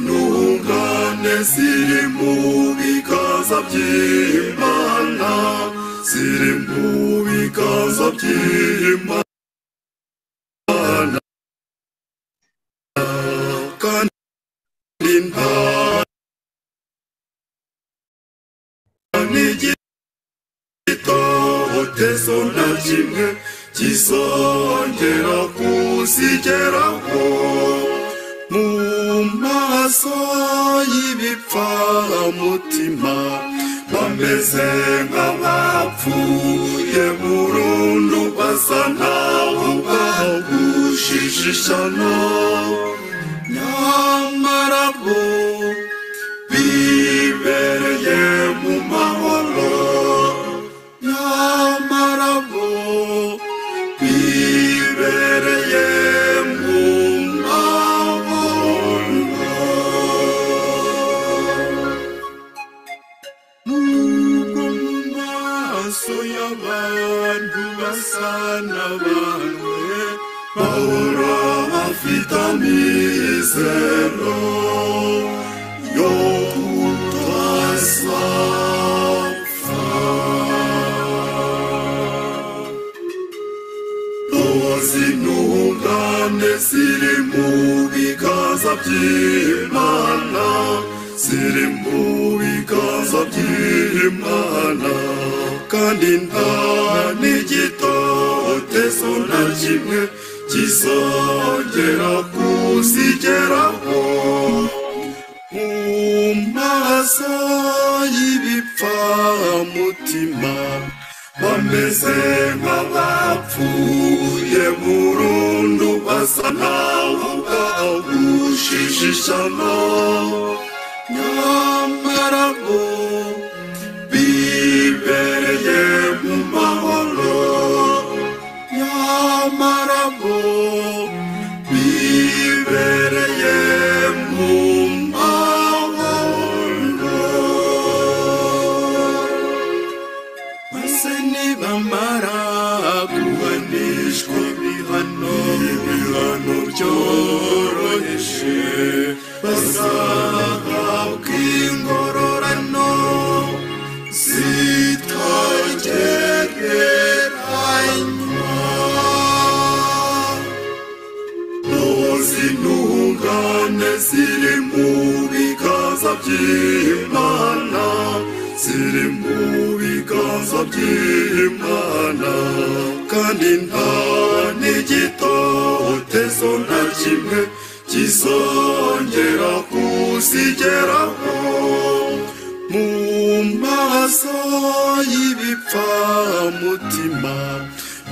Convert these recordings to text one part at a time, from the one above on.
z'intungane ziri mu bikaza by'imana ziri mu bikaza by'imana kandi nta n'igitotezo na kimwe kizongera kuzigeraho mu maso y'ibipfamutima bameze nk'abapfuye burundu basa nkaho bahushije ishyano nyamara bo bibereye mu mahoro nyamara bo bibereye mu mahoro nubwo mu maso y'abantu basa n'abanwe bahora bafite amizero yo kutazapfa Dozi intungane ziri mu biganza by'Imana ziri mu biganza by'Imana kandi nta n'igitotezo na kimwe kizongera kuzigeraho mu maso y'ibipfamutima bameze nk'abapfuye burundu basa nkaho bahushije ishyano nyamara bo bibereye mu mahoro nyamara bo bibereye mu mahoro maze nibamara kuhanishwa ibihano ibihano byoroheje bazahabwa ingororano zitagereranywa z'intungane ziri mu biganza by'Imana ziri mu biganza by'Imana kandi nta n'igitotezo na kimwe kizongera kuzigeraho mu maso y'ibipfamutima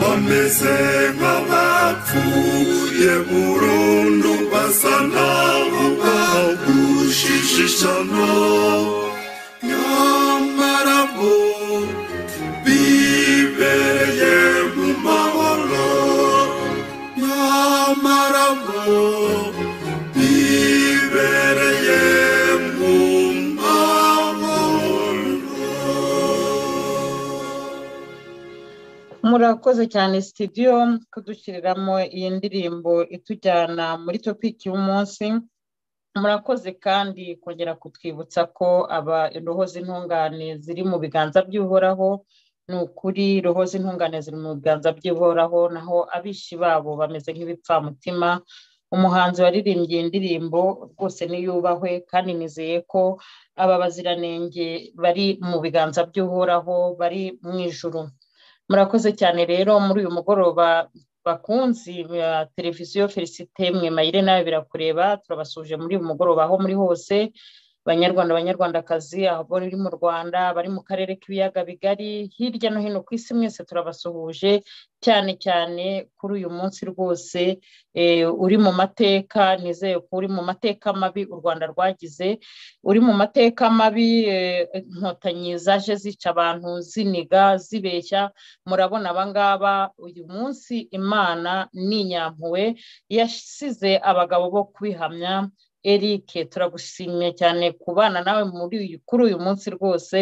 bameze nk'abapfuye burundu basa nkaho bahushije ishyano nyamara bo bibereye mu mahoro nyamara bo bibereye mu mahoro murakoze cyane sitidiyo kudushyiriramo iyi ndirimbo itujyana muri topiki y'umunsi murakoze kandi kongera kutwibutsa ko aba roho z'intungane ziri mu biganza by'uhoraho ni ukuri roho z'intungane ziri mu biganza by'uhoraho naho abishi babo bameze nk'ibipfamutima umuhanzi waririmbye iyi ndirimbo rwose niyubahwe kandi nizeye ko aba baziranenge bari mu biganza by'uhoraho bari mu ijuru murakoze cyane rero muri uyu mugoroba bakunzi ba televiziyo felicite mwe mayire nawe birakureba turabasuje muri uyu mugoroba aho muri hose banyarwanda banyarwandakazi abo muri mu rwanda bari mu karere k'ibiyaga bigari hirya no hino ku isi mwese turabasuhuje cyane cyane kuri uyu munsi rwose eh, uri mu mateka nizeye ko uri mu mateka mabi u rwanda rwagize uri mu mateka mabi eh, inkotanyi zaje zica abantu ziniga zibeshya murabona abangaba uyu munsi imana ni inyampuwe yasize abagabo bo kwihamya eric turagushimiye cyane kubana nawe muri uyu kuri uyu munsi rwose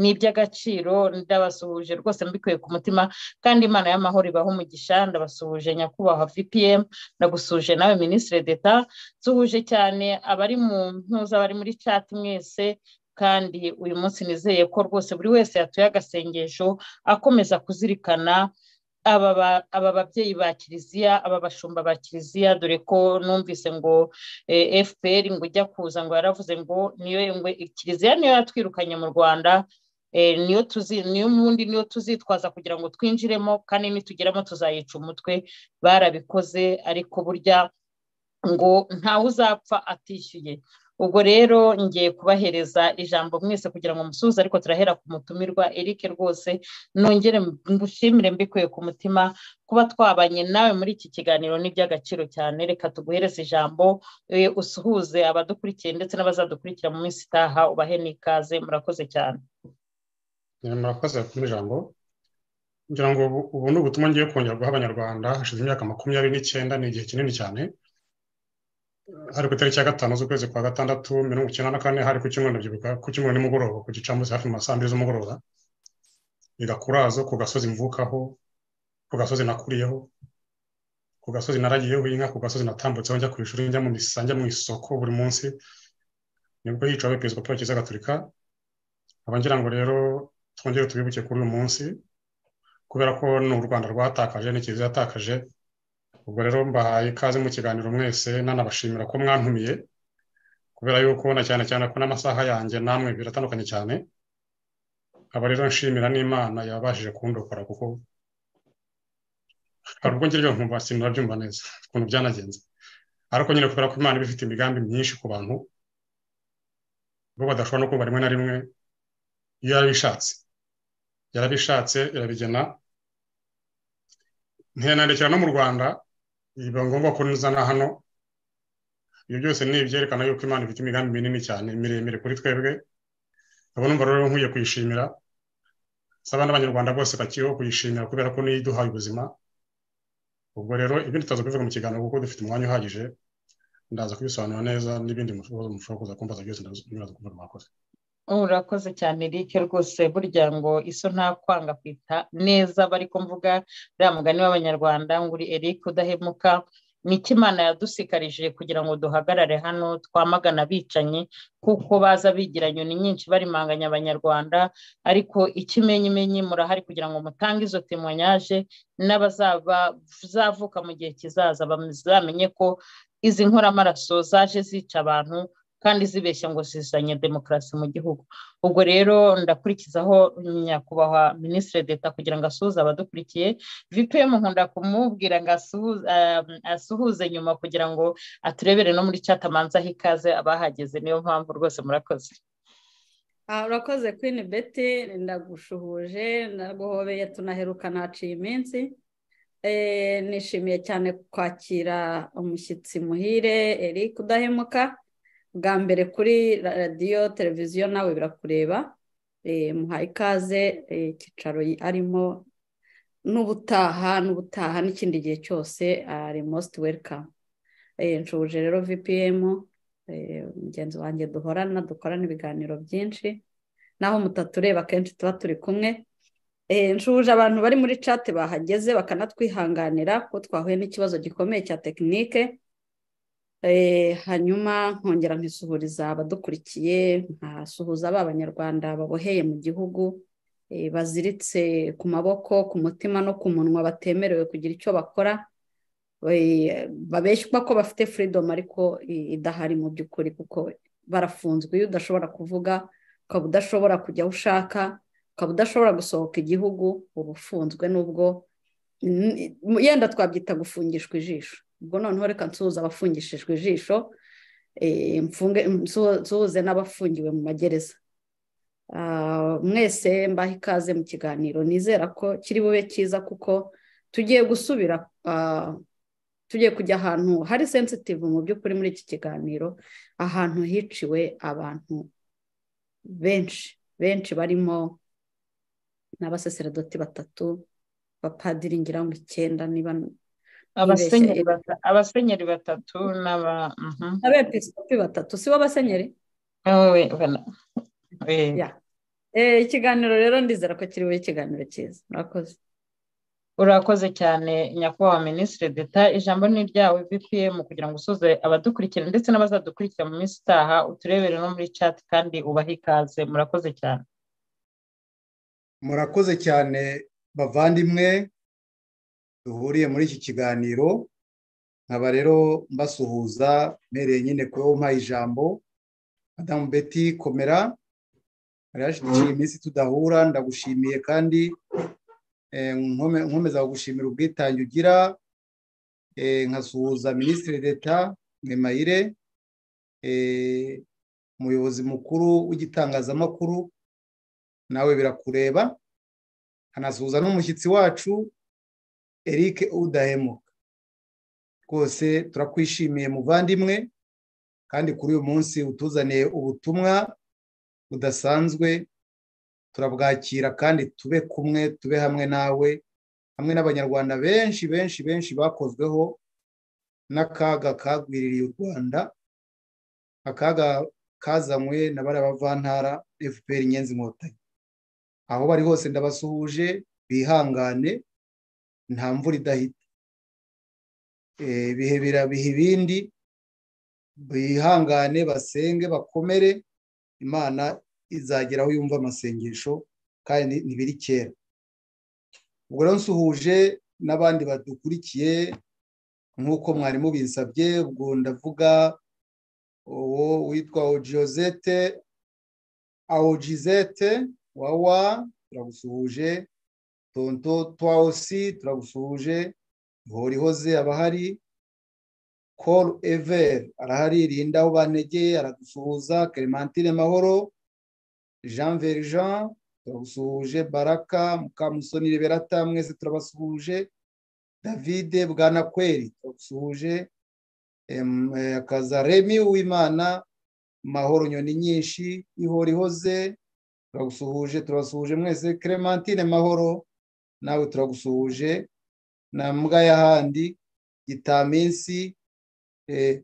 ni iby'agaciro ndabasuhuje rwose mbikuye ku mutima kandi imana y'amahoro ibaha umugisha ndabasuhuje nyakubahwa vpm ndagusuje nawe minisitiri d'etat suhuje cyane abari mu ntuza bari muri chat mwese kandi uyu munsi nizeye ko rwose buri wese yatuye agasengesho akomeza kuzirikana aba babyeyi ba kiliziya aba bashumba ba kiliziya dore ko numvise ngo fpr ngo ujya kuza ngo yaravuze ngo niyo kiliziya niyo yatwirukanye mu rwanda niyo tuzi niyo ubundi niyo tuzitwaza kugira ngo twinjiremo kandi nitugeramo tuzayica umutwe barabikoze ariko burya ngo ntawe uzapfa atishyuye ubwo rero ngiye kubahereza ijambo mwese kugira ngo musuhuze ariko turahera ku mutumirwa eric rwose nongere ngushimire mbikuye ku mutima kuba twabanye nawe muri iki kiganiro ni iby'agaciro cyane reka tuguhereze ijambo usuhuze abadukurikiye ndetse n'abazadukurikira mu minsi itaha ubahe n'ikaze murakoze cyane murakoze ku ijambo ngira ngo ubu ni ubutumwa ngiye kongera guha abanyarwanda hashize imyaka makumyabiri n'icyenda ni igihe kinini cyane hari ku itariki ya gatanu z'ukwezi kwa gatandatu mirongo icyenda na kane hari ku cyumweru ndabyibuka ku cyumweru nimugoroba ku gicamunsi hafi mu saa mbiri z'umugoroba igakurazo ku gasozi mvukaho ku gasozi nakuriyeho ku gasozi naragiyeho inka ku gasozi natambutseho njya ku ishuri njya mu misa njya mu isoko buri munsi nibwo yicawe perezida paul kiza gaturika nkaba ngira ngo rero twongere tubibuke kuri uyu munsi kubera ko ni u rwanda rwatakaje ni kiliziya yatakaje ubwo rero mbahaye ikaze mu kiganiro mwese nanabashimira ko mwantumiye kubera yuko na cyane cyane ko n'amasaha yanjye namwe biratandukanye cyane aba rero nshimira n'imana yabashije kundokora kuko hari ubwo ngiryo nkumva sinabyumva neza ukuntu byanagenze ariko nyine kubera ko imana iba ifite imigambi myinshi ku bantu bo badashobora no kumva rimwe na rimwe iyo yarabishatse yarabishatse irabigena ntiyanandikira no mu rwanda biba ngombwa ko nizana hano ibyo byose ni ibyerekana yuko imana ifite imigambi minini cyane miremire kuri twebwe abo numva rero nkwiye kuyishimira nsaba n'abanyarwanda bose bakiriho kuyishimira kubera ko niyo iduhaye ubuzima ubwo rero ibindi tutaza kubivuga mu kiganiro kuko dufite umwanya uhagije ndaza kubisobanura neza n'ibindi mushobora kuza kumbaza byose ndaza kuvuga mwakoze urakoze cyane eric rwose burya ngo iso nta kwanga kwita neza bari mvuga uriya mugani w'abanyarwanda ngo uri eric udahemuka ni imana yadusikarije kugira ngo duhagarare hano twamagana abicanyi kuko baza bigira nyoni nyinshi barimanganya abanyarwanda ariko ikimenyimenyi murahari kugira ngo mutange izo temoyaje n'abazavuka mu gihe kizaza bazamenye ko izi nkoramaraso zaje zica abantu kandi zibeshya ngo zizanye demokarasi mu gihugu ubwo rero ndakurikizaho nyakubahwa minisitiri d'etat kugira ngo asuhuze abadukurikiye vpm nkunda kumubwira ngo asuhuze nyuma kugira ngo aturebere no muri chat amanza aho ikaze abahageze niyo mpamvu rwose murakoze urakoze queen beti ndagushuhuje ndaguhobeye tunaheruka naciye iminsi nishimiye cyane kwakira umushyitsi muhire eri kudahemuka bwa mbere kuri radiyo televiziyo nawe birakureba muhaye ikaze icyicaro arimo n'ubutaha n'ubutaha n'ikindi gihe cyose ari mositi welikamu nshuje rero vpm mugenzi wanjye duhorana dukorana ibiganiro byinshi naho mutatureba akenshi tuba turi kumwe nshuje abantu bari muri cate bahageze bakanatwihanganira kuko twahuye n'ikibazo gikomeye cya tekinike hanyuma nkongera nkisuhuriza abadukurikiye nkasuhuza ba banyarwanda baboheye mu gihugu baziritse ku maboko ku mutima no ku munwa batemerewe kugira icyo bakora babeshywa ko bafite furidomu ariko idahari mu by'ukuri kuko barafunzwe iyo udashobora kuvuga ukaba udashobora kujya aho ushaka ukaba udashobora gusohoka igihugu uba ufunzwe n'ubwo yenda twabyita gufungishwa ijisho ubwo noneho reka nsuhuza abafungishijwe ijisho nsuhuze n'abafungiwe mu magereza mwese mbaha ikaze mu kiganiro nizera ko kiri bube cyiza kuko tugiye gusubira tugiye kujya ahantu hari sensitivu mu by'ukuri muri iki kiganiro ahantu hiciwe abantu benshi benshi barimo n'abasaseredoti batatu abapadiri ngira ngo icyenda niba abasenyeri bata- abasenyeri batatu n'aba mhm. abepisikopi batatu si bo basenyeri Wowe ubona. Eh, Ya. Eh, ikiganiro rero ndizera ko kiri bube ikiganiro cyiza murakoze urakoze cyane nyakubahwa minisitiri d'etat ijambo ni iryawe bpm kugira ngo usoze abadukurikira ndetse n'abazadukurikira mu minsi itaha uturebere no muri chat kandi ubahe ikaze murakoze cyane murakoze cyane bavandimwe duhuriye muri iki kiganiro nkaba rero mbasuhuza mbereye nyine kuri wowe umpaye ijambo madamu beti komera hari hashize iminsi tudahura ndagushimiye kandi eh, nkome- nkomeza kugushimira ubwitange ugira eh, nkasuhuza minisitiri d'etat mwemayire eh, umuyobozi mukuru w'igitangazamakuru nawe birakureba hanasuhuza n'umushyitsi wacu eric udahemuka rwose turakwishimiye muvandimwe kandi kuri uyu munsi utuzaniye ubutumwa budasanzwe turabwakira kandi tube kumwe tube hamwe nawe hamwe n'abanyarwanda benshi benshi benshi bakozweho n'akaga kagwiririye u rwanda akaga kazanywe na bariya bavantara fpr inyenzi inkotanyi aho bari hose ndabasuhuje bihangane nta mvura idahita Eh, ibihe birabiha ibindi bihangane basenge bakomere imana izagera aho yumva amasengesho kandi ntibiri kera ubwo rero nsuhuje n'abandi badukurikiye nk'uko mwarimu binsabye ubwo ndavuga uwo witwa ojiyozete awojizete wawa turagusuhuje tonto twawusi turagusuhuje ihorihoze abahari call ever arahari rinda aho banegeye aragusuhuza clementine mahoro jean verjean turagusuhuje baraka mukamusoni reberata mwese turabasuhuje davide bwanakweri turagusuhuje Em, eh, akaza remi uwimana mahoro nyoni nyinshi ihorihoze turagusuhuje turasuhuje mwese clementine mahoro nawe turagusuhuje na mbwa y'ahandi gitaminsi eh,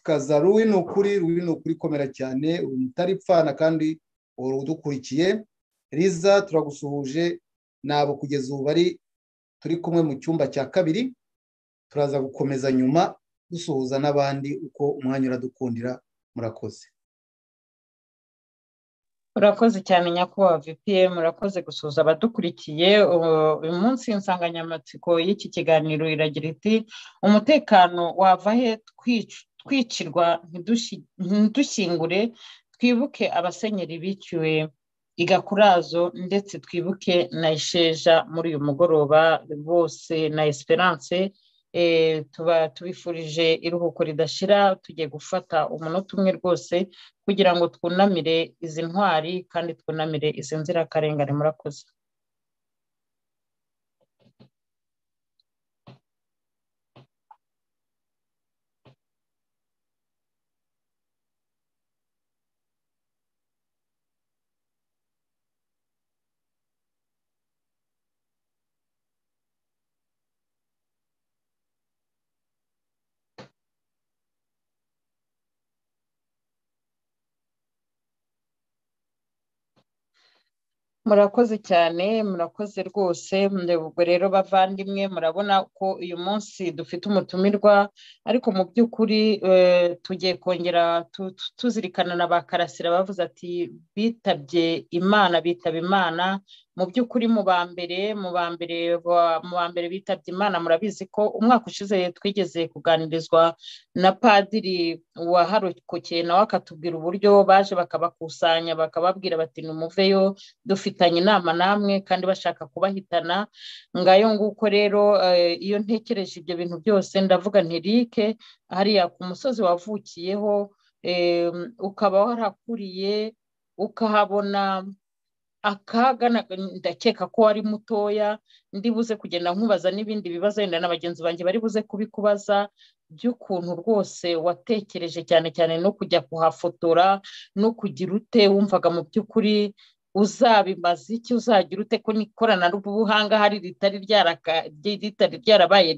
kaza ruwi ni ukuri ruwi ni ukuri komera cyane uri mutaripfana kandi uhora udukurikiye riza turagusuhuje nabo kugeza ubu bari turi kumwe mu cyumba cya kabiri turaza gukomeza nyuma dusuhuza n'abandi uko umwanya uradukundira murakoze urakoze cyane nyakubahwa vpm urakoze gusuhuza abadukurikiye ubu- uyu munsi insanganyamatsiko y'iki kiganiro iragira iti umutekano wava he twic- twicirwa ntidushi- ntidushyingure twibuke abasenyeri biciwe igakurazo ndetse twibuke na isheja muri uyu mugoroba bose na esperance eh, tuba tubifurije iruhuko ridashira tugiye gufata umunota umwe rwose kugira ngo twunamire izi ntwari kandi twunamire izi nzirakarengane murakoze murakoze cyane murakoze rwose mbe- ubwo rero bavandimwe murabona ko uyu munsi dufite umutumirwa ariko mu by'ukuri eh, tugiye kongera tu- tu- tuzirikana na ba karasira bavuze ati bitabye imana bitaba imana mu by'ukuri mu ba mbere mu ba mbere ba- mu ba mbere bitabye imana murabizi ko umwaka ushize twigeze kuganirizwa na padiri waharokokeye nawe akatubwira uburyo baje bakabakusanya bakababwira bati numuveyo dufitanye inama namwe kandi bashaka kubahitana ngayo nguko rero eh, iyo ntekereje ibyo bintu byose ndavuga nti rike hariya ku musozi wavukiyeho eh, ukaba warakuriye ukahabona akaga na- ndakeka ko wari mutoya ndibuze kugenda nkubaza n'ibindi bibazo wenda na bagenzi banjye bari buze kubikubaza by'ukuntu rwose watekereje cyane cyane no kujya kuhafotora no kugira ute wumvaga mu by'ukuri uzabimaze iki uzagira ute ko n'ikoranabuhanga hari ritari ryaraka ritari ryarabaye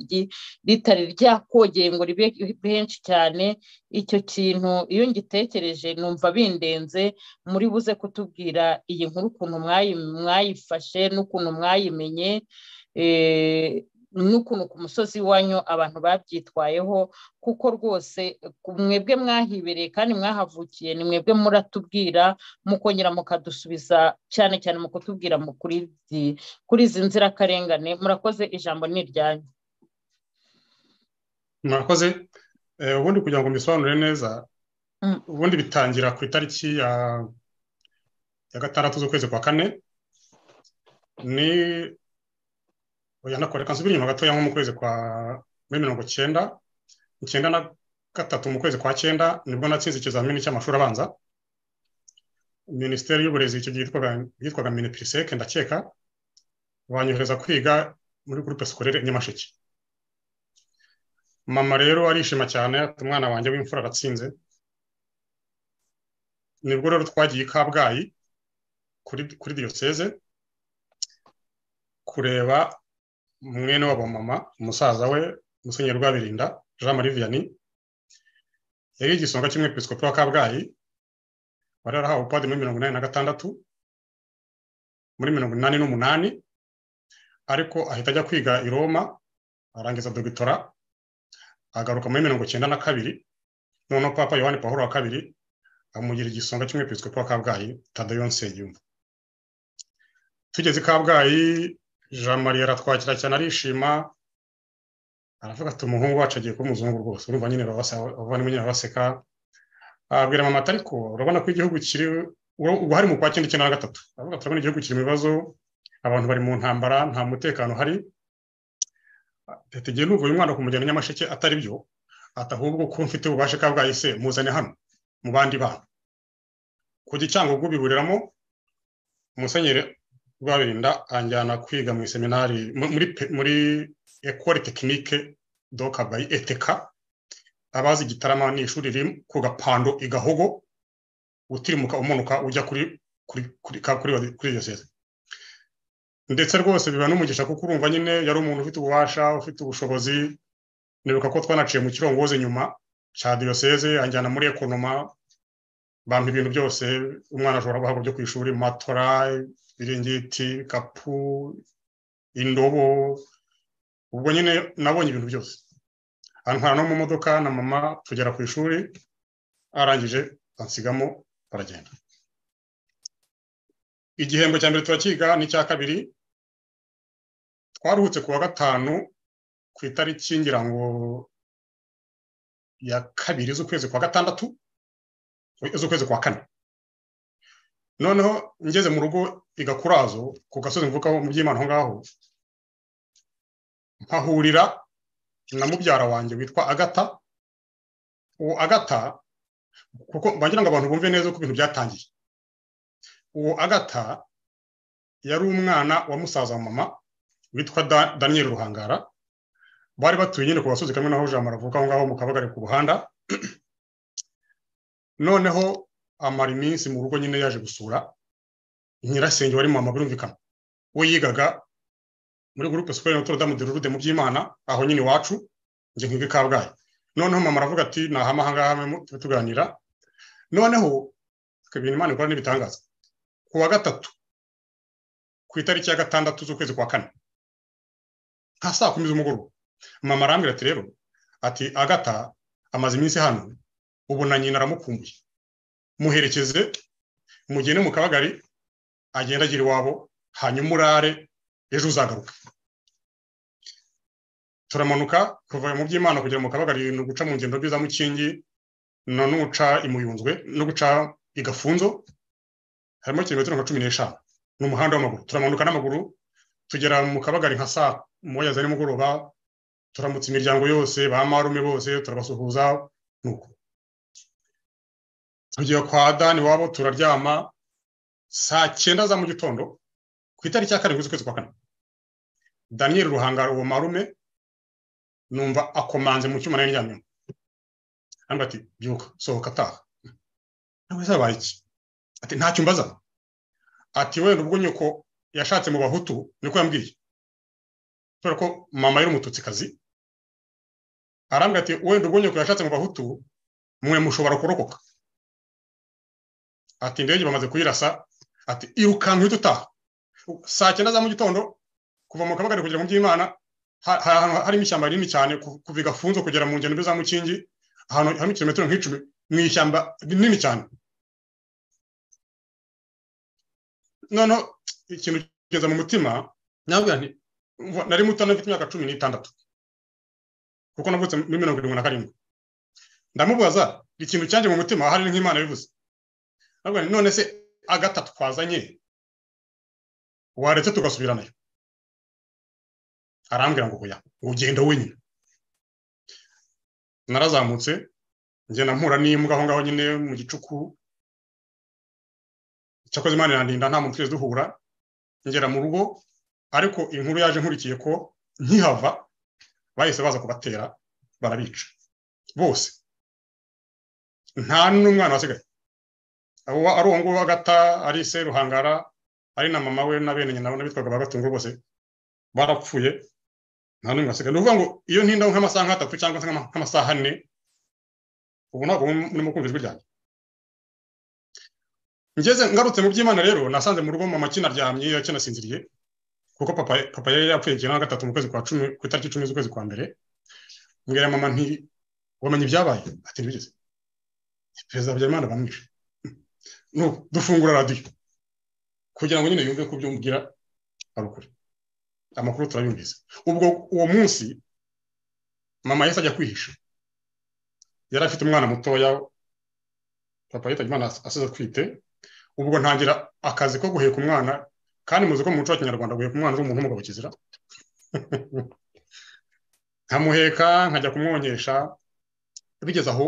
ritari ryakogeye ngo ribe henshi cyane icyo kintu iyo ngitekereje numva bindenze muri buze kutubwira iyi nkuru ukuntu mwayifashe n'ukuntu mwayimenye n'ukuntu ku musozi iwanyu abantu babyitwayeho kuko rwose mwebwe mwahibereye kandi mwahavukiye ni mwebwe muratubwira mukongera mukadusubiza cyane cyane mu kutubwira kuri izi nzirakarengane murakoze ijambo ni iryanyu murakoze ubundi kugira ngo mbisobanure neza ubundi bitangira ku itariki ya gatandatu z'ukwezi kwa kane ni oya nakora reka nsubire inyuma gatoya nko mu kwezi kwa muri mirongo icyenda icyenda na gatatu mu kwezi kwa cyenda nibwo natsinze ikizamini cy'amashuri abanza minisiteri y'uburezi icyo gihe yitwaga minipiriseke ndakeka banyohereza kwiga muri gurupe sikorere nyamasheke mama rero arishima cyane umwana wanjye w'imfura aratsinze nibwo rero twagiye i kabgayi kuri diyoseze kureba mwene wabo mama umusaza we musenyeri rwabirinda jean marie vianney yari igisonga cy'umwepisikopi wa kabgayi wari yarahawe upadiri muri mirongo inani na gatandatu muri mirongo inani n'umunani ariko ahita ajya kwiga i roma arangiza dogitora agaruka muri mirongo icyenda na kabiri noneho papa yohani pahuro wa kabiri amugira igisonga cy'umwepisikopi wa kabgayi tadeyo nsengiyumva tugeze i kabgayi jean marie aratwakira cyane arishima aravuga ati umuhungu wacu agiye kuba umuzungu rwose urumva nyine abavandimwe nyine baraseka abwira mama ati ariko urabona ko igihugu kiri ubu mu kwa cyenda icyenda na gatatu aravuga turabona igihugu kiri mu bibazo abantu bari mu ntambara nta mutekano uhari tugiye n'uvuye umwana kumujyana nyamasheke atari byo atahubwo ko mfite ububasha kabwayi se muzane hano mu bandi bantu ku gicangugu biburiramo umusenyeri rwabirinda anjyana kwiga mu iseminari muri muri ekore tekinike doka bayi eteka abazi igitarama ni ishuri riri ku gapando i gahogo utirimuka umanuka ujya kuri kuri kuri kuri kuri iyo seze ndetse rwose biba n'umugisha kuko urumva nyine yari umuntu ufite ububasha ufite ubushobozi nibuka ko twanaciye mu kirongozi nyuma cya diyoseze anjyana muri ekonoma bampa ibintu byose umwana ashobora guhabwa byo ku ishuri matora ibiringiti kapu indobo ubwo nyine nabonye ibintu byose antwara no mu modoka na mama tugera ku ishuri arangije ansigamo baragenda igihembwe cya mbere turakiga n'icya kabiri twaruhutse ku wa gatanu ku itariki ngira ngo ya kabiri z'ukwezi kwa gatandatu z'ukwezi kwa kane noneho ngeze mu rugo igakurazo ku gasozi mvukaho mu by'imana aho ngaho mpahurira na mubyara wanjye witwa agata uwo agata kuko bagira ngo abantu bumve neza uko ibintu byatangiye uwo agata yari umwana wa musaza wa mama witwa daniel ruhangara bari batuye nyine ku gasozi kamwe naho jambo aravuka aho ngaho mu kabagari ku ruhanda noneho amara iminsi mu rugo nyine yaje gusura nyirasenge wari mama birumvikana we yigaga muri gurupe superi notre dame de rurude mu by'imana aho nyine iwacu njye nkiga i kabgayi noneho mama aravuga ati nahama ahangaha tube tuganira noneho ibintu imana ikora n'ibitangaza ku wa gatatu ku itariki ya gatandatu z'ukwezi kwa kane nka saa kumi z'umugoroba mama arambwira ati rero ati agata amaze iminsi hano ubu na nyina aramukumbuye muherekeze mugende mu kabagari agenda agira iwabo hanyuma urare ejo uzagaruka turamanuka kuva mu by'imana kugera mu kabagari ni uguca mu ngendo mbi za mukingi no guca imuyunzwe no guca igafunzo harimo kilometero nka cumi n'eshanu ni umuhanda w'amaguru turamanuka n'amaguru tugera mu kabagari nka saa moya za nimugoroba turamutse imiryango yose ba marume bose turabasuhuza nuko tugiye kwa dani wabo turaryama saa cyenda za mu gitondo ku itariki ya karindwi z'ukwezi kwa kane daniyeli ruhangara uwo marume numva akomanze mu cyuma nari ndyamyemo hano ati byuka sohoka ataha nawe se abaye iki ati ntacyo mbaza ati wenda ubwo nyoko yashatse mu bahutu niko yambwiye kubera ko mama yari umututsikazi arambwira ati wenda ubwo nyoko yashatse mu bahutu mwe mushobora kurokoka ati indege bamaze kuyirasa ati irukanka uhita utaha saa cyenda za mu gitondo kuva mu kabagari kugera mu by'imana hari ahantu harimo ishyamba rinini cyane kuva igafunzo kugera mu ngendo za mukingi ahantu harimo kilometero nk'icumi mu ishyamba rinini cyane noneho ikintu kigeza mu mutima ntabwo nti nari muto nari mfite imyaka cumi n'itandatu kuko navutse muri mirongo irindwi na karindwi ndamubaza ikintu cyanjye mu mutima hari nk'imana bivuze ntabwo nti none se agatatu twazanye waretse tugasubiranayo arambwira ngo oya ugenda wenyine narazamutse ngenda mpura n'imbwa aho ngaho nyine mu gicuku cyakoze imana irandinda nta muntu twese duhura ngera mu rugo ariko inkuru yaje nkurikiye ko nkihava bahise baza kubatera barabica bose nta n'umwana wasigaye ari uwo nguwo agata ari se ruhangara ari na mama we na bene nyina n'abitwaga ba gatungo bose barapfuye nta n'umwe wasigaye ni ukuvuga ngo iyo ntindaho nk'amasaha nk'atatu cyangwa nk'amasaha ane ubu ntabwo murimo kumva ijwi ryanjye ngeze ngarutse mu by'imana rero nasanze mu rugo mama akinaryamye akinasinziriye kuko papa papa yari yapfuye ikintu na gatatu mu kwezi kwa cumi ku itariki icumi z'ukwezi kwa mbere mbwira mama nti wamenye ibyabaye ati ntibigeze perezida habyarimana bamwishe dufungura radiyo kugira ngo nyine yumve ko byumvira ari ukuri amakuru turayumvise ubwo uwo munsi mama yahise ajya kwihisha yari afite umwana mutoya papa yitabye imana asize atwite ubwo ntangira akazi ko guheka umwana kandi muzi ko mu muco wa kinyarwanda guheka umwana ari umuntu w'umugabo kizira nkamuheka nkajya kumwonyesha bigeze aho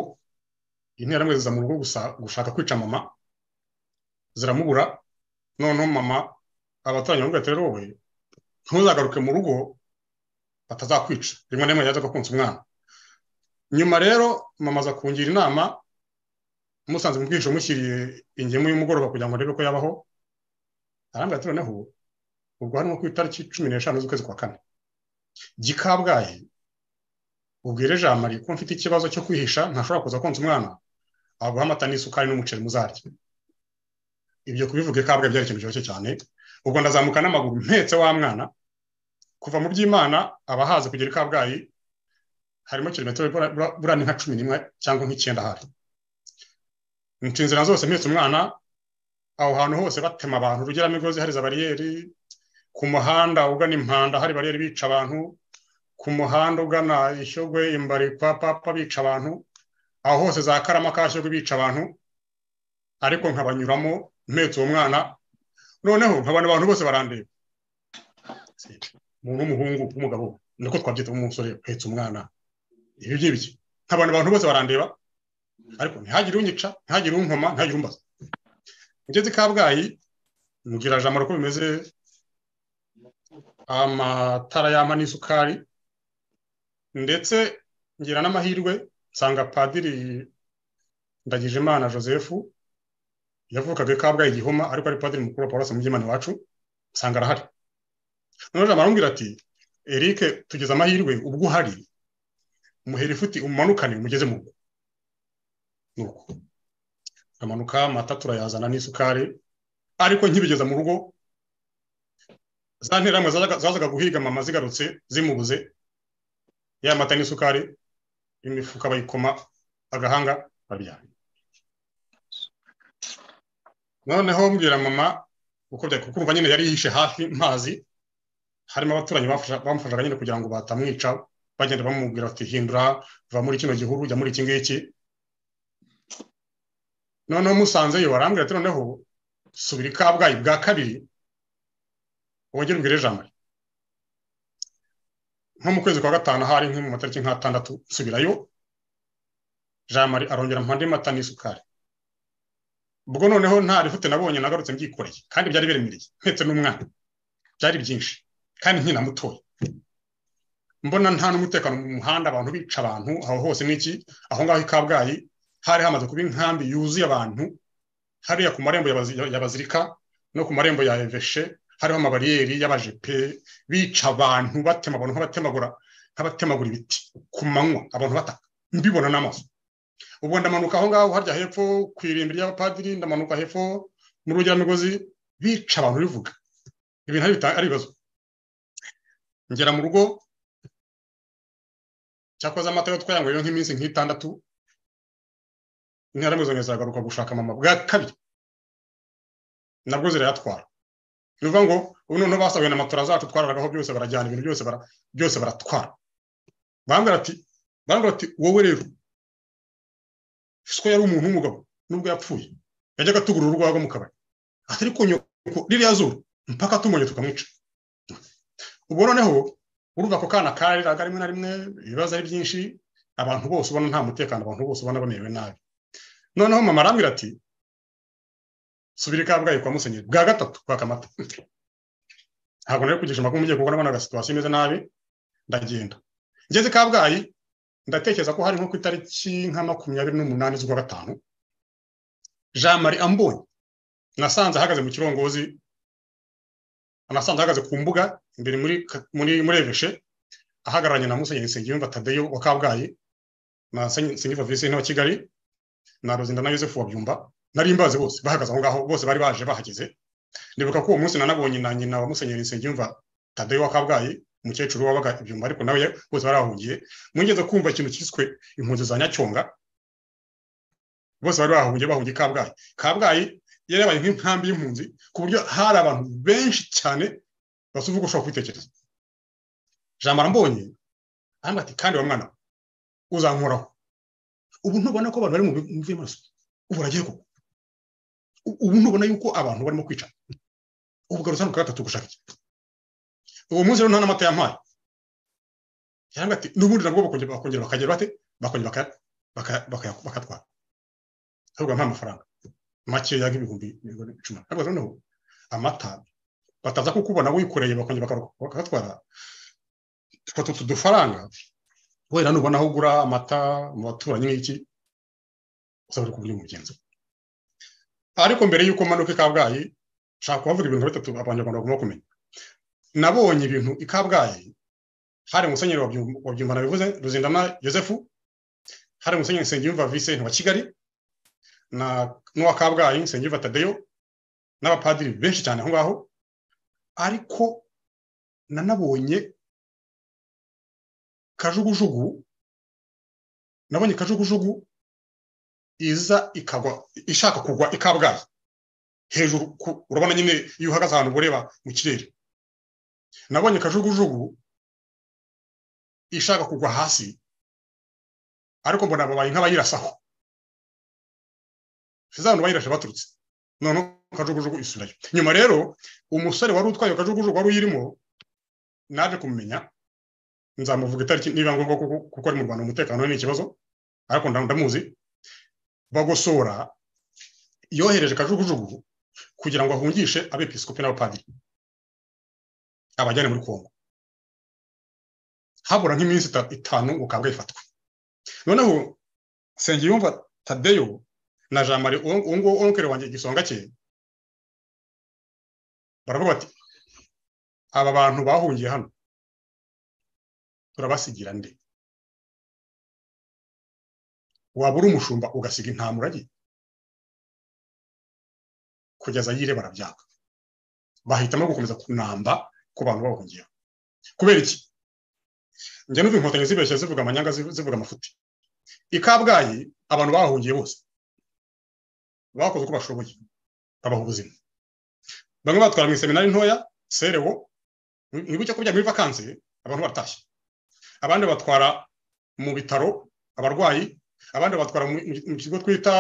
interahamwe ziza mu rugo gusa gushaka kwica mama ziramubura noneho mama abaturanyi bamubwira ati rero wowe ntuzagaruke mu rugo batazakwica rimwe na rimwe yazaga kunsa umwana nyuma rero mama aza kungira inama musanze mu bwihisho mushyiriye ingemu y'umugoroba kugira ngo arebe ko yabaho arambwira ati noneho ubwo harimo ku itariki cumi n'eshanu z'ukwezi kwa kane gikabwaye ubwire jean marie ko mfite ikibazo cyo kwihisha ntashobora kuza konsa umwana aguha amata n'isukari n'umuceri muzarya ibyo kubivuga ikabwaye byari ikintu cyoroshye cyane ubwo ndazamuka n'amaguru mpetse wa mwana kuva mu by'imana abahazi kugera ikabwayi harimo kilometero buriya ni nka cumi n'imwe cyangwa nk'icyenda hari nca inzira zose mpetse umwana aho hantu hose batema abantu rugeramigozi hari za bariyeri ku muhanda ugana impanda hari bariyeri bica abantu ku muhanda ugana ishyogwe imbari kwa papa bica abantu aho hose za karama ka shyogwe bica abantu ariko nkabanyuramo mpetse uwo mwana noneho nkabona abantu bose barandeba umuntu w'umuhungu w'umugabo niko twabyita umusore uhetse umwana ibi ngibyo nkabona abantu bose barandeba ariko ntihagire unyica ntihagire unkoma ntihagire umbaza ngeze i kabgayi mugira jamaro ko bimeze amatara y'ama n'isukari ndetse ngira n'amahirwe nsanga padiri ndagijimana joseph yavukaga kabgayi gihoma ariko ari padiri mukuru wa paulose mubyimana iwacu nsanga arahari noneho jamaro arambwira ati eric tugeze amahirwe ubwo uhari umuheri ifuti umanukane umugeze mu rugo nuko amanuka amata turayazana n'isukari ariko nkibigeza mu rugo za nteramwe zazaga guhiga mama zigarutse zimubuze ya mata n'isukari imifuka bayikoma agahanga babyara noneho mbwira mama uko byari kukumva nyine yari yihishe hafi mazi harimo abaturanyi bamufashaga nyine kugira ngo batamwica bagenda bamubwira bati hindura va muri kino gihuru jya muri iki ngiki noneho musanzeyo barambwira ati noneho subira i kabgayi bwa kabiri wongere ubwire ijambo nko mu kwezi kwa gatanu ahari nko mu matariki nk'atandatu nsubirayo jamari arongera mpande mata n'isukari ubwo noneho nta rifute nabonye nagarutse mbyikoreye kandi byari biremereye mpetse n'umwana byari byinshi kandi nkina mutoya mbona nta n'umutekano mu muhanda abantu bica abantu aho hose n'iki aho ngaho i kabgayi hari hamaze kuba inkambi yuzuye abantu hariya ku marembo yabazirika no ku marembo ya eveshe hariho amabariyeri y'abajepe bica abantu batema abantu nk'abatemagura nk'abatemagura ibiti ku manywa abantu bataka mbibona n'amaso ubu ndamanuka aho ngaho harya hepfo ku irimbi ry'abapadiri ndamanuka hepfo mu rugeramigozi bica abantu bivuga ibintu ari ibibazo ngera mu rugo cyakoze amata yo twayanyweye nk'iminsi nk'itandatu interahamwe zagaruka gushaka mama bwa kabiri nabwo zirayatwara ni ukuvuga ngo ubu noneho basabiwe na matora zacu twararagaho byose barajyana ibintu byose byose baratwara barambwira ati barambwira ati wowe rero siko yari umuntu w'umugabo nubwo yapfuye yajyaga atugura urwagwa mu kabari atari ku nyoko ririya zuru mpaka tumonye tukamwica ubwo noneho urumva ako kana kariraga rimwe na rimwe ibibazo ari byinshi abantu bose ubona nta mutekano abantu bose ubona bamerewe nabi noneho mama arambwira ati subira ikabwayi kwa musenyeri bwa gatatu kwa kamata ntabwo nari kugisha amakuru mugiye kuko nabona agasituwasiyo imeze nabi ndagenda ngeze kabgayi ndatekereza ko hari nko ku itariki nka makumyabiri n'umunani z'ukwa gatanu jean marie ambonye nasanze ahagaze mu kirongozi anasanze ahagaze ku mbuga imbere muri muri muri eveshe ahagararanye na musenyeri nsengiyumva tadeyo wa kabgayi na nsengiyumva visinti wa kigali na rozinda na yosefu wa byumba nari mbazi bose bahagaze aho ngaho bose bari baje bahageze ndibuka ko uwo munsi nanabonye na nyina wa musenyeri nsengiyumva tadeyo wa kabgayi umukecuru wabaga ibyumba ariko nawe bose barahungiye mwigeze kumva ikintu cyiswe impunzi za nyacyonga bose bari bahungiye bahungiye kabgayi kabgayi yari yabaye nk'inkambi y'impunzi ku buryo hari abantu benshi cyane basuvuga ushobora kubitekereza jambo arambonye arambwira ati kandi wa mwana uzankoraho ubu ntubona ko abantu bari mu mvuye amaraso ubu uragiye koko ubu ntubona yuko abantu barimo kwica ubu garuza hano gatatu gushaka iki uwo munsi rero nta n'amata yampaye yarambwira ati n'ubundi nabwo bakongera bakagera bate bakongera bakayatwara ahubwo nta mafaranga makeya nk'ibihumbi icumi ariko noneho amata bataza kukubona wikoreye bakongera bakatwara utwo tudufaranga wenda nubona aho ugura amata mu baturanyi nk'iki uzaba uri kuburyo umugenzi ariko mbere y'uko manuka ikabwayi nshaka kubavuga ibintu bitatu abanyarwanda bagomba kumenya nabonye ibintu ikabwayi hari umusenyeri wa byumbana bivuze ruzindana yosefu hari umusenyeri nsengiyumva visenti wa kigali na n'uwa kabgayi nsengiyumva tadeyo n'abapadiri benshi cyane aho ngaho ariko nanabonye kajugujugu nabonye kajugujugu iza ikagwa ishaka kugwa ikabgayi hejuru urabona nyine iyo uhagaze ahantu ureba mu kirere nabonye kajugujugu ishaka kugwa hasi ariko mbona babaye nk'abayirasaho abantu bayirashe baturutse noneho kajugujugu isubirayo nyuma rero umusore wari utwaye kajugujugu wari uyirimo naje kumumenya nzamuvuga itariki niba ngombwa kuko ari mu rwanda umutekano ni ikibazo ariko ndamuzi bagosora yohereje kajugujugu kugira ngo ahungishe abepisikopi n'abapadiri abajyane muri kongo habura nk'iminsi itanu ukabwa ifatwa noneho nsengiyumva tadeyo na jean marie uwo nguwo onkere wanjye igisonga cye baravuga bati aba bantu bahungiye hano turabasigira nde waba uri umushumba ugasiga intama uragi kugeza yire barabyanga bahitamo gukomeza kunamba ku bantu bahungiyeho kubera iki njya n'ubu inkotanyi zibeshya zivuga amanyanga zivuga amafuti ikabwayi abantu bahungiye bose bakoze uko bashoboye babaha ubuzima bamwe batwara mu iseminari ntoya serewo ntibuke ko byaba vakansi abantu baratashye abandi batwara mu bitaro abarwayi abandi batwara mu kigo twita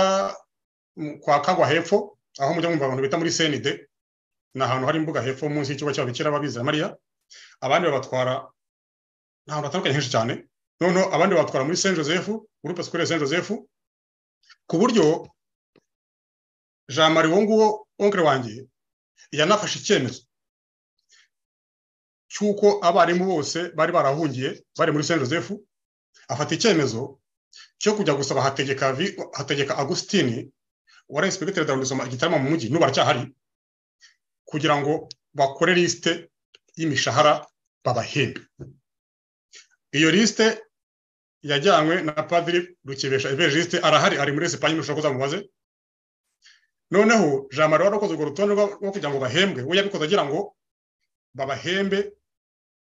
kwa kagwa hepfo aho mujya mwumva abantu bita muri senide ni ahantu hari imbuga hepfo munsi y'ikigo cy'ababikira babizera mariya abandi babatwara ni ahantu hatandukanye henshi cyane noneho abandi batwara muri saint joseph gurupe sikorere saint joseph ku buryo jean marie uwo nguwo onkere wanjye yanafashe icyemezo cy'uko abarimu bose bari barahungiye bari muri saint joseph afata icyemezo cyo kujya gusaba hategeka hategeka agusitini wari insipegitere ndabona igitabo mu mujyi n'ubu aracyahari kugira ngo bakore lisite y'imishahara babahembe iyo lisite yajyanywe na padiri rukibesha evangeliste arahari ari muri esipanye mushobora kuzamubaze noneho jean marie wari wakoze urwo rutonde rwo kugira ngo bahembwe we yabikoze agira ngo babahembe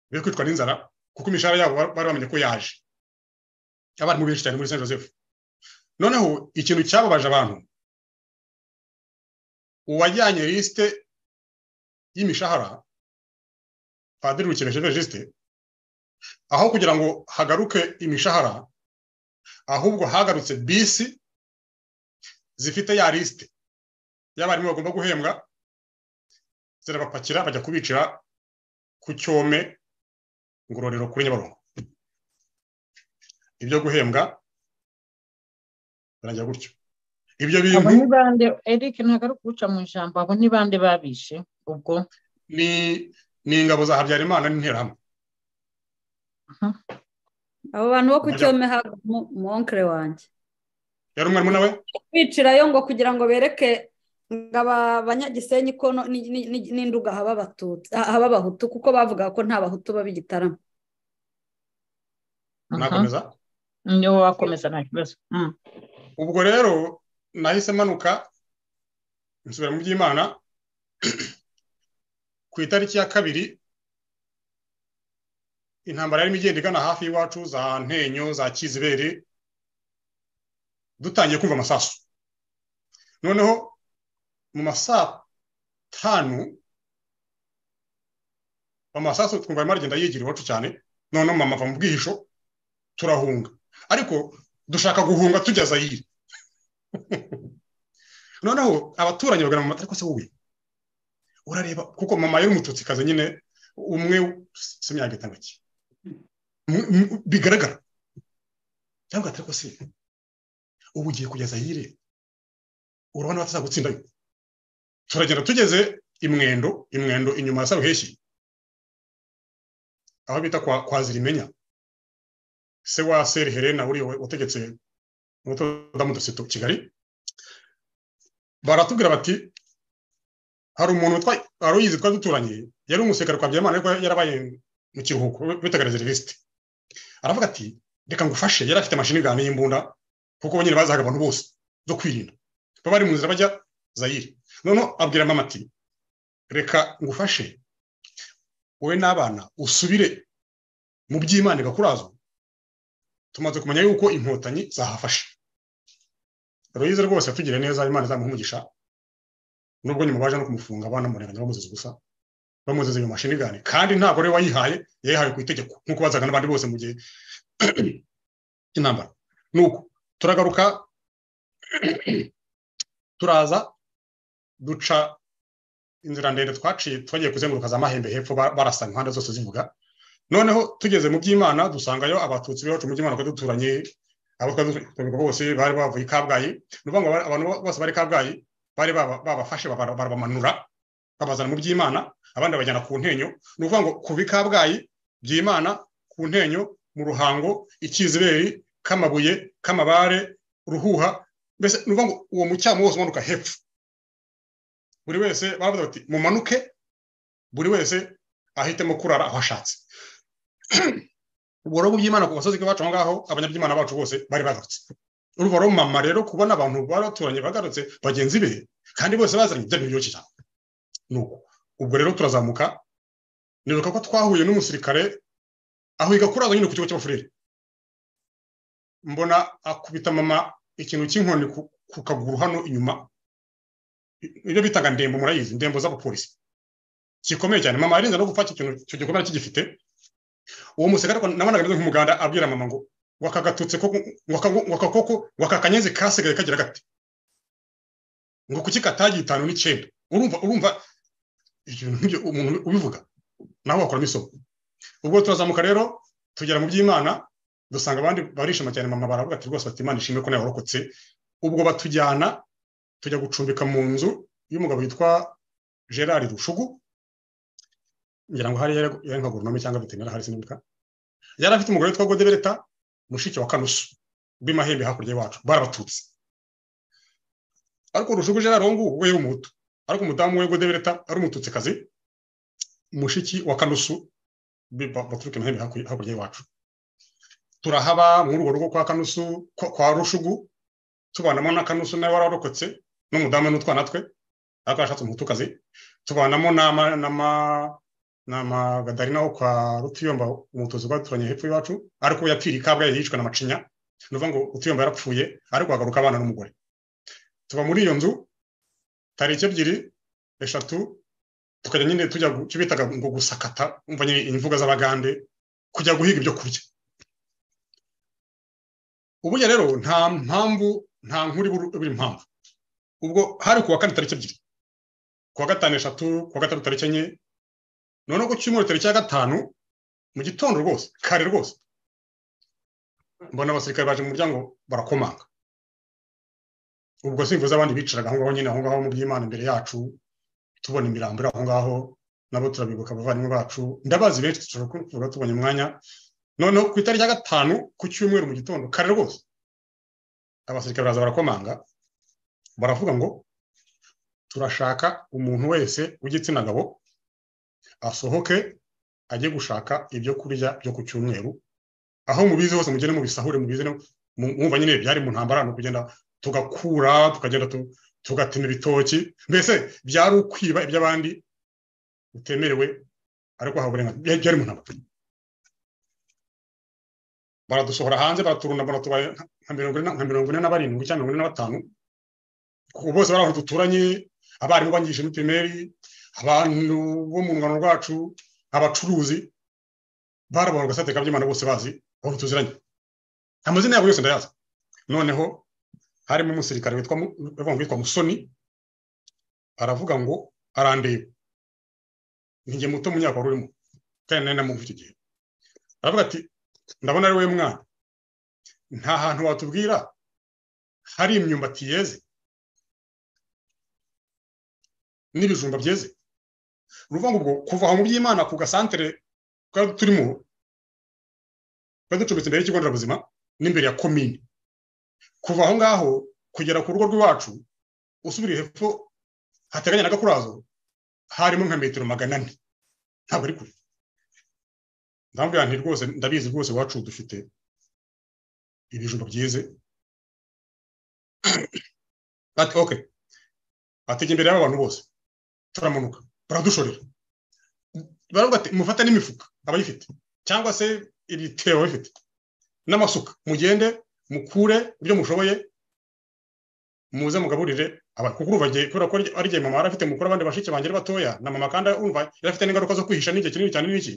be kwicwa n'inzara kuko imishahara yabo bari bamenye ko yaje abarimu benshi cyane muri saint joseph noneho ikintu cyababaje abantu uwajyanye lisite y'imishahara padiri rukeneje evangeliste aho kugira ngo hagaruke imishahara ahubwo hagarutse bisi zifite ya lisite y'abarimu bagomba guhembwa zirabapakira bajya kubicira ku cyome ngororero kuri nyabarongo ibyo guhembwa birangira gutyo ibyo abo bintu ni bande eric ntabwo ari ukuguca mu ijambo abo ni bande babishe ubwo ni ni ingabo za habyarimana n'interahamwe abo bantu bo ku Ajya- cyome haba umuwonkere wanjye yari umwarimu nawe bicirayo ngo kugira ngo bereke ngo aba banyagisenyi ko no- ni- ni- ni- n'induga haba abatutsi haba abahutu kuko bavugaga ko nta bahutu baba igitaramo nakomeza niwo wakomeza nta kibazo Mm. ubwo rero nahise manuka nsubira mu by'imana ku itariki ya kabiri intambara yarimo igenda igana hafi y'iwacu za ntenyo za kizibere dutangiye kumva amasasu noneho mu masaa tanu amasasu twumva arimo aragenda yigira iwacu cyane noneho mama ava mu bwihisho turahunga ariko dushaka guhunga tujya zayire noneho abaturanyi bagana mama ariko se wowe urareba kuko mama yari umututsikazi nyine umwe simyaka itandatu M- m- bigaragara cyangwa ariko se ubu ugiye kujya zayire urabona batazagutsindayo turagenda tugeze imwendo imwendo inyuma ya saruheshi aho bita kwa, kwa zirimenya se wa seri helena uriya wategetse umutodamu duseto kigali baratubwira bati hari umuntu witwa wari uyizi twari duturanye yari umusekare kwa byamana ariko yarabaye mu kiruhuko bitaga reserviste aravuga ati reka ngufashe yari afite mashini gani y'imbunda kuko nyine bazaga abantu bose zo kwirinda baba bari mu nzira bajya zayire noneho abwira mama ati reka ngufashe wowe n'abana usubire mu by'imana igakurazo tumaze kumenya yuko inkotanyi zahafashe ruyize rwose yatugiriye neza imana izamuha umugisha nubwo nyuma baje no kumufunga banamurenganya bamuziza ubusa bamuziza iyo mashini gani kandi ntabwo ari we wayihaye yayihawe ku itegeko nk'uko bazaga n'abandi bose mu gihe cy'intambara nuko turagaruka turaza duca inzira ndende twaciye twagiye kuzenguruka za mahembe hepfo ba- barasa impande zose zivuga noneho tugeze mu by'imana dusangayo abatutsi b'iwacu mu by'imana twari duturanye abo twari duturanye bose bari bavuye i kabgayi ni ukuvuga ngo aba- abantu bose bari i kabgayi bari baba- babafashe baba- barabamanura babazana mu by'imana abandi babajyana ku ntenyo ni ukuvuga ngo kuva i kabgayi by'imana ku ntenyo mu ruhango ikiziberi k'amabuye k'amabare ruhuha mbese ni ukuvuga ngo uwo mucyamu wose umanuka hepfo buri wese baravuga bati mumanuke buri wese ahitemo kurara aho ashatse ubwo rero by'imana ku gasozi k'iwacu aho ngaho abanyaby'imana bacu bose bari bagarutse urumva rero mama rero kubona abantu baraturanye bagarutse bagenzi be kandi bose bazanye ibyo biryoshye cyane nuko ubwo rero turazamuka nibuka ko twahuye n'umusirikare aho yiga kuraza nyine ku kigo cy'abafurere mbona akubita mama ikintu cy'inkoni ku, ku kaguru hano inyuma I- ibyo bitaga ndembo murayizi ndembo z'abapolisi gikomeye cyane mama yarinze no gupfa icyo kintu icyo gikomere kigifite uwo musirikare ariko nabonaga ameze nk'umuganda abwira mama ngo wakagatutse koko waka- wakakoko wakakanyeze kasigaye kagira gati ngo kuki katagira itanu n'icyenda urumva urumva ibyo bintu nk'ibyo umuntu ubivuga nawe wakuramo isomo ubwo turazamuka rero tugera mu by'imana dusanga abandi barishima cyane mama baravuga ati rwose bati imana ishimwe ko nawe warokotse ubwo batujyana tujya gucumbika mu nzu y'umugabo witwa gerard rushugu ngira ngo hari yari yari nka goronome cyangwa veterineri hari sinibuka yari afite umugore witwa godebereta mushiki wa kanusu b'imahembe hakurya y'iwacu barabatutse ariko rushuguje rero ngubu we y'umuhutu ariko umudamu we gode bereta ari umututsikazi mushiki wa kanusu baturuke muhembe hakurya y'iwacu turahaba muri urwo rugo kwa kanusu kwa rushugu tubanamo na kanusu nawe wararokotse n'umudamu n'utwana twe ariko yashatse umutukazi tubanamo n'amagadarina wo kwa rutiyomba umutuzi rwaturanye hepfo y'iwacu ariko yapfiriye kabgayi yicwa na macinya ni ngo rutiyomba yarapfuye ariko hagaruka abana n'umugore tuba muri iyo nzu tariki ebyiri eshatu tukajya nyine tujya icyo bitaga ngo gusakata umva nyine imvugo z'abagande kujya guhiga ibyo kurya uburyo rero nta mpamvu nta nkuri buri impamvu ubwo hari kuwa kane tariki ebyiri kuwa gatanu eshatu kuwa gatanu tariki enye noneho ku cyumweru tariki ya gatanu mu gitondo rwose kare rwose mbona abasirikare baje mu muryango barakomanga ubwo simvuze abandi bicaraga aho ngaho nyine aho ngaho mu by'imana imbere yacu tubona imirambo iri aho ngaho nabo turabibuka abavandimwe bacu ndabazi benshi dushobora kuvuga tubonye umwanya noneho ku itariki ya gatanu ku cyumweru mu gitondo kare rwose abasirikare baraza barakomanga baravuga ngo turashaka umuntu wese w'igitsina gabo asohoke ajye gushaka ibyo kurya byo ku cyumweru aho mubizi hose mugende mubisahure mubizane mwumva nyine byari mu ntambara ni ukugenda tugakura tukagenda tugatema ibitoki mbese byari ukwiba iby'abandi utemerewe ariko hawe uburenganzira byari mu ntambara baradusohora hanze baraturunda baratubaye nka mirongo ine na barindwi cyangwa mirongo ine na batanu bose bari aho duturanye abarimu bangishije muri pirimeri abantu bo mu rungano rwacu abacuruzi barabona agasate kabyimana bose bazi aho tuziranye amazina yabo yose ndayazi noneho harimo umusirikare witwa musoni aravuga ngo arandeba nijye muto mu myaka wari urimo kandi nari namumva icyo gihe aravuga ati ndabona ari wowe mwana nta hantu watubwira hari imyumbati yeze n'ibijumba byeze ni ukuvuga ngo kuva aho mu by'imana ku gasantere twari turimo twari ducumbitse imbere y'ikigo nderabuzima n'imbere ya komini kuva aho ngaho kugera ku rugo rw'iwacu usubiriye hepfo hateganya na gakurazo harimo nka metero magana ane ntabwo ari kure ndambwira nti rwose ndabizi rwose iwacu dufite ibijumba byize ati oke ategeye imbere y'aba bantu bose turamanuka baradushorera baravuga ati mufate n'imifuka abayifite cyangwa se ibitebo bifite n'amasuka mugende mukure ibyo mushoboye muze mugaburire abakuru bagiye kubera ko ari igihe mama afite mukuru abandi bashiki bangira batoya na mama kandi urumva yarafite n'ingaruka zo kwihisha n'igihe kinini cyane n'iki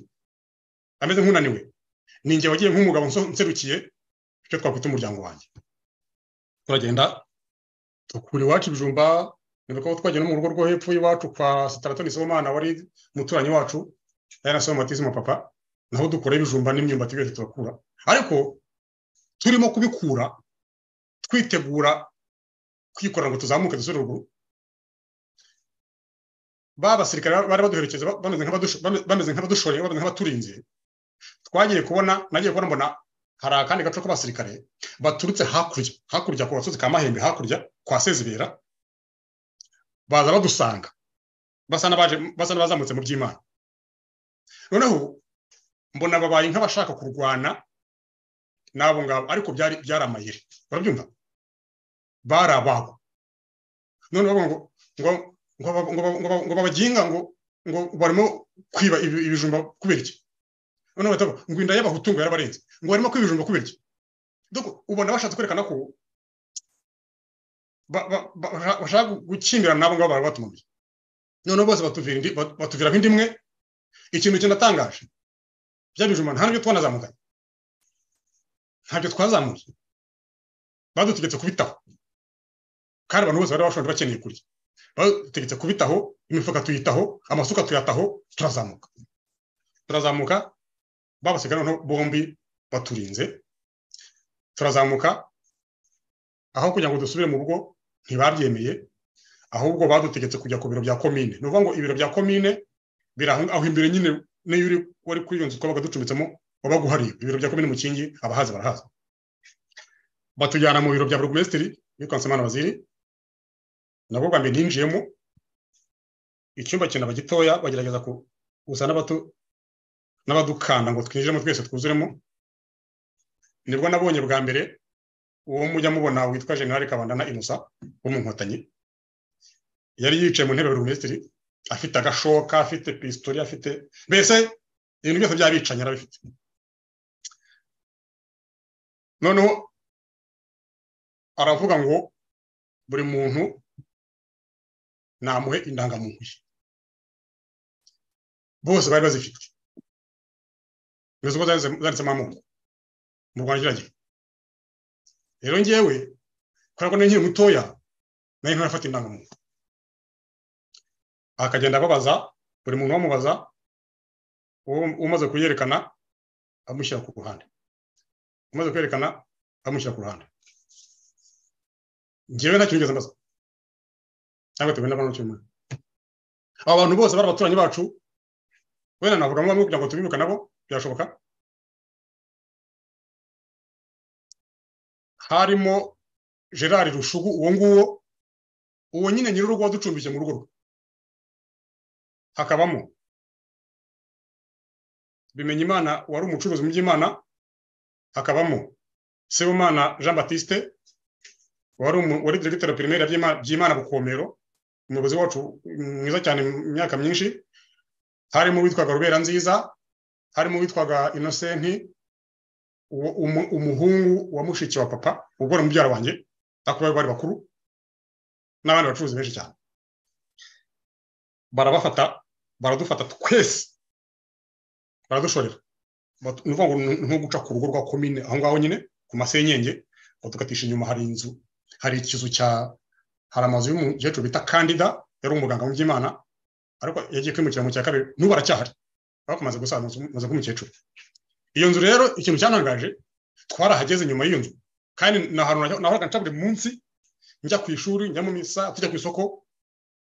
ameze nk'unaniwe ni igihe wagiye nk'umugabo nserukiye icyo twakwita umuryango wanjye turagenda dukura iwacu ibijumba nibwo twagiye no mu rugo rwo hepfo y'iwacu kwa sitaratoni sibomana wari umuturanyi wacu yari na somatizima papa naho dukora ibijumba n'imyumbati byose turakura ariko turimo kubikura twitegura kwikorera ngo tuzamuke dusure ruguru ba basirikare bari baduherekeza bameze nk'abadushoreye bameze nk'abaturinze twagiye kubona nagiye kubona mbona hari akandi gace k'abasirikare baturutse hakurya hakurya ku gasozi ka mahembe hakurya kwa sezibera baza badusanga basa n'abazamutse mu by'imana noneho mbona babaye nk'abashaka kurwana n'abo ngabo ariko byari amayeri barabyumva bari ababo none bavuga ngo babaginga ngo ngo barimo kwiba ibijumba kubera iki noneho bahita ngo inda y'abahutu ngo yarabarenze ngo barimo kwiba ibijumba kubera iki ubona bashatse kwerekana ko bashaka gukimirana nabo ngabo barabatumiye noneho bose batuvira indi imwe ikintu kinatangaje bya bijuma nta nibyo twanazamukanye ntabyo twazamuye badutegetse kubitaho kandi abantu bose bari bashonje bakeneye kurya badutegetse kubitaho imifuka tuyitaho amasuka tuyataho turazamuka turazamuka babasigaye noneho bombi baturinze turazamuka aho kugira ngo dusubire mu rugo ntibabyemeye ahubwo badutegetse kujya ku biro bya komine ni ukuvuga ngo ibiro bya komine biri aho imbere nyine niyo uri wari kuri iyo nzu twabaga ducumbitsemo wabaga uhari ibiro bya komine mukingi abahazi barahaza batujyana mu biro bya burugumesitiri witwa nsemana waziri nabwo bwa mbere ninjiyemo icyumba kinaba gitoya bagerageza kuza n'abadukanda ngo twinjiremo twese twuzuremo nibwo nabonye bwa mbere uwo mujya mubona witwa generale kabandana inusa wo mu nkotanyi yari yicaye mu ntebe buri minisitiri afite agashoka afite pisitori afite mbese ibintu byose by'abicanyi arabifite noneho aravuga ngo buri muntu namuhe indangamuntu ye bose bari bazifite bivuze ko zanditsemo amoko mu rwanda kiragira rero ngewe kubera ko nkiri mutoya nayo ntarafata indangamuntu akagenda ababaza buri muntu wamubaza umaze kuyerekana amushyira ku ruhande umaze kwerekana amushyira ku ruhande ngewe nta kintu ngeze mbaza cyangwa tuwe n'abantu cyumwe aba bantu bose bari abaturanyi bacu wenda navuga mu kugira ngo tubibuke nabo byashoboka harimo gerard rushugu uwo nguwo uwo nyine nyir'urugo waducumbishye mu rugo rwe hakabamo bimenya imana wari umucuruzi mu by'imana hakabamo sebumana jean batiste wari wari diregiteri pirimeri by'imana bukomero umuyobozi wacu mwiza cyane mu myaka myinshi harimo uwitwaga rubera nziza harimo uwitwaga inosenti umuhungu wa mushiki wa papa ubwo mubyara wanjye ariko bari bakuru n'abandi bacuruzi benshi cyane barabafata baradufata twese baradushorera ni ukuvuga ngo ni nko guca ku rugo rwa komine aho ngaho nyine ku masenyenge badukatisha inyuma hari inzu hari ikizu cya hari amazu y'umukecuru bita kandida yari umuganga w'iby'imana ariko yagiye kwimukira mu cya kabiri n'ubu aracyahari bakomaze gusaza k'umukecuru iyo nzu rero ikintu cyanangaje twarahageze nyuma y'iyo nzu kandi ni ahantu nahoraga nca buri munsi njya ku ishuri njya mu misa tujya ku isoko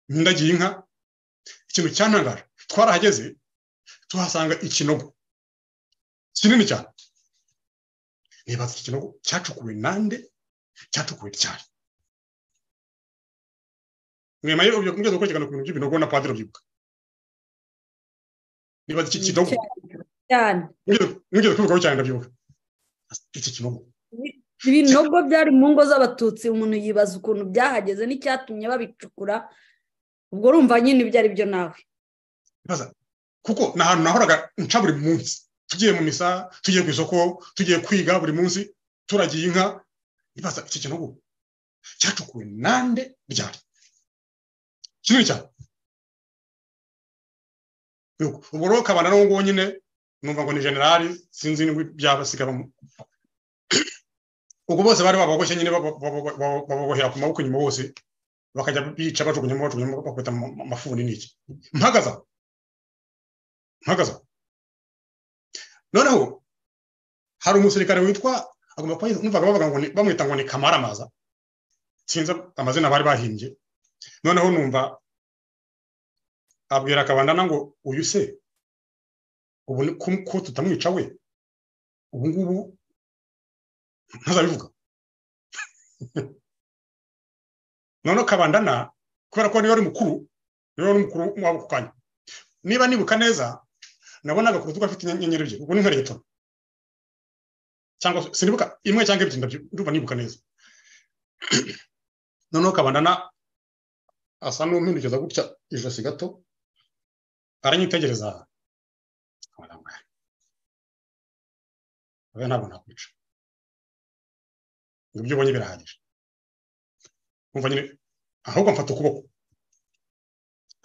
ntindagiye inka ikintu cyanangaje twarahageze tuhasanga ikinogo kinini cyane nibaza iki kinogo cyacukuwe nande cyacukuwe cyane mwema yo ubyo kumugeza gukurikirana ku bintu by'ibinogo na padiri byibuka nibaza iki kinogo cyane mugeze kubivugaho cyane ndabyibuka iki kinogo ibinogo byari mu ngo z'abatutsi umuntu yibaza ukuntu byahageze n'icyatumye babicukura ubwo urumva nyine ibyo ari byo nawe nibaza kuko ni ahantu nahoraga nca buri munsi tugiye mu misa tugiye ku isoko tugiye kwiga buri munsi turagiye inka nibaza iki kinogo cyacukuwe nande ryari kinini cyane ubwo rero kabana n'uwo nguwo nyine numva ngo ni generali sinzi n'ibyo byabasigaramo ubwo bose bari bababoshye nyine bababohera ku maboko inyuma bose bakajya bica bajugunyamo bajugunyamo bakubita amafuni n'iki mpagaza mpagaza noneho hari umusirikare witwa numvaga bavuga ngo bamwita ngo ni kamaramaza sinzi amazina bari bahimbye noneho numva abwira akabandana ngo uyu se ubu ko tutamwica we ubu ngubu ntazabivuga noneho kabandana kubera ko niba ari mukuru niba ari mukuru wabo ako kanya niba nibuka neza nabonaga ku rutugu afite inyenyeri ebyiri ubwo ni nka regitoro cyangwa sinibuka imwe cyangwa ebyiri ndumva nibuka neza noneho kabandana asa n'umpindukiza gutya ijosi gato aranyitegereza we ntabwo nakwica ngo ibyo ubonye birahagije umva nyine ahubwo mfata ukuboko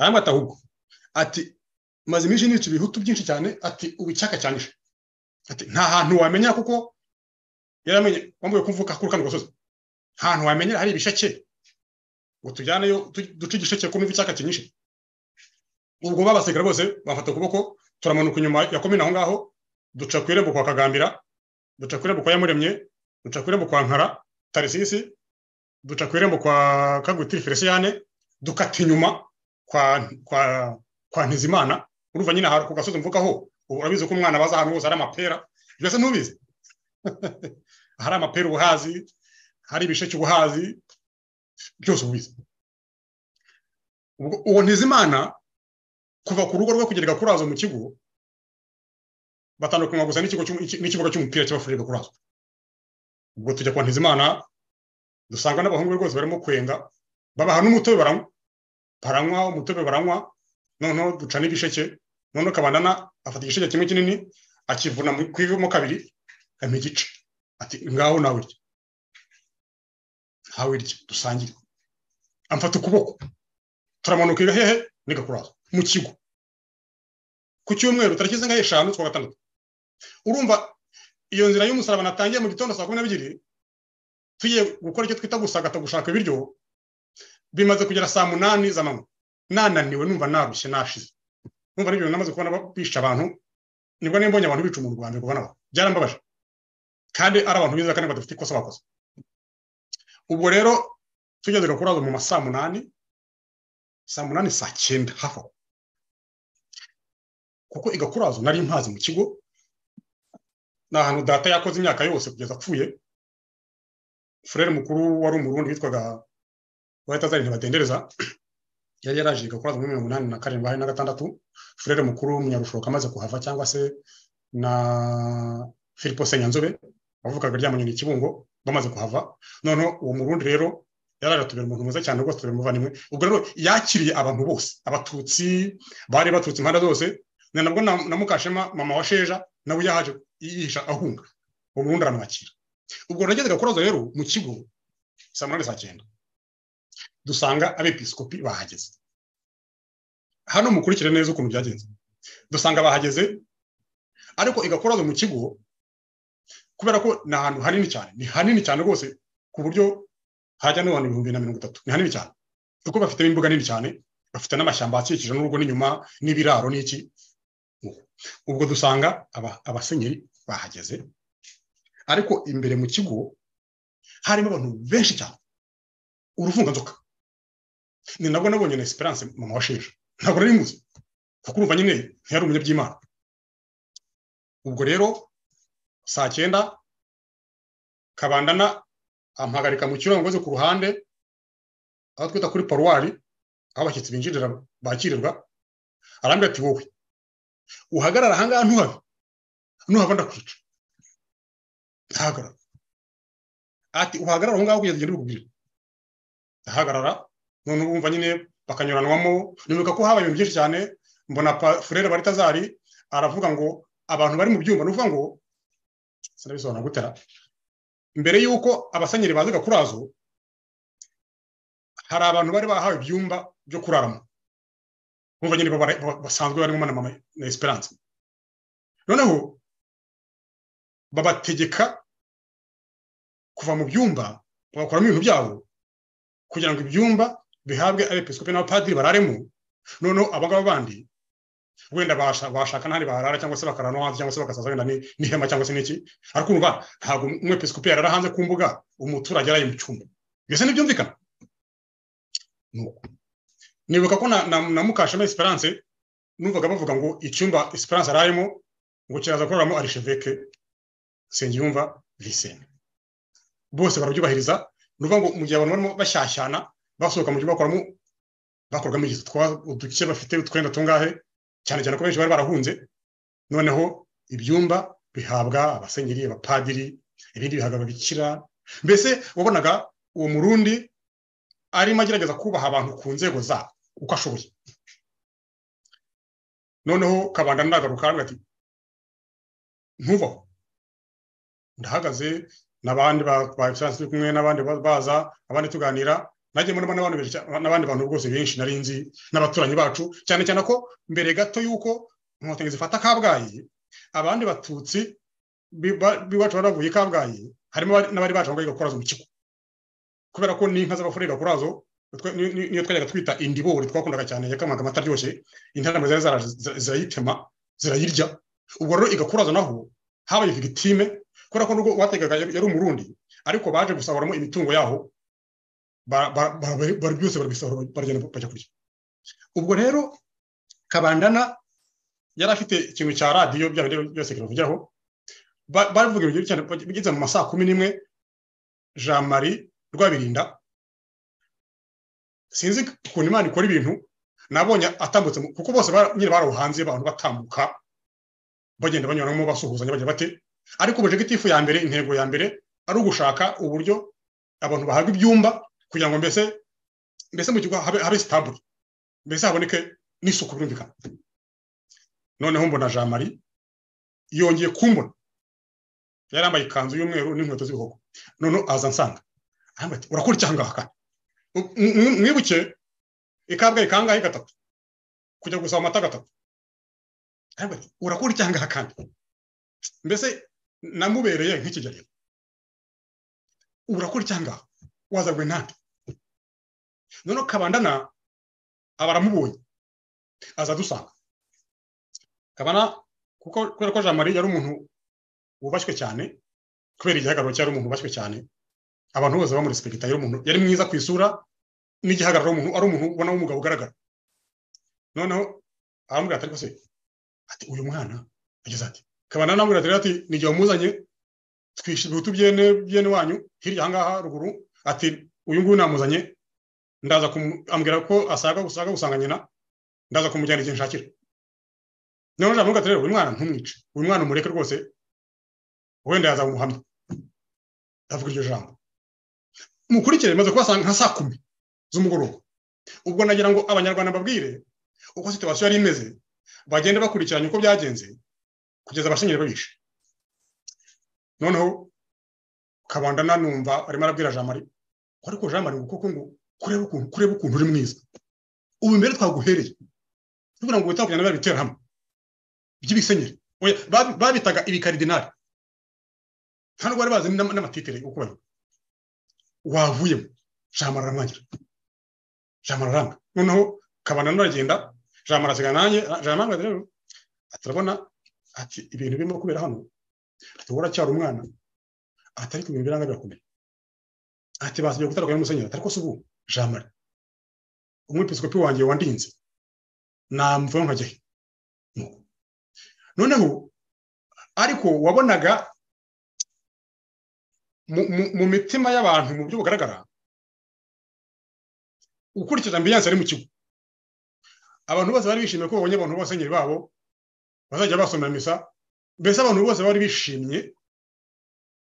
aramwata ahubwo ati maze iminsi nica ibihutu byinshi cyane ati ubu icyaka cyanishe ati nta hantu wamenya kuko yaramenye wambuye kumvuka kuri kano gasozi nta hantu wamenyera hari ibisheke ngo tujyaneyo duce igisheke kumva icyaka kinyishe ubwo babasekera bose bafata ukuboko turamanuka inyuma ya komine aho ngaho duca ku irembo kwa kagambira duca ku irembo kwa yamuremye duca ku irembo kwa nkara tarisisi duca ku irembo kwa kagutiri feliciyane dukata inyuma kwa kwa kwa ntizimana urumva nyine ku gasozi mvugaho ubu urabizi ko umwana baza ahantu hose hari amapera mbese ntubizi hari amapera ubuhazi hari ibisheke ubuhazi byose ubizi uwo ntizimana kuva ku rugo rwe kugera kurazo mu kigo batandukanywa gusa n'ikigo cy'umu- n'ikibuga cy'umupira cy'abafurika kurazwa ubwo tujya kwa ntizimana dusanga n'abahungu be rwose barimo kwenga babaha n'umutobe baranywa baranywa umutobe baranywa noneho duca n'ibisheke noneho kabandana afata igisheke kimwe kinini akivuna mu- ku ivi mo kabiri ampa igice ati ngaho nawe urya ntawe urya dusangire amfata ukuboko turamanuka iga hehe niga kuraza mu kigo ku cyumweru tariki zingahe eshanu z'ukwa gatandatu urumva iyo nzira y'umusaraba natangiye mu gitondo saa kumi n'ebyiri tugiye gukora icyo twita gusagata gushaka ibiryo bimaze kugera saa munani z'amanywa nananiwe numva narushye nashize numva n'ibyo bintu namaze kubona ba- bisha abantu nibwo nimbonye abantu bica umuntu rwanda kubona byarambabaje kandi ari abantu biza kandi badafite ikosa bakoze ubwo rero tugeze gakurazo mu ma saa munani saa munani saa cyenda hafi aho kuko igakurazo nari mpazi mu kigo ni ahantu data yakoze imyaka yose kugeza apfuye furere mukuru wari umurundi witwaga uwahitazari ntibadendereza yari yaraje igakurazo muri mirongo inani na karindwi hari na gatandatu furere mukuru w'umunyarushoka amaze kuhava cyangwa se na filipo senyanzobe wavukaga ryamanyoni ikibungo bamaze kuhava noneho uwo murundi rero yari aje atubera umuntu mwiza cyane rwose tubera umuvandimwe ubwo rero yakiriye abantu bose abatutsi bari baturutse impande zose na nabwo na, na mukashema mama wa sheja nawe yahaje yihisha ahunga uwo murundi aramwakira ubwo nageze gakurazo rero mu kigo saa munani saa cyenda dusanga abepiskopi bahageze hano mukurikire neza ukuntu byagenze dusanga bahageze ariko igakurazo mu kigo kubera ko ni ahantu hanini cyane ni hanini cyane rwose ku buryo hajya n'abantu ibihumbi na mirongo itatu ni hanini cyane kuko bafite imbuga nini cyane bafite n'amashyamba akikije n'urugo n'inyuma n'ibiraro n'iki ubwo dusanga aba- abasenyeri bahageze ariko imbere mu kigo harimo abantu benshi cyane uruvunganzoka ni nabwo nabonye na esperance mama wa sheje ntabwo nari muzi kuko urumva nyine ntiyari umunyabyimana ubwo rero saa cyenda kabandana ampagarika mu kirongozi ku ruhande aho twita kuri paruwari aho abashyitsi binjirira bakirirwa arambwira ati wowe uhagarara ahangaha ntuhave nuhava ndakwica ndahagarara ati uhagarara aho ngaho kugeza igihe ndibikubwire ndahagarara none urumva nyine bakanyuranwamo nibuka ko habaye ibintu byinshi cyane mbona pa- furere baritazari aravuga ngo abantu bari mu byumba ni ukuvuga ngo sinabisobanura gutera mbere y'uko abasenyeri baza gakurazo hari abantu bari bahawe ibyumba byo kuraramo bumva nyine babara- ba- basanzwe barimo na mama na esperance noneho babategeka kuva mu byumba bagakoramo ibintu byabo kugira ngo ibyumba bihabwe abepiskopi n'abapadiri bararemo noneho abagabo bandi wenda basha- bashaka n'ahandi baharara cyangwa se bakarara no hanze cyangwa se bagasaza wenda ni- n'ihema cyangwa se n'iki ariko urumva ntabwo umwepiskopi yarara hanze ku mbuga umuturage araye mu cyumba mbese ntibyumvikana Nuko. nibuka ko na, na, na mukashema esperance numvaga bavuga ngo icyumba esperance arayemo ngo kiraza kororamo arisheveke sengiyumva visene bose barabyubahiriza ni ukuvuga ngo mu gihe abantu barimo bashyashyana basohoka mu gihe bakoramo bakorwamo igihe uduce bafite utwenda tungahe cyane cyane ko benshi bari barahunze noneho ibyumba bihabwa abasenyeri abapadiri ibindi bihabwa ababikira mbese wabonaga uwo murundi arimo agerageza kubaha abantu ku nzego zabo uko ashoboye noneho kabanda ndagaruka aravuga ati ntuvaho ndahagaze n'abandi ba- ba egisansi turi kumwe n'abandi ba- baza abandi tuganira najye murimo n'abandi benshi cyane- n'abandi bantu rwose benshi nari nzi n'abaturanyi bacu cyane cyane ko mbere gato y'uko inkotanyi zifata kabgayi abandi batutsi biba- b'iwacu bari bavuye kabgayi harimo abari- n'abari bacu ngo igakurazo mu kigo kubera ko n'inka z'abafurika kurazo utwe- ni- ni- niyo twajyaga twita indibori twakundaga cyane yakamaga amata aryoshye intarama zari zaraje zira- zirayitema zirayirya ubwo rero igakurazo naho habaye victime kubera ko nubwo uwategaga yari yari umurundi ariko baje gusahuramo imitungo yaho ba- ba- ba- ba- bari byose barabisahura baragenda bajya kurya ubwo rero kabandana yari afite ikintu cya radiyo bya bindi byose kiravugiraho Ba- bavuga ibintu byinshi cyane bigeze mu masaa kumi n'imwe jean marie rwabirinda sinzi ukuntu imana ikora ibintu nabonye atambutse mu- kuko bose bara- nyine barawuhanze abantu batambuka bagenda banyuranamo basuhuzanya bagira bate ariko objective ya mbere intego ya mbere ari ugushaka uburyo abantu bahabwa ibyumba kugira ngo mbese mbese mu kigo habe habe sitabure mbese haboneke n'isuku birumvikana noneho mbona jean marie yongeye kumbona yari yambaye ikanzu y'umweru n'inkweto z'ibihogo noneho aza ansanga arambwira ati urakora iki aha ngaha kandi M- m- mwibuke ikabwayi kangahe gatatu kujya gusaba amata gatatu arambwira ati urakora iki aha ngaha kandi mbese namubereye nk'ikigereranyo urakora iki aha ngaha wazagwe ntande noneho kabandana aba aramubonye aza adusanga kabana kuko kubera ko jean marie yari umuntu wubashywe cyane kubera igihagararo cye yari umuntu wubashywe cyane abantu bose bamurespekita yari umuntu yari mwiza ku isura n'igihagararo umuntu ari umuntu ubona w'umugabo ugaragara noneho aramubwira ati ariko se ati uyu mwana ageze ati kabana anamubwira ati rero ati ni igihe wamuzanye twishimiye ibihutu byene byene wanyu hirya aha ngaha ruguru ati uyu nguyu namuzanye ndaza kumu- ambwira ko asaga gusaga gusanga nyina ndaza kumujyana igihe nshakira noneho ndavuga ati rero uyu mwana ntumwice uyu mwana umureke rwose wenda yazaba umuhamya ndavuga iryo jambo mukurikire maze kubasanga nka saa kumi z'umugoroba ubwo nagira ngo abanyarwanda mbabwire uko situwasiyo yari imeze bagende bakurikiranye uko byagenze kugeza abashingiye babishe noneho kabanda nanumva arimo arabwira jean marie ko ariko jean marie ngo koko ngo kureba ukuntu kureba ukuntu uri mwiza ubu mbere twaguhereye tuvuga ngo witabwa na bya biteramo by'ibisenyeri Oya, babi- babitaga ibikaridinari nta nubwo bari bazi n'ama- n'amatitere uko bari wavuyemo jean marie aramwangira jean marie aranga noneho kabana nawe aragenda jean marie asigara nanjye jean marie rero ati urabona ati ibintu birimo kubera hano ati wowe uracyari umwana ati ariko ibintu biranga birakomeye ati basigaye gutarwa n'umusenyeri ati ariko se ubu jean marie umwepiskopi wanjye wandinze namvaho nkajya he Nuko. noneho ariko wabonaga mu- mu- mu mitima y'abantu mu buryo bugaragara ukurikije ambiyanse ari mu kigo abantu bose bari bishimiye ko babonye abantu b'abasenyeri babo bazajya basomera misa mbese abantu bose bari bishimye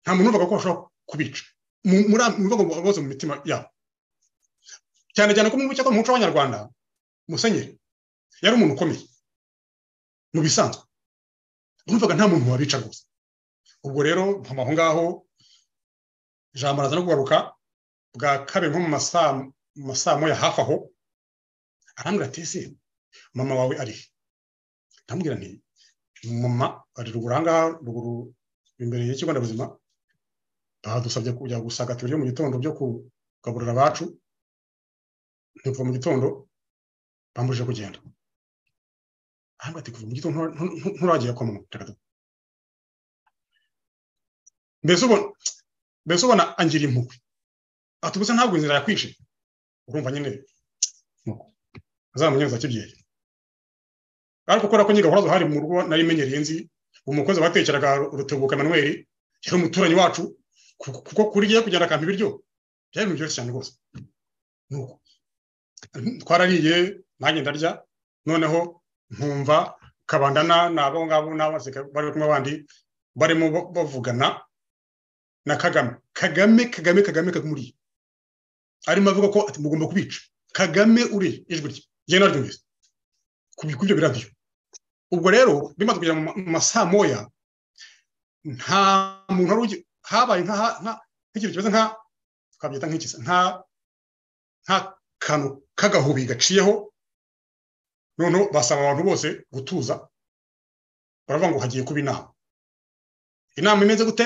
nta muntu uvuga ko bashobora kubica Mu- muri mu bivuga bose mu mitima yabo cyane cyane ko mu mucyo mu muco w'abanyarwanda musenyeri yari umuntu ukomeye mu bisanzwe numvaga nta muntu wabica rwose ubwo rero mpama aho ngaho ijambo araza no kugaruka bwa kabiri nko mu masaa mu masaa moya hafi aho arambwira ati ese mama wawe ari he ndamubwira nti mama ari ruguru aha ngaha ruguru imbere y'ikigo nderabuzima badusabye kujya gusaka tubiryo mu gitondo byo kugaburira abacu ntivuga mu gitondo bambujije kugenda ahubwo ati kuva mu gitondo ntura- ntu- ntu- nturagiye kwa mama reka tu- mbese ubona mbese ubona angira impuhwe ati ubuse ntabwo inzira yakwishe urumva nyine nuko azamunyereza kibyeyi ariko kubera ko nyine gahunda zahari mu rugo nari menyereye nzi umukozi watekeraga rutebuka manuel yari umuturanyi wacu ku- kuko kuri giye kugenda akampa ibiryo byari ibintu byoroshye cyane rwose nuko twarariye nanjye ndarya noneho nkumva kabandana n'abo ngabo n'abasirikare bari kumwe abandi barimo ba- bavugana na kagame kagame kagame kagame kagumuriye arimo avuga ko ati mugomba kubica kagame uri ijwi rye njye naryumvise ku bi- ku byo biradiyo ubwo rero bimaze kugera mu ma- mu masaa moya nta muntu wari ugi- habaye nka- nka- nk'ikintu kimeze nka twabyita nk'ikisa nka nk'akantu k'agahubi gaciyeho noneho basaba abantu bose gutuza baravuga ngo hagiye kuba inama inama imeze gute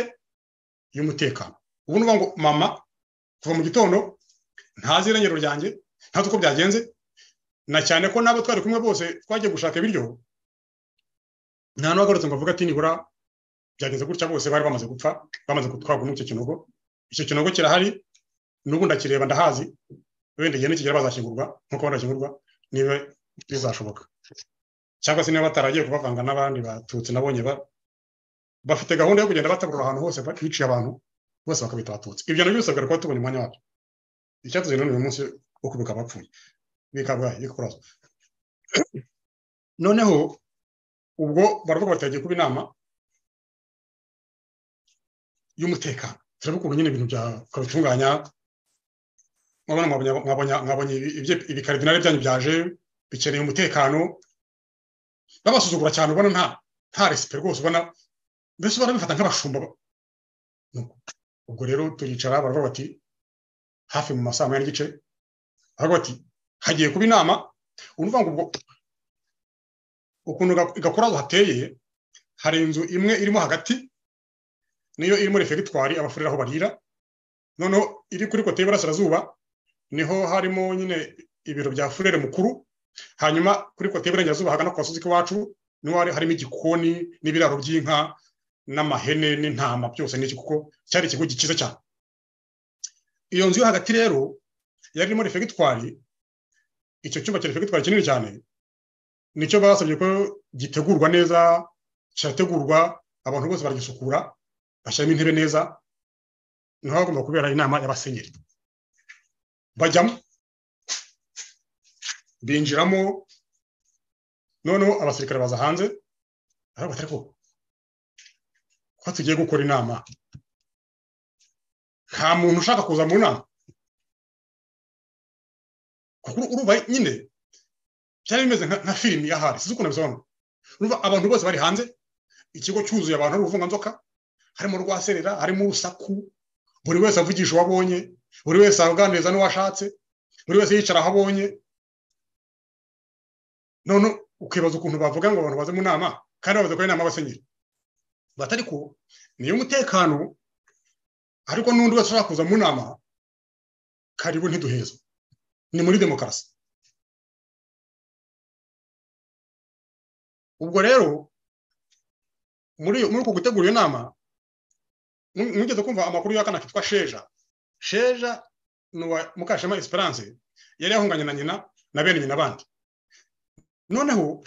y'umutekano ubu ni ukuvuga ngo mama kuva mu gitondo ntazi irengero ryanjye ntazi uko byagenze na cyane ko n'abo twari kumwe bose twagiye gushaka ibiryo nta n'uwagarutse ngo avuge ati nibura byagenze gutya bose bari bamaze gupfa bamaze gutwarwa n'icyo kinogo icyo kinogo kirahari n'ubu ndakireba ndahazi wenda igihe nikigera bazashyingurwa nk'uko banashyingurwa niba bizashoboka cyangwa se niba bataragiye kubavanga n'abandi batutsi nabonye ba- bafite gahunda yo kugenda batabura ahantu hose ba- biciye abantu bose bakabita abatutsi ibyo nabyo bisabwa kuba tubonye umwanya wabyo icyatuzanye none uyu munsi wo kwibuka abapfuye bikabwaye yo kuraza noneho ubwo baravuga bati yagiye kuba inama y'umutekano turabona ukuntu nyine ibintu byabitunganya mwabonye ibikaridinari byanyu byaje bikeneye umutekano babasuzugura cyane ubona nta nta resipe rwose ubona mbese barabifata nk'abashumba ubwo rero turicara baravuga bati hafi mu masaha moya n'igice baravuga bati hagiye kuba inama urumva ngo ubwo ukuntu gakurazo hateye hari inzu imwe irimo hagati niyo irimo refegitwari abafurira aho barira noneho iri kuri kote y'iburasirazuba niho harimo nyine ibiro bya furere mukuru hanyuma kuri kote y'iburengerazuba hagana ku gasozi k'iwacu niho harimo igikoni n'ibiraro by'inka n'amahene n'intama byose n'iki kuko cyari ikigo gikiza cyane iyo nzu yo hagati rero yari irimo refegitwari icyo cyumba cya refegitwari kinini cyane nicyo basabye ko gitegurwa neza kirategurwa abantu bose baragisukura bashyiramo intebe neza niho hagomba kubera inama y'abasenyeri bajyamo binjiramo noneho abasirikare baza hanze ariko batari ko ko tugiye gukora inama nta muntu ushaka kuza mu nama kuko urumva nyine byari bimeze nka filimi ya hari sinzi ukuntu bisobanura urumva abantu bose bari hanze ikigo cyuzuye abantu b'uruvunganzoka harimo rwaserera harimo urusaku buri wese avugisha uwo abonye buri wese aganiriza n'uwo ashatse buri wese yicara aho abonye none ukibaza ukuntu bavuga ngo abantu baze mu nama kandi bavuze ko ari inama y'abasenyeri batari ko niyo umutekano ariko n'undi wese ushaka kuza mu nama karibu ntiduheza ni muri demokarasi ubwo rero muri uko gutegura iyo nama mugeze kumva amakuru y'akana kitwa sheja sheja ni uwa mukashema esperance yari yahunganye na nyina na bene nyina bandi noneho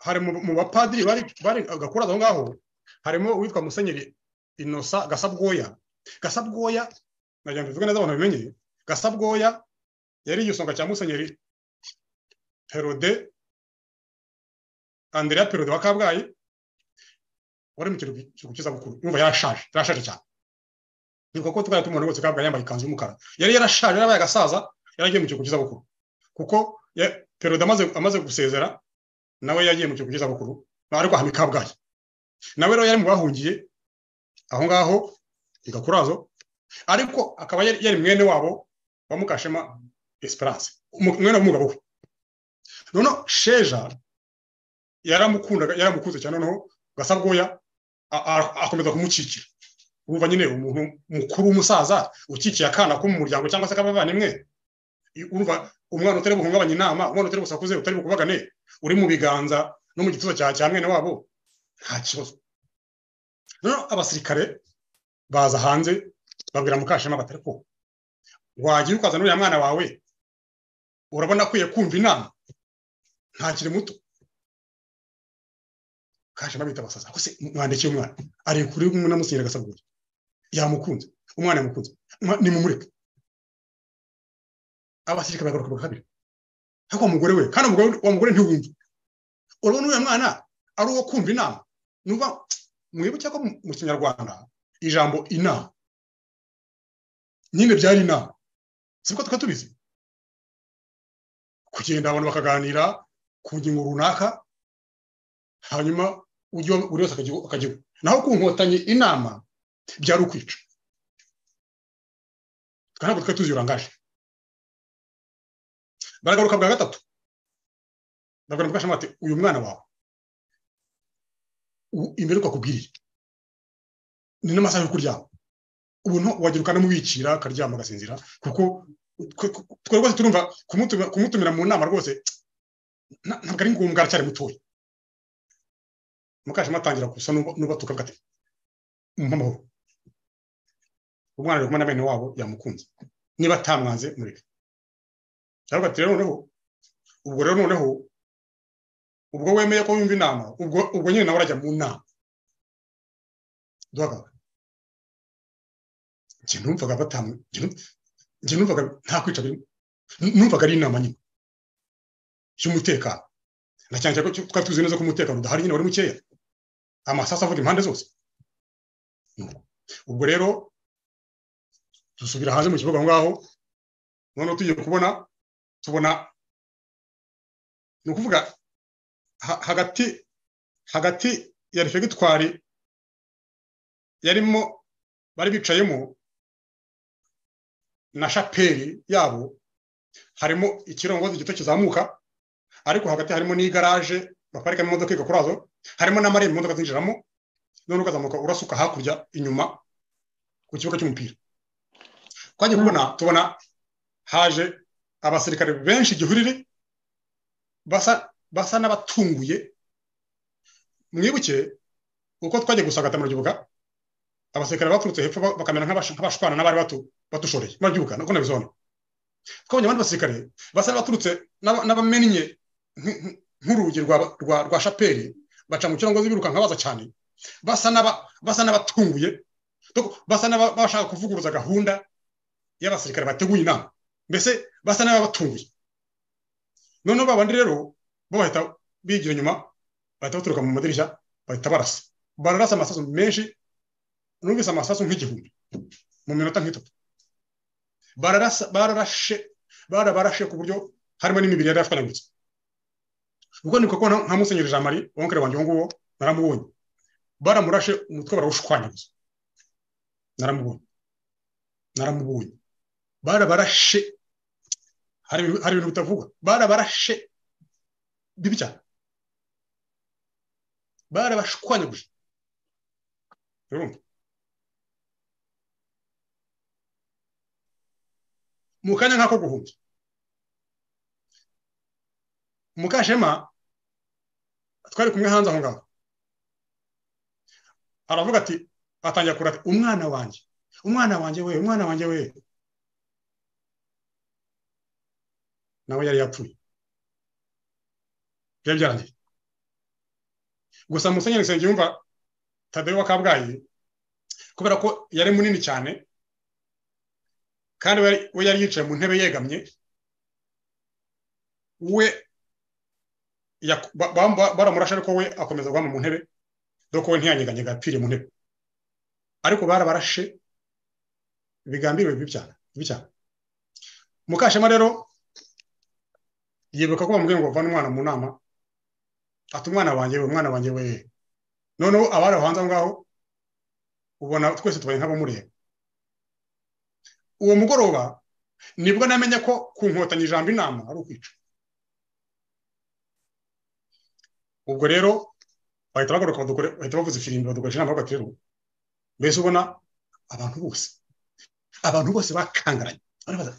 hari mu bapadiri bari gakuraza aho ngaho harimo uwitwa musenyeri inosa gasabwoya gasabwoya nagira ngo bivuge neza abantu bimenye gasabwoya yari igisonga cya musenyeri perode andrea perode wa kabgayi wari mu kiruhuko cy'izabukuru yumva yarashaje yarashaje cyane nibuka ko twari tumubona rwose kabgayi yambaye ikanzu y'umukara yari yarashaje yarabaye agasaza yaragiye mu kiruhuko cy'izabukuru kuko perode amaze amaze gusezera nawe yagiye mu kiruhuko cy'izabukuru ariko ahami kabgayi nawe rero yari mu bahungiye aho ngaho igakurazo ariko akaba yari mwene wabo wa mukashema esperance mwene w'umugabo we noneho sheja yaramukundaga yaramukunze cyane noneho gasabwoya akomeza kumukikira urumva nyine umuntu mukuru w'umusaza ukikiye akana ko mu muryango cyangwa se akabavandimwe urumva umwana utari buhungabanye inama umwana utari busakuze utari bukubagane uri mu biganza no mu gituza cya mwene wabo nta kibazo noneho abasirikare baza hanze babwira mukashema batari ko wagira ukazana uriya mwana wawe urabona akwiye kumva inama ntakiri muto kashema bita basaza se mwandikiye umwana ari kuri umwe namusinyira agasabwe yamukunze umwana yamukunze ni mumureke abasirikare bagaruka bakabiri ariko wa mugore we kandi wa mugore ntiwumve urabona uriya mwana ari uwo kumva inama nuba mwibuke ko mu kinyarwanda ijambo inama nyine byari inama siko tukaba tubizi kugenda abantu bakaganira ku ngingo runaka hanyuma buri wese akajya naho ku nkotanyi inama byari ukwica ntabwo twari tuzi urangaje baragaruka bwa gatatu babwira mukasha bati uyu mwana wawe imbere uko akubwiriye ni n'amasaha yo kuryama ubuntu wagira ukanamubikira akaryama agasinzira kuko twari rwose turumva kumutumira mu nama rwose ntabwo ari ngombwa aracyari mutoya mukashema atangira gusa n'ubatuka bwate mpamahoro umwana ari kumwe na bene wabo yamukunze niba atamwanze mureke cyangwa ati rero noneho ubwo rero noneho ubwo wemeye ko wumva inama ubwo ubwo nyine nawe urajya mu nama duhagarara njye numvaga batamu njye numvaga nta kwica birimo numvaga ari inama nyine cy'umutekano na cyane cyane ko twari tuzi neza ko umutekano udahari nyine wari mukeya amasasu avuga impande zose ubwo rero dusubira hanze mu kibuga aho ngaho noneho tugiye kubona tubona ni ukuvuga hagati hagati ya refegitwari yarimo bari bicayemo na shapeli yabo harimo ikirongozi gito kizamuka ariko hagati harimo n'igaraje baparikamo imodoka igakurazo harimo n'amarembo imodoka zinjiramo noneho ukazamuka urasuka hakurya inyuma ku kibuga cy'umupira twagiye kubona tubona haje abasirikare benshi igihurire basa n'abatunguye mwibuke uko twagiye gusagata murabyibuka abasirikare baturutse hepfo bakamera nk'abashwana n'abari batushoreye murabyibuka nuko nabizona twabonye abandi basirikare basa n'abaturutse n'abamennye nk'urugi rwa shapeli baca mu kirango birukanka baza cyane basa n'abatunguye basa n'abashaka kuvuguruza gahunda y'abasirikare bateguye inama mbese basa n'ababatunguye noneho babandi rero bo bahita bigira inyuma bahita baturuka mu madirishya bahita barasa bararasa amasasu menshi numvise amasasu nk'igihumbi mu minota nk'itatu bararasa bararashe barabarashe ku buryo harimo n'imibiri yari yatwanyaguritse ubwo ni kuko nka musenyeri jean marie wonkere wanjye uwo nguwo naramubonye baramurashe umutwe barawushwanyaguza naramubonye naramubonye barabarashe hari ibintu bitavuga barabarashe bibi cyane barabashwanyaguje urumva mu kanya nk'ako guhumbya mukashema twari kumwe hanze aho ngaho aravuga ati atangira kurata umwana wanjye umwana wanjye we umwana wanjye we nawe yari yapfuye byari byarangiye gusa musenyeri nsengiyumva tadeyo wa kabgayi kubera ko yari munini cyane kandi we yari yicaye mu ntebe yegamye we baramurasha ariko we akomeza guhama mu ntebe dore we ntiyanyeganyega yapfiriye mu ntebe ariko barabarashe bigambiriwe bibi cyane mukashema rero yibuka ko bamubwiye ngo vane umwana mu nama ati umwana wanjye we umwana wanjye we noneho abari aho hanze aho ngaho ubona twese tubaye nk'abamureba uwo mugoroba nibwo namenya ko ku nkotanyi ijambo inama ari ukwica ubwo rero bahita bagaruka bahita bavuza ifirimbi badukoresha inama hagati rero mbese ubona abantu bose abantu bose bakangaranye barabaza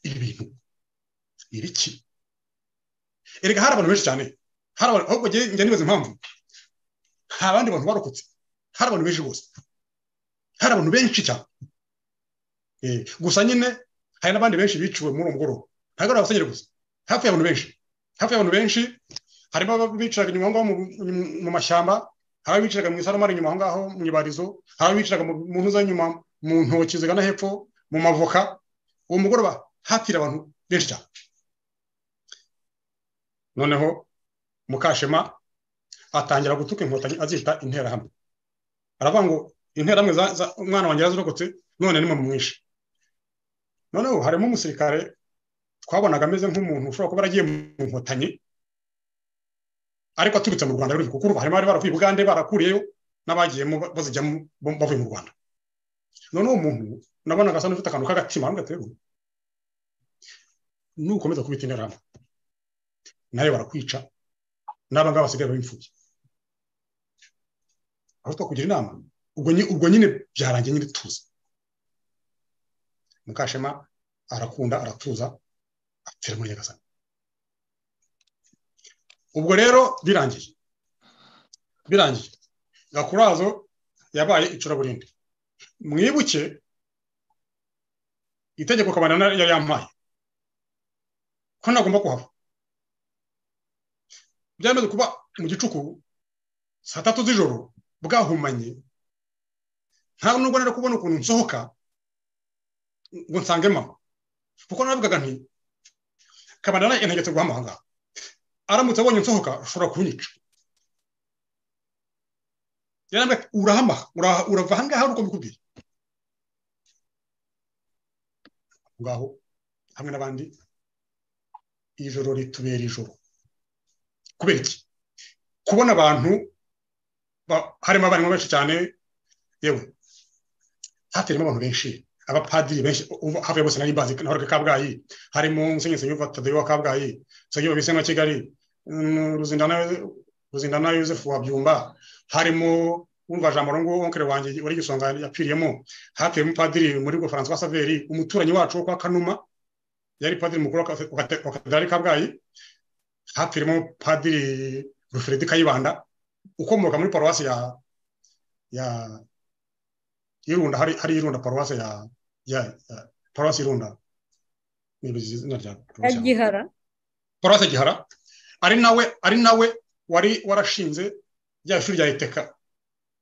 ibi bintu ibiki erega hari abantu benshi cyane hari abantu ahubwo njya nibaza impamvu nta bandi bantu barokotse hari abantu benshi rwose hari abantu benshi cyane gusa nyine hari n'abandi benshi biciwe muri uwo mugoroba ntabwo ari abasenyeri gusa hafi y'abantu benshi hafi y'abantu benshi harimo ababiciraga inyuma aho ngaho mu mashyamba hari ababiciraga mu isaromari inyuma aho ngaho mu ibarizo hari ababiciraga mu ntuza nyuma mu ntoki zigana hepfo mu mavoka uwo mugoroba hapfira abantu benshi cyane noneho mukashema atangira gutuka inkotanyi azita interahamwe aravuga ngo interahamwe umwana wanjye yazirokotse none ni mwinshi noneho harimo umusirikare twabonaga ameze nk'umuntu ushobora kuba yaragiye mu nkotanyi ariko aturutse mu rwanda kuko uruva harimo abari baravuye ubugande barakuriyeyo n'abagiyemo bazijyamo bavuye mu rwanda noneho umuntu nabonaga asa n'ufite akantu k'agatima n'ugaterwa nukomeza kubita interahamwe nayo barakwica n'aba ngaba basigaye b'imfubyi aho twakugira inama ubwo nyine byarangiye nyine tuza mukashema arakunda aratuza apfira muri nyagasani ubwo rero birangiye birangiye gakurazo yabaye icuraburindi mwibuke itegeko kabana yari yampaye ko ntagomba kuhava byamaze kuba mu gicuku saa tatu z'ijoro bwahumanye nta nubwo nari kubona ukuntu nsohoka ngo nsange mama kuko naravugaga nti kabandana yantegetse guha amahanga aramutse abonye nsohoka ashobora kunyica yarambwira ati urahama uraha- urava aha ngaha uko mbikubwiye Aho ngaho hamwe n'abandi ijoro ritubera ijoro kubera iki kubona abantu ba- harimo abarimu benshi cyane yewe haterimo abantu benshi abapadiri benshi uva- hafi ya bose nari mbazi nahoraga kabgayi harimo musenyeri senyuva tadeyo wa kabgayi senyuva bisema wa kigali mm, ruzindana ruzindana yosefu wa byumba harimo wumva jambo ngo onkere wanjye uri gisonga yapfiriyemo hatuyemo padiri muri bwo François Saveri umuturanyi wacu wo kwa Kanuma yari padiri mukuru wa ka- wa kate- wa katedrali Kabgayi hatuyemo padiri Rufredi Kayibanda ukomoka muri paruwasi ya ya Irunda hari hari Irunda paruwasi ya ya, ya paruwasi Irunda nibagize izina rya paruwasi ya- gihara paruwasi ya Gihara ari nawe ari nawe wari warashinze rya shuri rya iteka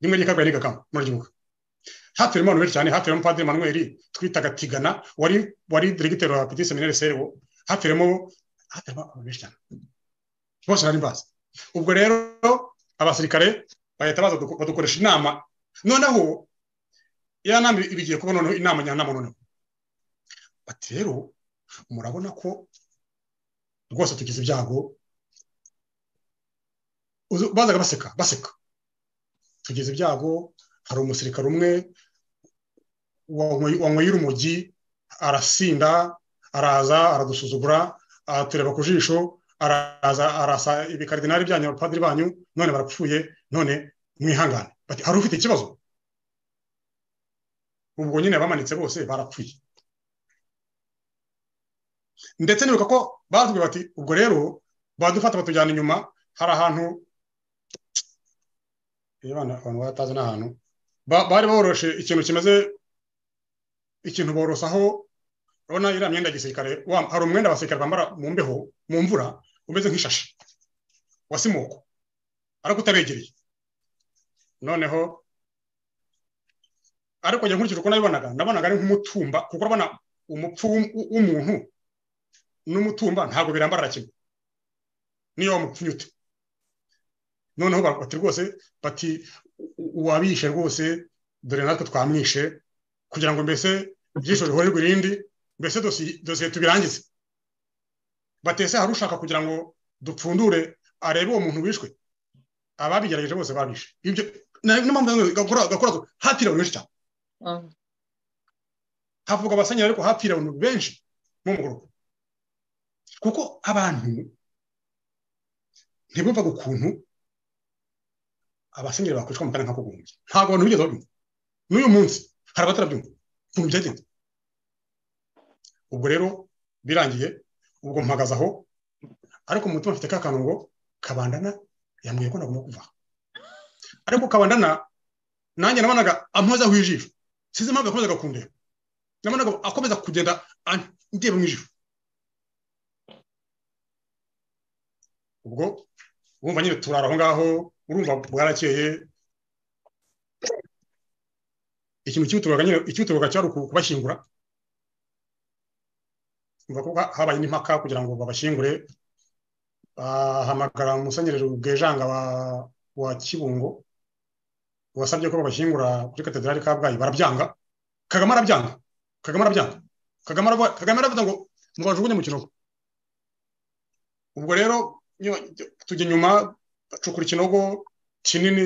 rimwe ry'ikagwa n'igakama murabyibuka haturimo abantu benshi cyane haturimo padiri manuel twitaga tigana wari wari diregiteri wa peti seminari serewo haturimo haturimo abantu benshi cyane bose bari bazi ubwo rero abasirikare bahita baza duko- badukoresha inama noneho ya nama ibigiye kuba noneho inama njyanama noneho bati rero murabona ko rwose tugize ibyago Uzu- bazaga baseka baseka tugize ibyago hari umusirikare umwe wanyweye wanyweye urumogi arasinda araza aradusuzugura atureba ku jisho araza arasa ibikaridinari byanyu abapadiri banyu none barapfuye none mwihangane bati hari ufite ikibazo ubwo nyine bamanitse bose barapfuye ndetse nibuka ko batubwiye bati ubwo rero badufata batujyana inyuma hari ahantu iyo abana abantu batazi n'ahantu Ba- bari boroshe ikintu kimeze ikintu borosaho urabona iriya myenda ya gisirikare wa- hari umwenda abasirikare bambara mu mbeho mu mvura umeze nk'ishashi wa simoko ariko utabegereye noneho ariko njye nkurikije uko nabibonaga nabonaga ari nk'umutumba kuko urabona umupfu w'um- w'umuntu n'umutumba ntabwo birambarana kimwe niyo wamupfunyute noneho ba- bati rwose bati uwabishe rwose dore natwe twamwishe kugira ngo mbese ibyisho bihorirwe irindi mbese dosi- dosiye tubirangize batese hari ushaka kugira ngo dupfundure arebe uwo muntu wishwe ababigerageje bose babishe ibyo na- niyo mpamvu ndavuga ngo gakora- gakorazo hatiriwe benshi cyane Mm. havuga abasenyeri ariko hapfira abantu benshi mu mugoroba kuko abantu ntibumvaga ukuntu abasenyeri bakwicwa mu kanya nk'ako guhumbya ntabwo abantu bigeze babyumva n'uyu munsi hari abatarabyumva ukuntu byagenze ubwo rero birangiye ubwo mpagaze aho ariko mu mutima mfite ka kantu ngo kabandana yambwiye ko nagomba kuva aha." ariko kabandana nanjye nabonaga ampozaho ijisho sinzi impamvu yakomezaga kundeba nabonaga akomeza kugenda an- ndeba mu ijuru ubwo wumva nyine turara aho ngaho urumva bwarakeye ikintu kibuturukaga nyine ikibuturukaga cyari uku- kubashyingura umva ko ha- habaye n'impaka kugira ngo babashyingure bahamagara umusenyeri bwejanga wa wa kibungo wasabye ko babashyingura kuri katedrali kabgayi barabyanga kagame arabyanga kagame arabyanga kagame aravuga kagame aravuga ngo mubajugunye mu kinogo ubwo rero nyuma- tujya inyuma bacukura ikinogo kinini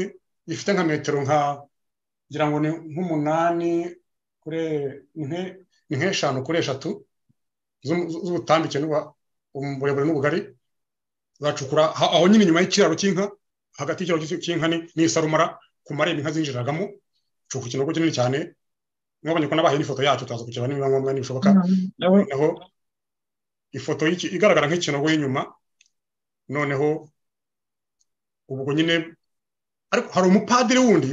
gifite nka metero nka ngira ngo ni nk'umunani kuri nke- ni nk'eshanu kuri eshatu z'um- z'ubutambike n'ubu- uburebure n'ubugari bacukura ha- aho nyine inyuma y'ikiraro cy'inka hagati y'ikiraro cy'inka ni- n'isarumara ku marembo inka zinjiragamo cukura ikinogo kinini cyane mwabonye ko nabahaye n'ifoto yacyo turaza kukireba niba ngombwa nibishoboka Nawe- noneho ifoto y'iki- igaragara nk'ikinogo y'inyuma noneho ubwo nyine ariko hari umupadiri wundi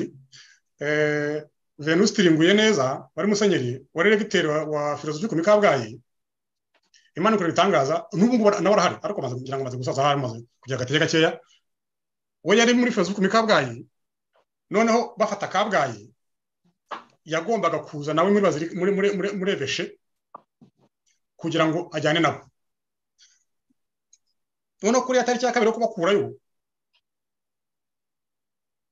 eh, venus tiringuye neza wari musenyeri wari regiteri wa, wa filozofi ku mikabwayi imana ikora ibitangaza n'ubu ngubu nawe arahari ariko amaze kugira ngo amaze gusaza hari amaze kugira agatege gakeya we yari muri filozofi ku mikabwayi noneho bafata kabgayi yagombaga kuza nawe muri baziri- muri muri muri, muri eveshe kugira ngo ajyane nabo noneho kuriya tariki ya kabiri yo kubakurayo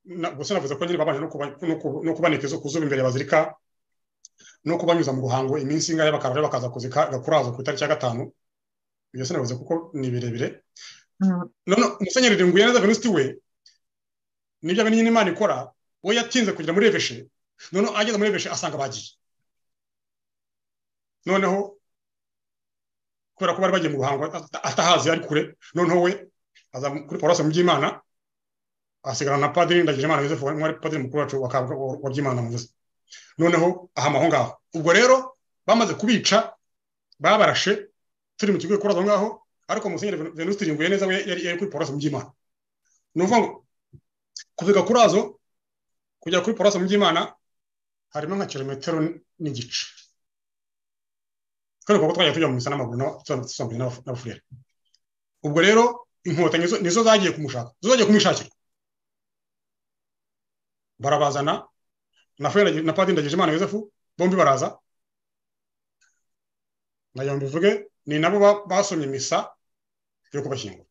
na- gusa navuze ko nyine babanje no kuba- no ku- no kubanika izo- ku zuba imbere bazirika no kubanyuza mu ruhango iminsi ingahe bakaba rero bakaza kuzika gakurazo ku itariki ya gatanu ibyo sinavuze kuko ni birebire none umusenyeri ringuye neza venusti we nibyo abe nyine imana ikora we yatinze kugera muri reveshe noneho ageze muri reveshe asanga bagiye noneho kubera ko bari bagiye mu ruhango ata- atahazi ari kure noneho we aza kuri paruwasi mu by'imana asigarana na padiri ndagije imana yosefu wari wari padiri mukuru wacu wa Kabgayi wa wa by'imana muvuze noneho ahama aho ngaho ubwo rero bamaze kubica babarashe turi mu kigo gikoraza aho ngaho ariko musenyeri venuste ringuye neza we yari yari kuri paruwasi mu by'imana ni ukuvuga ngo kuviga kurazo kujya kuri paruwasi mu by'imana harimo nka kilometero n'igice kubera ko twajya tujya mu misa n'amaguru n'aba- tuza- tusambuye n'aba- n'abafurere ubwo rero inkotanyi zo- nizo zagiye kumushaka zo zagiye kumwishakira barabazana na furere na padiri ndagije imana yosefu bombi baraza na yombi bivuge ni nabo ba- basomye misa yo kubashyingura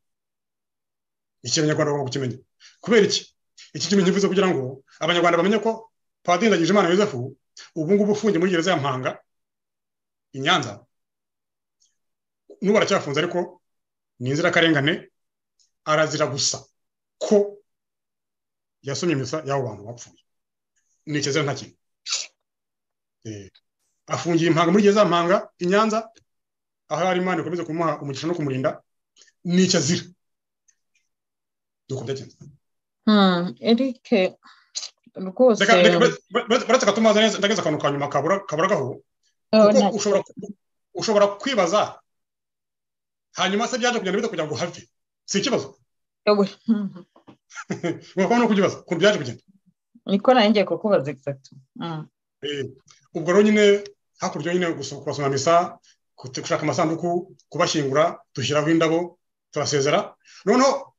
iki abanyarwanda bagomba kukimenya kubera iki iki kimenyi mvuze kugira ngo abanyarwanda bamenye ko padiri ndagije imana yosefu ubu ngubu ufungiye muri gereza ya mpanga i nyanza n'ubu aracyafunze ariko ni inzirakarengane arazira gusa ko yasomye misa y'abo bantu bapfuye ni ikizira nta kintu Eh, afungiye impanga muri gereza ya mpanga i nyanza aho yari imana ikomeze kumuha umugisha no kumurinda ni ikizira nuko byagenze eric rwose Reka- reka- reka- reka- reka tumubaze neza ndageze akantu ka nyuma kabura kabura gaho oh, kuko nta- ushobora ushobora kwibaza hanyuma se byaje kugenda bite kugira ngo uhave si ikibazo ewe, mhm. ugakoma no kukibaza ukuntu byaje kugenda niko nanjye ngiye kukubaza egisagiti Eh, ubwo rero nyine hakurya nyine gusu- kubasoma misa kute- gushaka amasanduku kubashyingura dushyiraho indabo turasezera noneho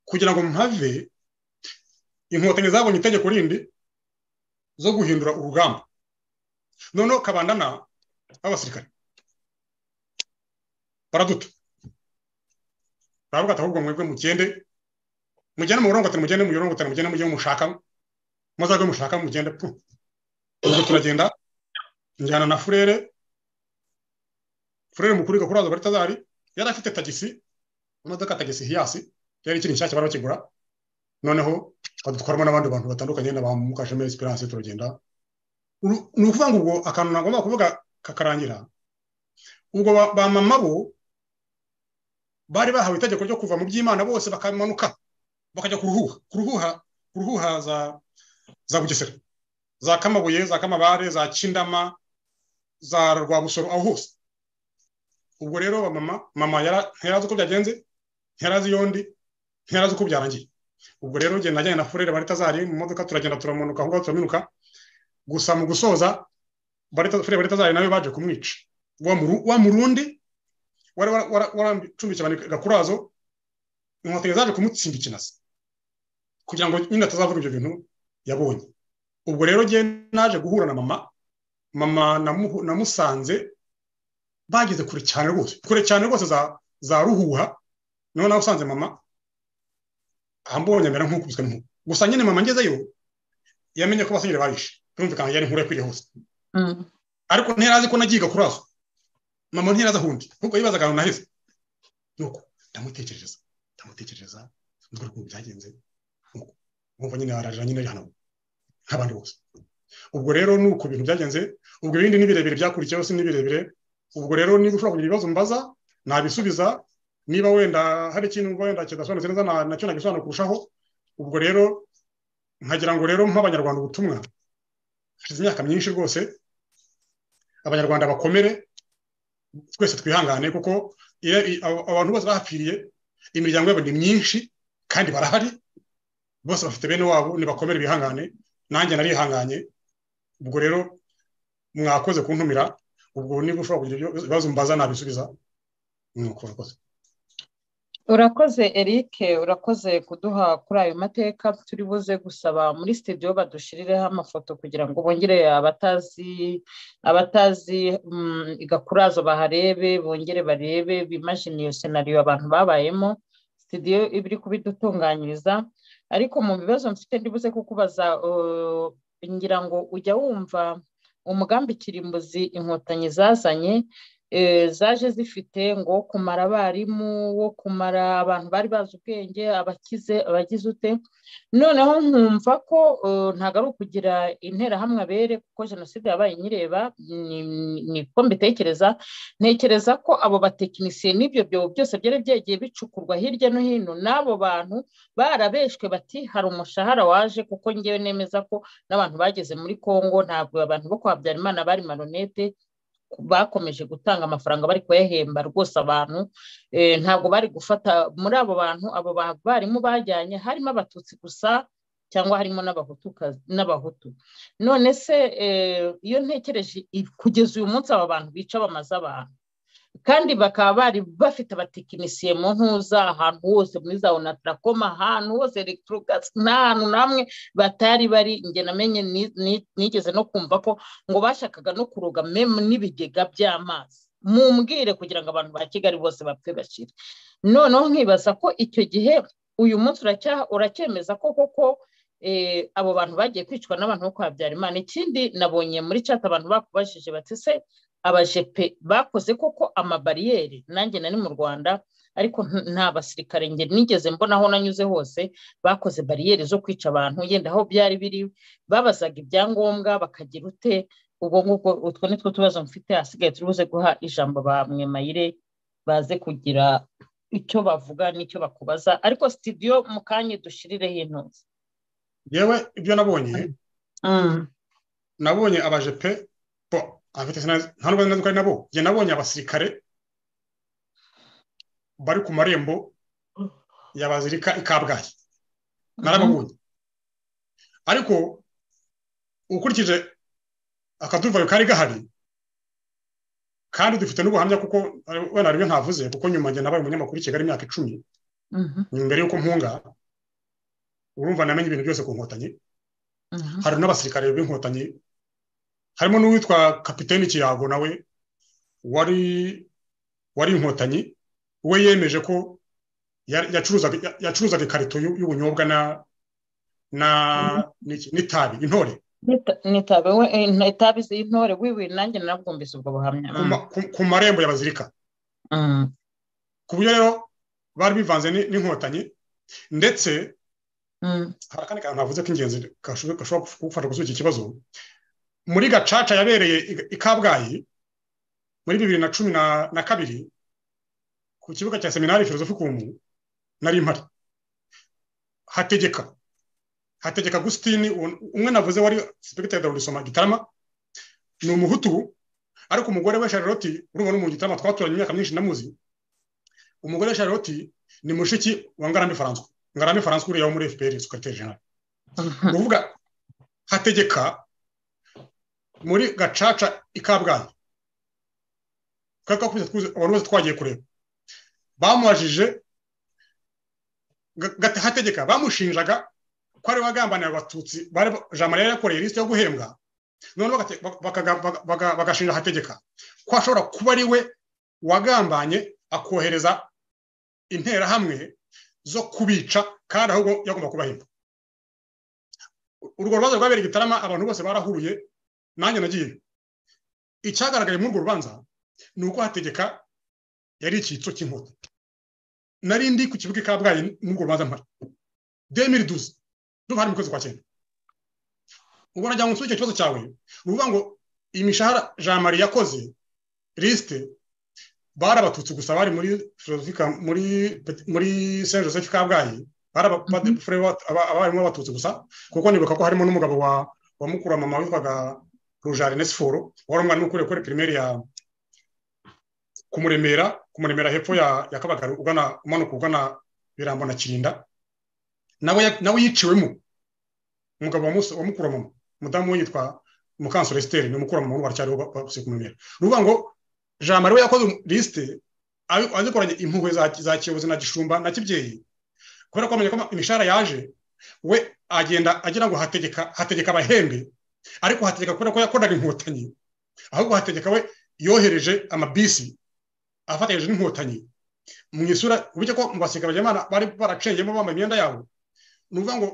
kugira ngo mpave inkotanyi zabonye itegeko rindi zo guhindura urugamba noneho kabandana b'abasirikare baraduta baravuga ati ahubwo mwebwe mugende mugende mu burongotani mugende mu burongotani mugende mujye mushaka muzajye mushaka mugende pu ubwo turagenda njyana na furere furere mukuru gakurazo kuri tazari yari afite tagisi imodoka ya tagisi hiyasi yari ikiri nshyashya bari bakigura noneho badutwaramo n'abandi bantu batandukanye na ba mukasheme esperance turagenda Uru- ni ukuvuga ngo ubwo akantu nagomba kuvuga kakarangira ubwo ba ba mama bo bari bahawe itegeko ryo kuva mu by'imana bose bakamanuka bakajya ku ruhuha ku ruhuha ku ruhuha za za bugesera za kamabuye za kamabare za kindama za rwabusoro aho hose ubwo rero ba mama mama yara- ntiyarazi uko byagenze ntiyarazi yondi ntiyarazi uko byarangiye ubwo rero njye najyanye na furere bari tazari mu modoka turagenda turamanuka aho ngaho turaminuka gusa mu gusoza Barita- furere bari tazari nawe baje kumwica wa muru- wa murundi wari wara- wara- waracumbikiye abantu i gakurazo inkotanyi zaje kumutsimba ikinazi kugira ngo nyine atazavuga ibyo bintu yabonye ubwo rero njye naje guhura na mama mama namuhu- namusanze bageze kure cyane rwose kure cyane rwose za za ruhuha niho nawe usanze mama ambonye mbere nk'ukubiswe n'inkuba gusa nyine mama ngezeyo yamenye ko basenyeri barishe birumvikana yari inkuru yakwiriye hose ariko ntiyarazi ko nagiye gakurazo mama ntiyarazi ahundi ahubwo yibazaga ahantu naheze nuko ndamutekerereza ndamutekerereza ndwara ukuntu byagenze nuko nkumva nyine ararira nyine arihana nk'abandi bose ubwo rero ni uko ibintu byagenze ubwo ibindi ni birebire byakurikiyeho si ni birebire ubwo rero niba ushobora kugira ibibazo mbaza nabisubiza niba wenda hari ikintu wenda kidasobanutse neza na- nacyo nagisobanura kurushaho ubwo rero nkagira ngo rero mpa abanyarwanda ubutumwa hashize imyaka myinshi rwose abanyarwanda bakomere twese twihangane kuko iyo- i- abo- abantu bose bahapfiriye imiryango yabo ni myinshi kandi barahari bose bafite bene wabo nibakomere bihangane nanjye narihanganye ubwo rero mwakoze kuntumira ubwo niba ushobora kugira ibyo- ibibazo mbaza nabisubiza nuko urakoze urakoze eric urakoze kuduha kuri ayo mateka turi buze gusaba muri studio badushirireho amafoto kugira ngo bongere abatazi abatazi mm, igakurazo baharebe bongere barebe bimashini iyo senariyo abantu babayemo sitidiyo iba iri kubidutunganyiriza ariko mu bibazo mfite ndibuze kukubaza uh, ngira ngo ujya wumva umugambi kirimbuzi inkotanyi zazanye zaje zifite ngo wo kumara abarimu wo kumara abantu bari bazi ubwenge abakize abagize ute noneho nkumva ko ntabwo ari ukugira interahamwe abere kuko jenoside yabaye inyireba niko mbitekereza ntekereza ko abo batekinisiye n'ibyo byobo byose byari byagiye bicukurwa hirya no hino n'abo bantu barabeshwe bati hari umushahara waje kuko ngewe nemeza ko n'abantu bageze muri congo ntabwo abantu bo kwa habyarimana bari maronete bakomeje gutanga amafaranga bari kuyahemba rwose abantu ntabwo bari gufata muri abo bantu abo barimu bajyanye harimo abatutsi gusa cyangwa harimo n'abahutu none se iyo ntekereje kugeza uyu munsi aba bantu bica bamaze abantu kandi bakaba bari bafite abatekinisiye mu ntuza ahantu hose muri za onatarakoma ahantu hose elegitorogazi nta hantu n'amwe batari bari njye namenye nigeze no kumva ko ngo bashakaga no kuroga memu n'ibigega by'amazi mumbwire kugira ngo abantu ba kigali bose bapfe bashyire noneho nkibaza ko icyo gihe uyu munsi uracyemeza ko koko abo bantu bagiye kwicwa n'abantu bo kwa Habyarimana ikindi nabonye muri cata abantu bakubajije batise abajepe bakoze koko amabariyeri nanjye nari mu rwanda ariko nta basirikare nge nigeze mbona aho nanyuze hose bakoze bariyeri zo kwica abantu yenda aho byari biri babazaga ibyangombwa bakagira ute ubwo ngubwo utwo ni two tubazo mfite hasigaye turi buze guha ijambo ba mwemayire baze kugira icyo bavuga n'icyo bakubaza ariko sitidiyo mu kanya dushirireho intozi yewe ibyo nabonye nabonye abajepe bo abafite nta nubwo nzi ko ari nabo njye nabonye abasirikare bari ku marembo ya bazirika i kabgayi narababonye ariko ukurikije akaduvayo kari gahari kandi dufite n'ubuhamya kuko wenda rimwe ntavuze kuko nyuma njye nabaye umunyamakuru i kigali imyaka icumi mbere y'uko mpunga urumva namenye ibintu byose ku nkotanyi hari n'abasirikare b'inkotanyi harimo n'uwitwa kapitene kiyago nawe wari wari inkotanyi we yemeje ko yacuruzaga ikarito y'ubunyobwa na na n'itabi intore itabi y'intore wiwi nanjye narabwumvise ubwo buhamya ku marembo ya bazirika ku buryo rero bari bivanze n'inkotanyi ndetse hari akandi kantu navuze k'ingenzi gashobora kugufasha gusubiza ikibazo muri gacaca yabereye i kabgayi muri bibiri na cumi na kabiri ku kibuga cya seminari filozofi kumu nari impari hategeka hategeka agusitini umwe navuze wari sipegiteri dawudisoma gitarama ni umuhutu ariko umugore we sharloti urumva n'umuntu gitarama twaturanye imyaka myinshi ndamuzi umugore we sharloti ni mushiki wa ngarambe faranswa ngarambe faranswa uriya wo muri fpr sekreteri jenali uvuga hategeka muri gacaca i kabgayi twari twakubise abantu bose twagiye kureba bamubajije hategeka bamushinjaga ko ari bagambanira abatutsi jean marie yakoreye lisite yo guhembwa none bagashinja hategeka ko ashobora kuba ari we wagambanye akohereza interahamwe zo kubica kandi ahubwo yagomba kubahemba urwo rubanza rwabereye igitarama abantu bose barahuruye nanjye nagiye icyagaragaye muri urwo rubanza ni uko hategeka yari icyitso cy'inkota nari ndi ku kibuga i kabgayi muri urwo rubanza mpari demiri duzi duhari mu kwezi kwa cyenda ubwo nagira ngo nsubike ikibazo cyawe ni ukuvuga ngo imishahara jean marie yakoze lisite bari abatutsi gusa bari muri filozofika muri muri saint joseph kabgayi bari abarimo abatutsi gusa kuko nibuka ko harimo n'umugabo wa wa mukuru wa mama witwaga rujari siforo wari umwana ukuriye kuri pirimeri ya kumuremera kumuremera hepfo ya ya kabagari ugana umanuka ugana birambo na kirinda nawe nawe yiciwemo umugabo wa musa wa mukuru wa mama mudamu we yitwa mukansoro esiteri ni mukuru wa mama baracyariho bakusiye kumuremera ni ukuvuga ngo jean marie we yakoze lisite azikoranye impuhwe za kiyobozi na gishumba na kibyeyi kubera ko amenya ko imishahara yaje we agenda agira ngo hategeka hategeka abahembe ariko hategeka kubera ko yakoraga inkotanyi ahubwo hategeka we yohereje amabisi afatanyije n'inkotanyi mu isura uburyo ko mu basirikare Imana bari baracengemo bambaye imyenda yabo ni ukuvuga ngo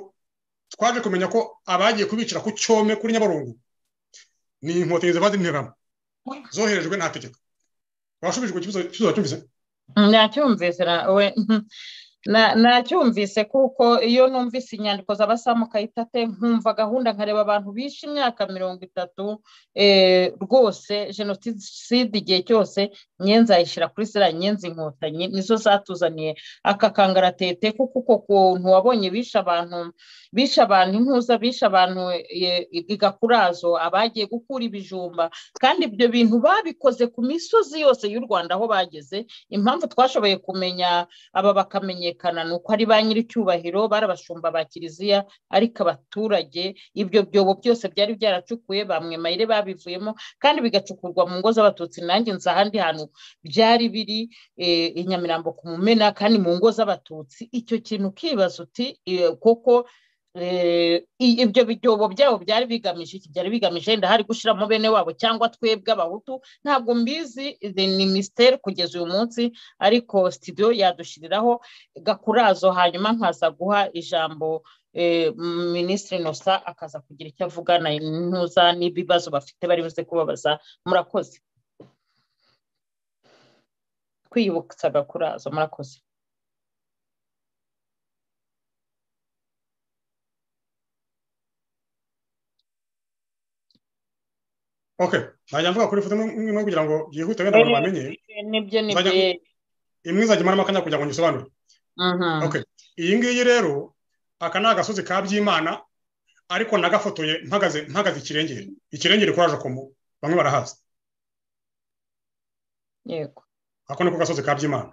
twaje kumenya ko abagiye kubicira ku cyome kuri nyabarongo ni inkotanyi ziba zinteramo zoherejwe nta tegeko washubijwe ikibazo kibazo wacyumvise nacyumvise na- we na- nacyumvise kuko iyo numvise inyandiko z'abasamu kayitate nkumva gahunda nkareba abantu bishe imyaka mirongo itatu eh, rwose jenoside igihe cyose nyenzi nzayishyira kuri ziriya nyenzi inkotanyi nizo zatuzaniye aka kangaratete kuko uko kuntu wabonye bishe abantu bishe abantu intuza bishe abantu eh, igakurazo abagiye gukura ibijumba kandi ibyo bintu babikoze ku misozi yose y'u rwanda aho bageze impamvu twashoboye kumenya aba bakamenyekana ni uko ari ba nyir'icyubahiro barabashumba ba kiliziya ariko abaturage ibyo byobo byose byari byaracukuye bamwe mayire babivuyemo kandi bigacukurwa mu ngo z'abatutsi nanjye nzi ahandi hantu byari biri eh, i nyamirambo ku mumena kandi mu ngo z'abatutsi icyo kintu ukibaza uti eh, koko eh, i- ibyo byobo byabo byari bigamije iki byari bigamije wenda hari gushyiramo bene wabo cyangwa twebwe abahutu ntabwo mbizi eh, ni misiteri kugeza uyu munsi ariko studio yadushyiriraho gakurazo hanyuma nkaza guha ijambo eh, minisitiri nosa akaza kugira icyo avugana intuza n'ibibazo bafite bari buze kubabaza murakoze kwiyibutsa gakurazo murakoze oke najya mvuga kuri ifoto imwe imwe kugira ngo byihute wenda abantu bamenye Eh, nibyo Bajya- nibyo imwe izajya imaramo akanya kugira ngo nyisobanure Mhm. Okay. iyi ngiyi rero aka ni agasozi ka byimana ariko nagafotoye mpagaze mpagaze ikirengere ikirengere kuraje komu bamwe barahazi yego ako niko gasozi ka byimana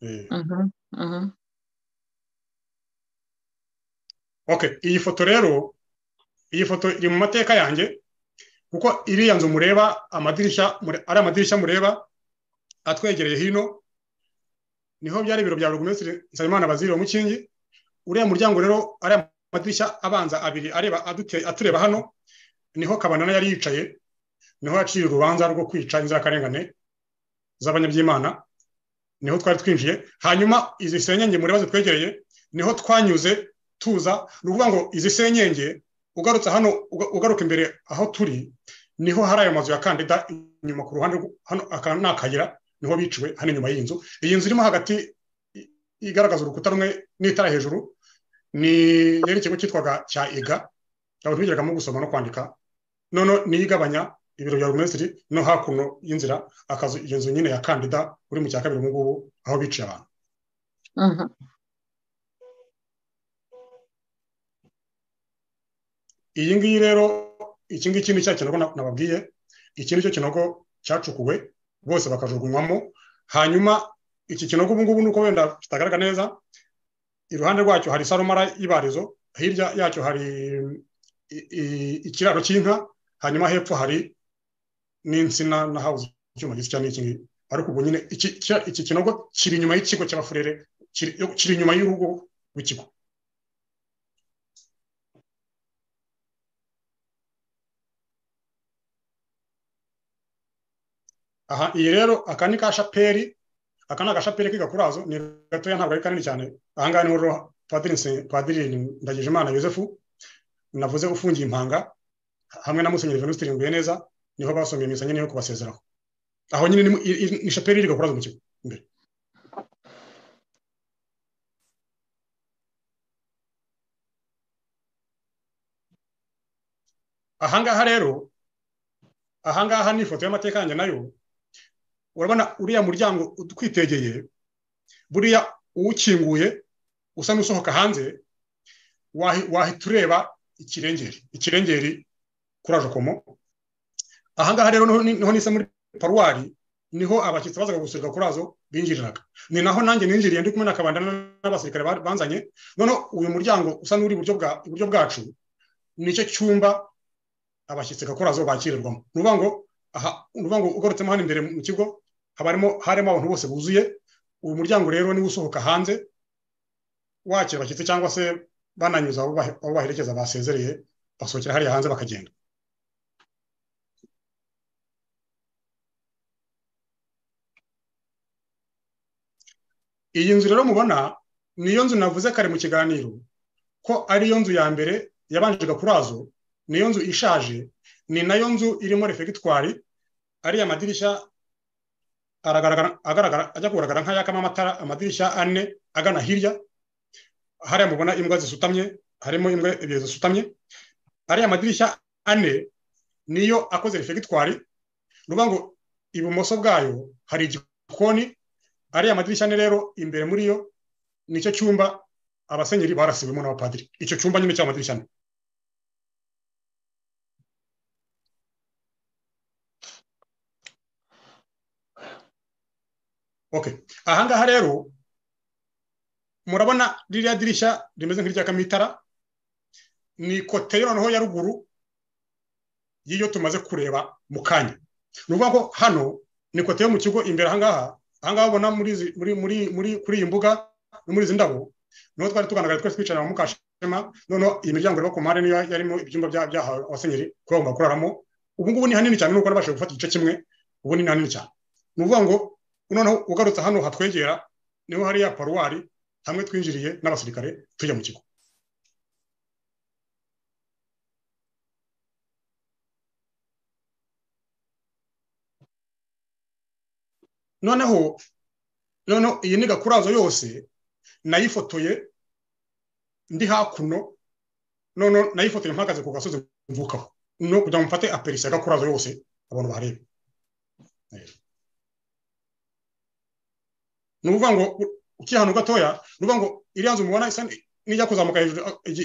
Eh, Mhm, mhm. okay iyi foto rero iyi foto iri mu mateka yanjye kuko iriya nzu mureba amadirishya mure- ari amadirishya mureba atwegereye hino niho byari ibiro bya buri minisitiri nsabimana baziriwe mukingi uriya muryango rero ari amadirishya abanza abiri areba adute- atureba hano niho kabanana yari yicaye niho yaciye urubanza rwo kwica inzirakarengane z'abanyabyimana niho twari twinjiye hanyuma izi senyenge mureba zitwegereye niho twanyuze tuza ni ukuvuga ngo izi senyenge ugarutse hano uga- ugaruka imbere aho turi niho hari ayo mazu ya kandida inyuma ku ruhande rw- hano aka ni akayira niho biciwe hano inyuma y'iyi nzu iyi nzu irimo hagati i- igaragaza urukuta rumwe n'itara hejuru ni yari ikigo cyitwaga cya iga ntabwo twigiragamo gusoma no kwandika noneho niyo igabanya ibiro bya minisitiri no hakuno y'inzira akazu iyo nzu nyine ya kandida uri mu cya kabiri ubu ngubu aho biciye abantu Mhm. iyi ngiyi rero iki ngiki ni cya kinogo na- nababwiye iki ni cyo kinogo cyacukuwe bose bakajugunywamo hanyuma iki kinogo ubu ngubu nuko wenda kitagaragara neza iruhande rwacyo hari sarumara y'ibarizo hirya yacyo hari i- i- ikiraro cy'inka hanyuma hepfo hari n'insina na hawuze icyuma gisa n'iki ngiki ariko ubwo nyine iki- iki- iki kinogo kiri inyuma y'ikigo cy'abafurere kiri kiri inyuma y'urugo rw'ikigo aha iyi rero aka ni ka shaperi aka ni agashaperi k'igakurazo ni gatoya ntabwo ari kanini cyane aha ngaha niho rero padiri Nse- padiri ndagijimana yosefu navuze ufungiye impanga hamwe na musenyeri venuste nguye neza niho basomye misa nyine yo kubasezeraho aho nyine ni mu- i- i- ni shaperi iri gakurazo mu kigo aha ngaha rero aha ngaha ni ifoto y'amateka yanjye nayo urabona uriya muryango utwitegeye buriya uwukinguye usa n'usohoka hanze wahi- wahita ureba ikirengeri ikirengeri kuri ajokomo aha ngaha rero niho ni- niho nise muri paruwari niho abashyitsi bazaga gusurwa kuri azo binjiriraga ni naho nanjye ninjiriye ndi kumwe na kabandana n'abasirikare ba- banzanye noneho uyu muryango usa n'uri iburyo bwa- iburyo bwacu nicyo cyumba abashyitsi gakorazo bakirirwamo ni ukuvuga ngo aha ni ukuvuga ngo ugarutsemo hano imbere mu kigo haba harimo harimo abantu bose buzuye uyu muryango rero niwo usohoka hanze wakira abashyitsi cyangwa se bananyuza abo bahe- abo baherekeza basezereye basohokera hariya hanze bakagenda iyi nzu rero mubona niyo nzu navuze kare mu kiganiro ko ariyo nzu ya mbere yabanje gakurazo niyo nzu ishaje ni nayo nzu irimo refegitwari ariya madirishya agaragara ajya kugaragara nk'ayakamo amatara amadirishya ane agana hirya hariya mubona imbwa zisutamye harimo imbwa ebyiri zisutamye ariya madirishya ane niyo akoze refegitwari ni ukuvuga ngo ibumoso bwayo hari igikoni ariya madirishya ane rero imbere muri yo nicyo cyumba abasenyeri barasiwemo n'abapadiri icyo cyumba nyine cy'amadirishya ane okay ahangaha rero murabona ririya dirishya rimeze nk'irya kamitara ni kote yo noneho ya ruguru y'iyo tumaze kureba mu kanya ni ukuvuga ko hano ni kote yo mu kigo imbere ahangaha ahangaha ubona kuri iyi mbuga no muri izi ndabo niho twari tuganagara twese twicara na mukashema noneho iyi miryango iri ku mpande niyo yarimo ibyumba byahawe abasenyeri kuba bagomba kuraramo ubu ngubu ni hanini cyane nuko nabashije gufata igice kimwe ubu ni hanini cyane ni ukuvuga ngo noneho ugarutse hano hatwegera niho hariya paruwari hamwe twinjiriye n'abasirikare tujya mu kigo noneho noneho iyi ni gakurazo yose nayifotoye ndi hakuno noneho nayifotoye mpagaze ku gasozi mvukaho no kugira ngo mfate aperisi ya gakurazo yose abantu barebe ni ukuvuga ngo ukiri ahantu gatoya ni ukuvuga ngo iriya nzu mubona isa n'ijya kuzamuka hejuru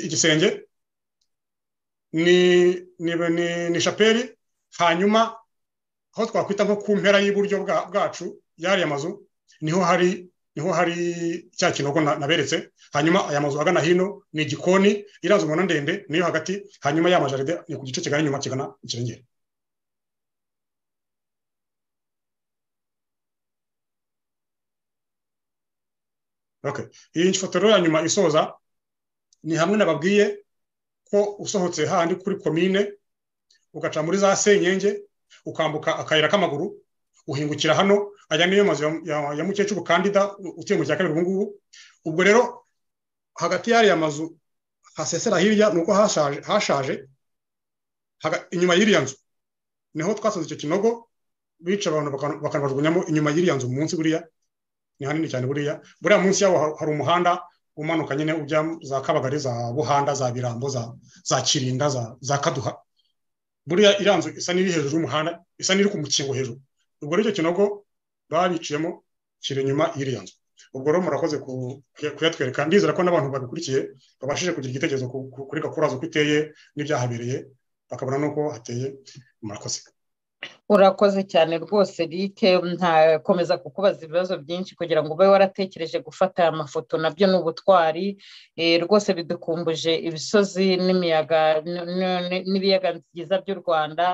igisenge ni shaperi hanyuma aho twakwita nko ku mpera y'iburyo bwacu y'ariya mazu niho hari niho hari cya kinogo naberetse hanyuma aya mazu agana hino ni igikoni iriya nzu mubona ndende niyo hagati hanyuma ya majaride ni ku gice kigana inyuma kigana ikirengera iyi foto rero ya nyuma isoza ni hamwe nababwiye ko usohotse handi kuri komine ugaca muri za senyenge ukambuka akayira k'amaguru uhingukira hano ajya niyo mazu ya mukecuru kandida utuye mu cya kabiri ubungubu ubwo rero hagati y'ariya mazu hasesera hirya ni uko hashaje inyuma y'iriya nzu niho twasoze icyo kinogo bica abantu bakanabajugunyamo inyuma y'iriya nzu munsi buriya ni hanini cyane buriya buriya munsi yaho hari umuhanda umanuka nyine ujya za kabagari za buhanda za birambo za kirinda za kaduha buriya iriya nzu isa n'iri hejuru y'umuhanda isa n'iri ku mukingo hejuru ubwo rero icyo kinogo babiciyemo kiri inyuma y'iriya nzu ubwo rero murakoze kuyatwereka ndizera ko n'abantu babikurikiye babashije kugira igitekerezo kuri gakurazo uko iteye n'ibyahabereye bakabona n'uko hateye murakoze urakoze cyane rwose rike ntakomeza kukubaza ibibazo byinshi kugira ngo ube waratekereje gufata aya mafoto nabyo ni ubutwari rwose bidukumbuje ibisozi n'imiyaga n'ibiyaga byiza by'u rwanda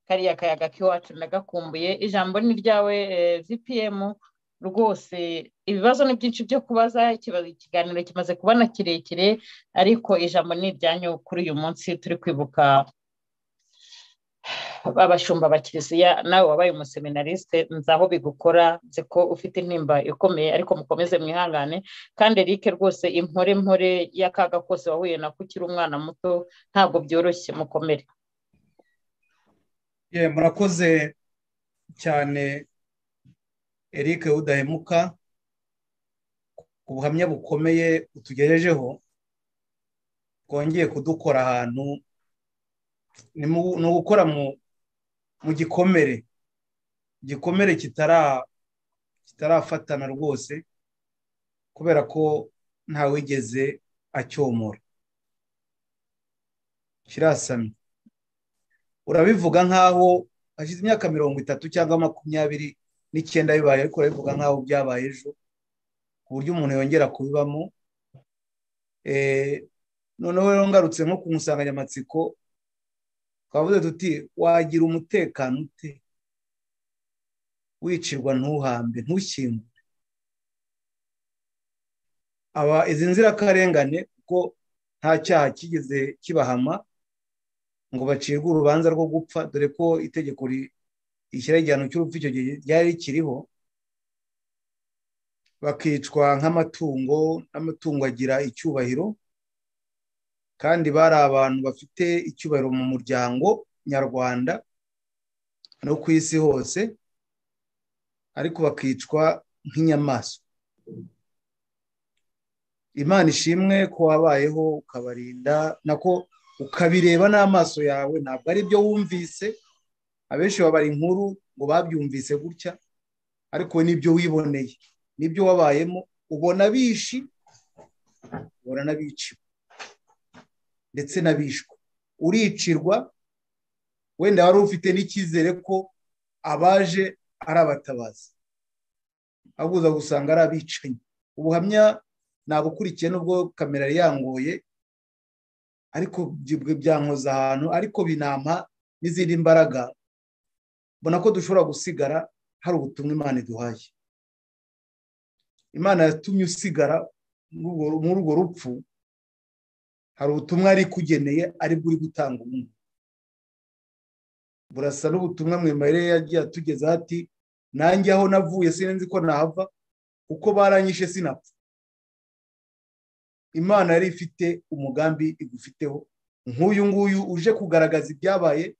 kariya kayaga k'iwacu nagakumbuye ijambo ni ryawe vpm rwose ibibazo ni byinshi byo kubaza ikiganiro kimaze kubona kirekire ariko ijambo ni iryanyu kuri uyu munsi turi kwibuka abashumba ba kiliziya nawe wabaye umuseminarisite nzaho bigukora nzi ko ufite intimba ikomeye ariko mukomeze mwihangane kandi erike rwose impore mpore y'akaga kose wahuye nako ukiri umwana muto ntabwo byoroshye mukomere murakoze cyane eric udahemuka ku buhamya bukomeye utugejejeho twongeye kudukora ahantu ni ugukora mu gikomere igikomere kitarafatana rwose kubera ko ntawigeze acyomora kirasamye urabivuga nk'aho hashize imyaka mirongo itatu cyangwa makumyabiri n'icyenda bibaye ariko urabivuga nk'aho byabaye ejo ku buryo umuntu yongera kubibamo noneho ngarutse nko ku nsanganyamatsiko twavuze tuti wagira umutekano ute wicirwa ntuhambe ntushyingure aba izi nzirakarengane kuko nta cyaha kigeze kibahama ngo bacirwe urubanza rwo gupfa dore ko itegeko rishyira igihano cy'urupfu icyo gihe ryari rikiriho bakicwa nk'amatungo n'amatungo agira icyubahiro kandi bari abantu bafite icyubahiro mu muryango nyarwanda no ku isi hose ariko bakicwa nk'inyamaswa imana ishimwe ko wabayeho ukabarinda nako ukabireba n'amaso yawe ntabwo ari byo wumvise abenshi babara inkuru ngo babyumvise gutya ariko nibyo wiboneye nibyo wabayemo ubona bishi ubona n'abiciwe ndetse n'abishwe uricirwa wenda wari ufite n'icyizere ko abaje ari abatabazi ahubwo gusanga ari abicanyi ubuhamya nabukurikiye nubwo kamera yangoye ariko byankoza ahantu ariko binampa n'izindi mbaraga mbona ko dushobora gusigara hari ubutumwa imana iduhaye imana yatumye usigara muri urwo rupfu hari ubutumwa ari kugeneye aribwo uri gutanga umuntu burasa n'ubutumwa mwemerere yagiye atugeza ati nanjye aho navuye sinzi ko nahava kuko baranyishe sinapfa imana yari ifite umugambi igufiteho nk'uyu nguyu uje kugaragaza ibyabaye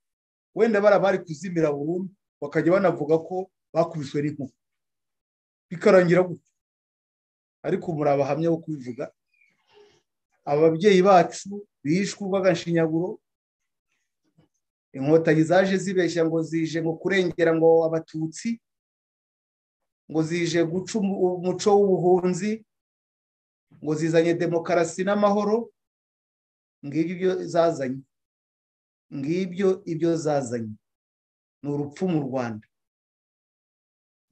wenda bara bari kuzimira burundu bakajya banavuga ko bakubiswe n'inkuba bikarangira gutya ariko muri abahamya bo kubivuga ababyeyi bacu bishwe urw'agashinyaguro inkotanyi zaje zibeshya ngo zije ngo kurengera ngo abatutsi ngo zije guca umuco w'ubuhunzi ngo zizanye demokarasi n'amahoro ngibyo zazanye ngibyo ibyo zazanye ni urupfu mu rwanda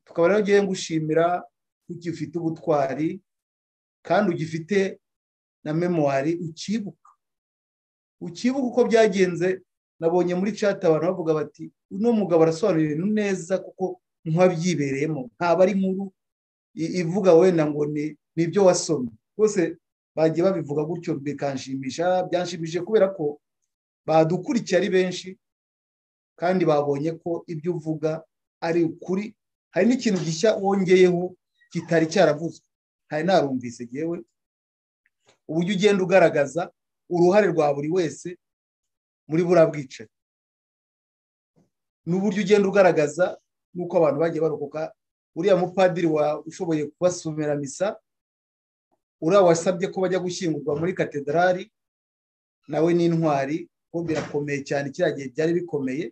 tukaba rero ugiye gushimira ko ugifite ubutwari kandi ugifite na memuwari ukibuka ukibuka uko byagenze nabonye muri chat abantu bavuga bati uno mugabo arasobanura ibintu neza kuko nk'uwabyibereyemo ntabwo ari nkuru ivuga wenda ngo ni ibyo wasomye rwose bagiye babivuga gutyo bikanshimisha byanshimishije kubera ko badukurikiye ari benshi kandi babonye ko ibyo uvuga ari ukuri hari n'ikintu gishya wongeyeho kitari cyaravuzwe hari narumvise yewe uburyo ugenda ugaragaza uruhare rwa buri wese muri buriya bwicaye n'uburyo ugenda ugaragaza n'uko abantu bagiye barokoka uriya mupadiri ushoboye kubasomera misa uriya wasabye ko bajya gushyingurwa muri katedrali nawe n'intwari kuko birakomeye cyane kiriya gihe byari bikomeye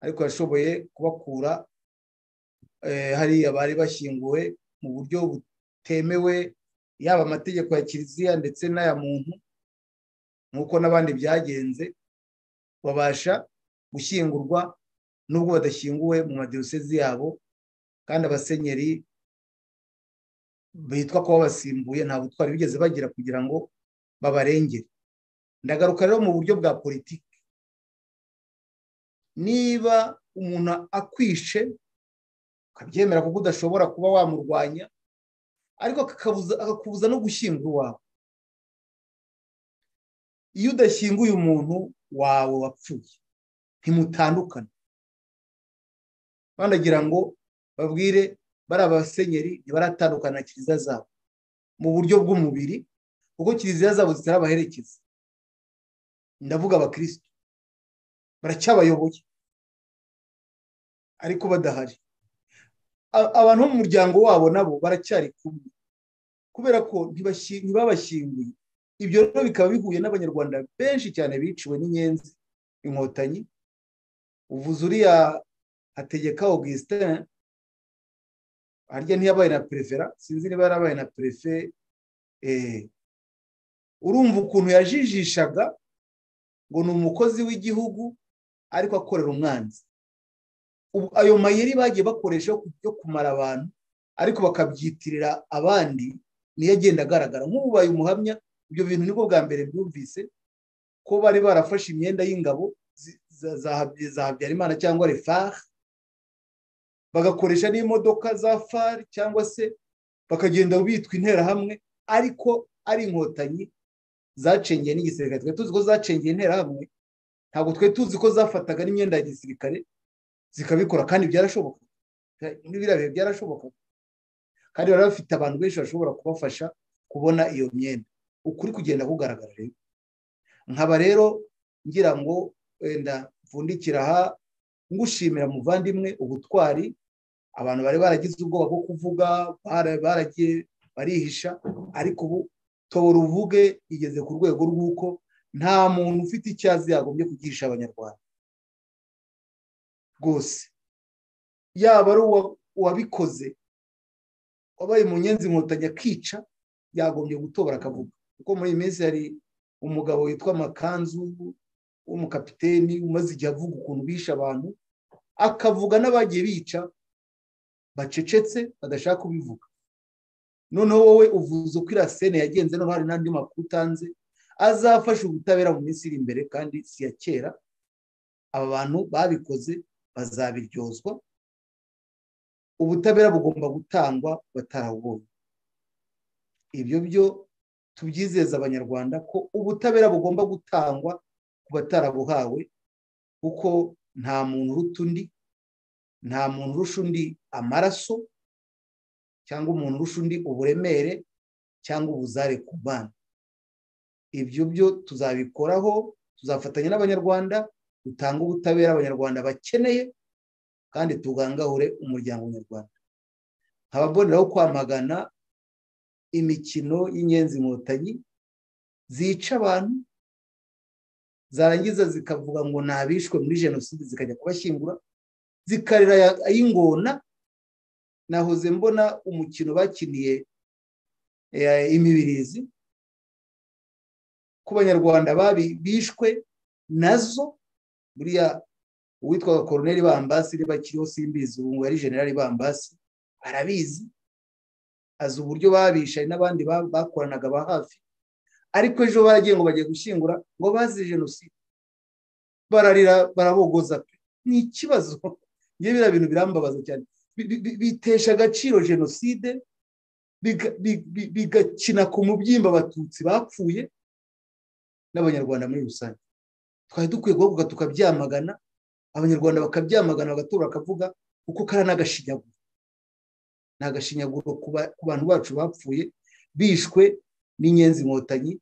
ariko yashoboye kubakura hariya bari bashyinguwe mu buryo butemewe yaba amategeko ya kiliziya ndetse n'aya muntu nk'uko n'abandi byagenze babasha gushyingurwa n'ubwo badashyinguwe mu madiyosezi yabo kandi abasenyeri bitwa ko babasimbuye nta butwari bigeze bagira kugira ngo babarengere ndagaruka rero mu buryo bwa politiki niba umuntu akwishe ukabyemera kuko udashobora kuba wamurwanya ariko akakubuza no gushyingura iwawe iyo udashyinguye umuntu wawe wapfuye ntimutandukane banagira ngo babwire bari abasenyeri ntibaratandukana na kiliziya zabo mu buryo bw'umubiri kuko kiliziya zabo zitarabaherekeza ndavuga abakirisitu baracyabayoboye ariko badahari abantu bo mu muryango wabo nabo baracyari kumwe kubera ko ntibabashyinguye ibyo rero bikaba bihuye n'abanyarwanda benshi cyane biciwe n'inyenzi inkotanyi uvuze uriya hategeka augustin harya ntiyabaye na perefera sinzi niba yarabaye na perefe urumva ukuntu yajijishaga ngo ni umukozi w'igihugu ariko akorera umwanzi ayo mayeri bagiye bakoresha yo kumara abantu ariko bakabyitirira abandi niyo agenda agaragara nk'ubaye umuhamya ibyo bintu nibwo bwa mbere byumvise ko bari barafashe imyenda y'ingabo za habyarimana cyangwa refari bagakoresha n'imodoka za fari cyangwa se bakagenda bitwa interahamwe ariko ari inkotanyi zacengeye n'igisirikare twari tuzi ko zacengeye interahamwe ntabwo twari tuzi ko zafataga n'imyenda ya gisirikare zikabikora kandi byarashoboka biriya bihe byarashoboka kandi bari bafite abantu benshi bashobora kubafasha kubona iyo myenda ukuri kugenda kugaragara rero nkaba rero ngira ngo wenda mvundikira aha ngushimira muvandimwe ubutwari abantu bari baragize ubwoba bwo kuvuga bara- baragiye barihisha ariko ubu tora uvuge igeze ku rwego rw'uko nta muntu ufite icyazi yagombye kugisha abanyarwanda rwose yaba ari uwa- uwabikoze wabaye munyenzi inkotanyi akica yagombye gutobora akavuga kuko muri iyi minsi hari umugabo witwa makanzu w'umukapiteni umaze igihe avuga ukuntu bishe abantu akavuga n'abagiye bica bacecetse badashaka kubivuga noneho wowe uvuze uko iriya sene yagenze no hari n'andi makuru utanze azafasha ubutabera mu minsi iri imbere kandi si iya kera aba bantu babikoze bazabiryozwa ubutabera bugomba gutangwa batarabubonye ibyo byo tubyizeza abanyarwanda ko ubutabera bugomba gutangwa ku batarabuhawe kuko nta muntu uruta undi nta muntu urusha undi amaraso cyangwa umuntu urusha undi uburemere cyangwa ubuzare ku bana ibyo byo tuzabikoraho tuzafatanya n'abanyarwanda dutange ubutabera abanyarwanda bakeneye kandi tugangahore umuryango nyarwanda nkababoneraho kwamagana imikino y'inyenzi inkotanyi zica abantu zarangiza zikavuga ngo ntabishwe muri jenoside zikajya kubashyingura zikarira aya- ay'ingona nahoze mbona umukino bakiniye eh, imibirizi ku banyarwanda babi- bishwe nazo buriya uwitwaga koroneri bambasi niba akiriho simbizi ubu ngubu ari generali bambasi arabizi azi uburyo babishaye n'abandi ba- bakoranaga ba hafi ariko ejo baragiye ngo bagiye gushyingura ngo bazi jenoside bararira barabogoza pe ni ikibazo ngewe biriya bintu birambabaza cyane Bi- bi- bi- bitesha agaciro jenoside biga- bi- bi- bigakina ku mubyimba abatutsi bapfuye n'abanyarwanda muri rusange twari dukwiye guhaguruka tukabyamagana abanyarwanda bakabyamagana bagatora bakavuga kuko kari n'agashinyaguro ni agashinyaguro ku ba- ku bantu bacu bapfuye bishwe n'inyenzi inkotanyi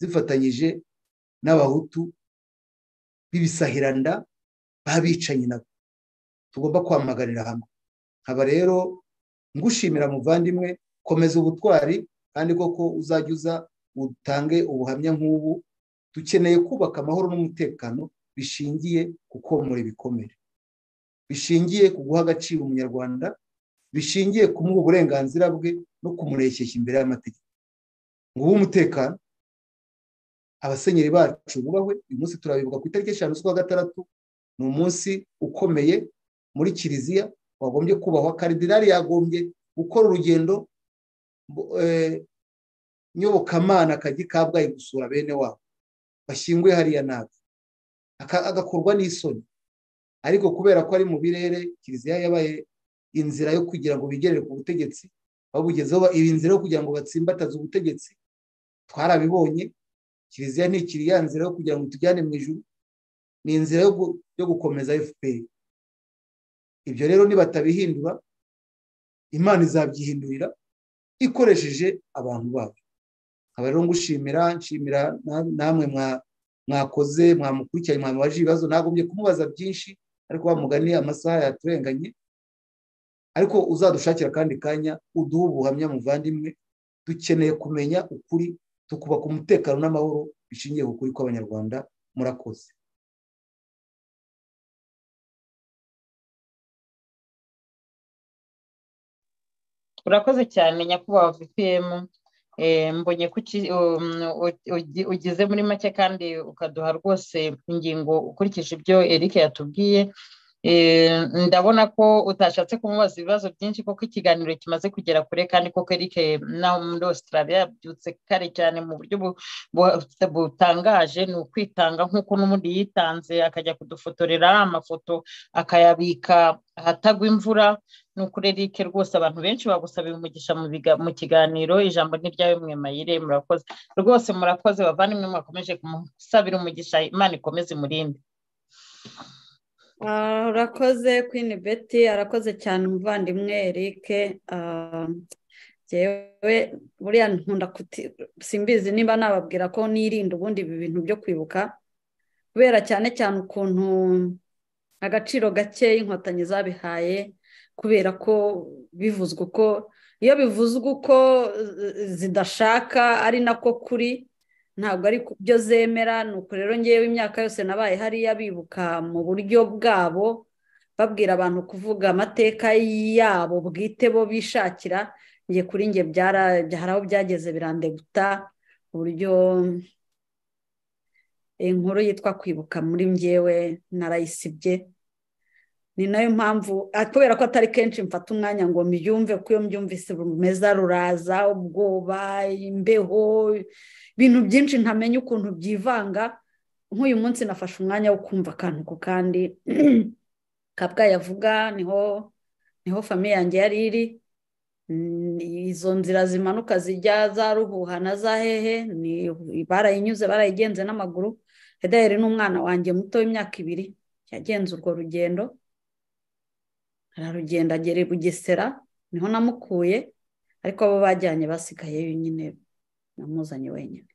zifatanyije n'abahutu b'ibisahiranda babicanyi nabo tugomba kwamaganira hamwe nkaba rero ngushimira muvandimwe komeza ubutwari kandi koko uzajya uza utange ubuhamya nk'ubu dukeneye kubaka amahoro n'umutekano bishingiye ku komora ibikomere bishingiye ku guha agaciro umunyarwanda bishingiye kumuha uburenganzira bwe no kumurekeshya imbere y'amategeko nguhe umutekano abasenyeri bacu bubahwe uyu munsi turabibuka ku itariki eshanu z'ukwa gatandatu ni umunsi ukomeye muri kiliziya wagombye kubahwa karidinali yagombye gukora urugendo mbo- eh, nyobokamana kajya i kabgayi gusura bene wabo bashyinguye hariya nabi Aka- agakorwa n'isoni ariko kubera ko ari mu birere kiliziya yabaye inzira yo kugira ngo bigerere ku butegetsi babugezeho ba- iba inzira yo kugira ngo batsimbataze ubutegetsi twarabibonye kiliziya ntikiri ya nzira yo kugira ngo itujyane mu ijuru ni inzira yo gu- yo gukomeza fpr ibyo rero nibatabihindura imana izabyihindurira ikoresheje abantu babo nkaba rero ngushimira nshimira na- namwe mwa- mwakoze mwamukurikiranye mwamubaje ibibazo nagombye kumubaza byinshi ariko wamugani amasaha yaturenganye ariko uzadushakira akandi kanya uduhe ubuhamya muvandimwe dukeneye kumenya ukuri tukubaka umutekano n'amahoro bishingiye ku kuri kw'abanyarwanda murakoze urakoze cyane nyakubahwa vpm Eh, mbonye ko uki- um, u- ugi- ugize muri make kandi ukaduha rwose ingingo ukurikije ibyo eric yatubwiye Eh, ndabona ko utashatse kumubaza ibibazo byinshi kuko ikiganiro kimaze kugera kure kandi koko eric naho muri australia yabyutse kare cyane mu buryo bu- bu- butangaje ni ukwitanga nk'uko n'ubundi yitanze akajya kudufotorera amafoto akayabika ahatagwa imvura ni ukuri Eric rwose abantu benshi bagusabiye umugisha mu biga- mu kiganiro ijambo ni ryawe mwe mayire murakoze rwose murakoze bavandimwe mwakomeje kumusabira umugisha imana ikomeze imurinde Ah, urakoze Queen Betty arakoze cyane umuvandimwe Eric Ah, yewe buriya nkunda kuti simbizi niba nababwira ko nirinda ubundi ibi bintu byo kwibuka kubera cyane cyane ukuntu agaciro gake inkotanyi zabihaye kubera ko bivuzwa uko iyo bivuzwe uko zidashaka ari nako kuri ntabwo ari byo zemera ni uko rero ngewe imyaka yose nabaye hariya bibuka mu buryo bwabo babwira abantu kuvuga amateka yabo bwite bo bishakira ngiye kuri nge hari aho byageze birandeguta uburyo inkuru yitwa kwibuka muri ngewe narayisibye ni nayo mpamvu kubera ko atari kenshi mfata umwanya ngo mbyumve ko iyo mbyumvise rumeza ruraza ubwoba imbeho ibintu byinshi ntamenya ukuntu byivanga nk'uyu munsi nafashe umwanya wo kumva akantu ku kandi kabwayi avuga niho niho famiye yanjye yari iri izo nzira zimanuka zijya za ruhuha na za hehe barayinyuze barayigenze n'amaguru hedaheri n'umwana wanjye muto w'imyaka ibiri yagenze urwo rugendo ararugenda agera i bugesera niho namukuye ariko abo bajyanye basigaye nyine namuzanye wenyine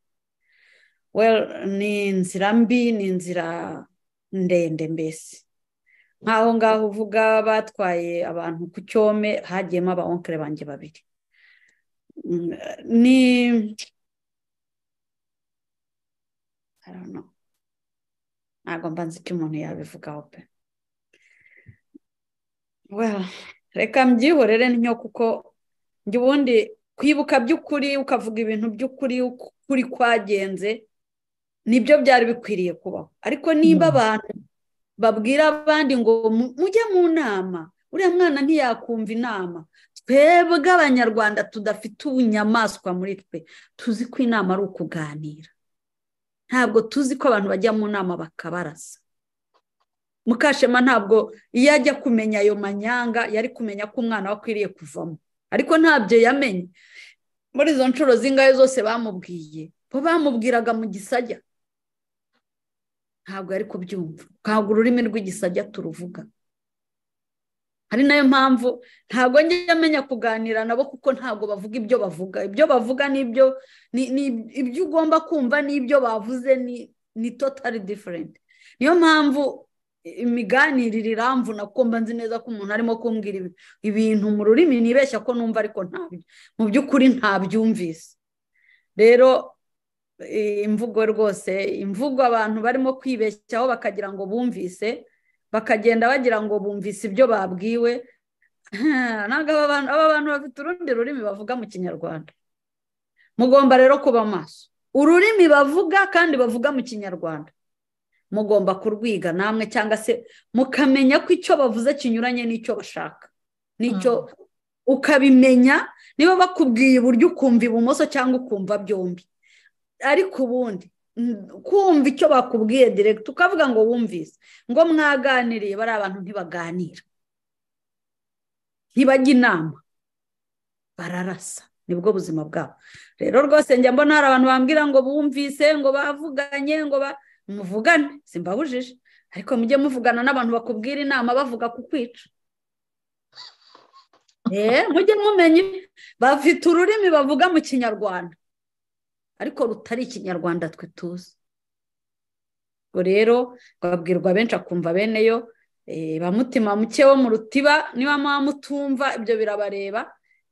ni inzira mbi ni inzira ndende mbese nk'aho ngaho uvuga batwaye abantu ku cyome hagiyemo abawonkere banjye babiri ni ntabwo mbanza icyo umuntu yabivugaho pe reka mbyihorere ntyo kuko njye ubundi kwibuka by'ukuri ukavuga ibintu by'ukuri kuri kwagenze nibyo byari bikwiriye kubaho ariko niba abantu babwira abandi ngo mujye mu nama uriya mwana ntiyakumva inama twebwe abanyarwanda tudafite ubunyamaswa muri twe tuzi ko inama ari ukuganira ntabwo tuzi ko abantu bajya mu nama bakabarasa mukashema ntabwo iyo ajya kumenya ayo manyanga yari kumenya ko umwana we akwiriye kuvamo ariko ntabyo yamenye muri izo nshuro zingahe zose bamubwiye bo bamubwiraga mu gisajya ntabwo yari kubyumva ntabwo ururimi rw'igisajya turuvuga ari nayo mpamvu ntabwo njya amenya kuganira nabo kuko ntabwo bavuga ibyo bavuga ibyo bavuga n'ibyo ibyo ugomba kumva n'ibyo bavuze ni totari diferenti niyo mpamvu imiganirire iramvuna kuko mba nzi neza ko umuntu arimo kumbwira ibintu mu rurimi nibeshya ko numva ariko ntabyo mu by'ukuri ntabyumvise rero imvugo rwose imvugo abantu barimo kwibeshyaho bakagira ngo bumvise bakagenda bagira ngo bumvise ibyo babwiwe ntabwo aba bantu bafite urundi rurimi bavuga mu kinyarwanda mugomba rero kuba maso ururimi bavuga kandi bavuga mu kinyarwanda mugomba kurwiga namwe cyangwa se mukamenya ko icyo bavuze kinyuranye n'icyo bashaka n'icyo ukabimenya niba bakubwiye iburyo ukumva ibumoso cyangwa ukumva byombi ariko ubundi kumva icyo bakubwiye direkiti ukavuga ngo wumvise ngo mwaganiriye bari abantu ntibaganira ntibajya inama bararasa nibwo buzima bwabo rero rwose njya mbona hari abantu bambwira ngo bumvise ngo bavuganye ngo ba muvugane simbabujije ariko mujye muvugana n'abantu bakubwira inama bavuga ku kwica mujye mumenye bafite ururimi bavuga mu kinyarwanda ariko rutari ikinyarwanda twe tuzi ubwo rero babwirwa benshi akumva bene yo bamutima muke wo mu rutiba niba muba mutumva ibyo birabareba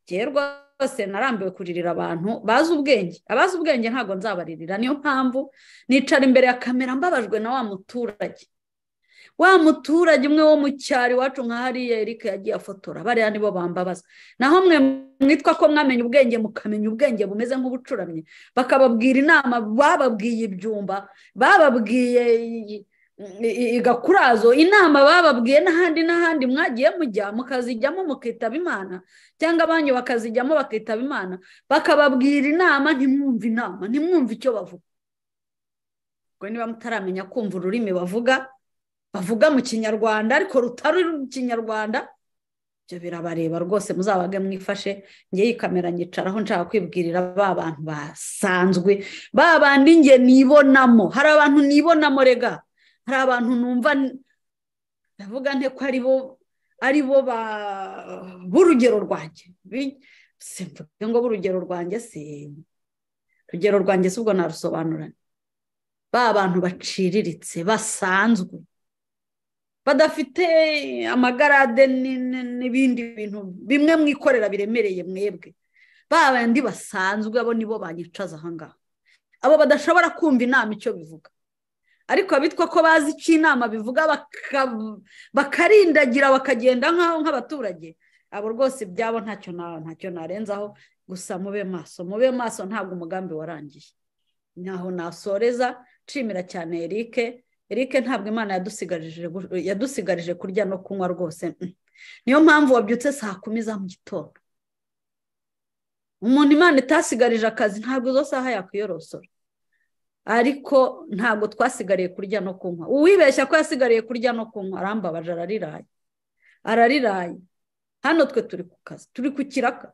ngewe rwose narambiwe kuririra abantu bazi ubwenge abazi ubwenge ntabwo nzabaririra niyo mpamvu nicara imbere ya kamera mbabajwe na wa muturage wa muturage umwe wo mu cyaro iwacu nka hariya erike yagiye afotora bariya nibo bambabaza naho mwe mwitwa ko mwamenya ubwenge mukamenya ubwenge bumeze nk'ubucuramye bakababwira inama bababwiye ibyumba bababwiye igakurazo inama bababwiye n'ahandi n'ahandi mwagiye mujya mukazijyamo mukitaba imana cyangwa abanyu bakazijyamo bakitaba imana bakababwira inama ntimwumve inama ntimwumve icyo bavuga ubwo niba mutaramenya kumva ururimi bavuga bavuga mu kinyarwanda ariko rutari ikinyarwanda ibyo birabareba rwose muzabage mwifashe ngewe kamera nyicaraho nshaka kwibwirira ba bantu basanzwe ba bandi nge nibonamo hari abantu nibonamo rega hari abantu numva ndavuga nte ko ari bo ari bo b'urugero rwanjye simvuge ngo urugero rwanjye si urugero rwanjye si ubwo narusobanura ba bantu baciriritse basanzwe badafite amagarade ni- ni- n'ibindi bintu bimwe mwikorera biremereye mwebwe ba bandi basanzwe abo nibo banyicaza ahangaha abo badashobora kumva inama icyo bivuga ariko abitwa ko bazi icyo inama bivuga baka- bakarindagira bakagenda nk'aho nk'abaturage abo rwose ibyabo ntacyo na- ntacyo narenzaho gusa mube maso mube maso ntabwo umugambi warangiye ntaho nasoreza nshimira cyane Eric Eric ntabwo imana yadusigarije gu- yadusigarije kurya no kunywa rwose mm. niyo mpamvu wabyutse saa kumi za mu gitondo umuntu imana itasigarije akazi ntabwo izo saha yakwiyorosora ariko ntabwo twasigariye kurya no kunywa uwibeshya ko yasigariye kurya no kunywa arambabaje arariraye arariraye hano twe turi ku kazi turi ku kiraka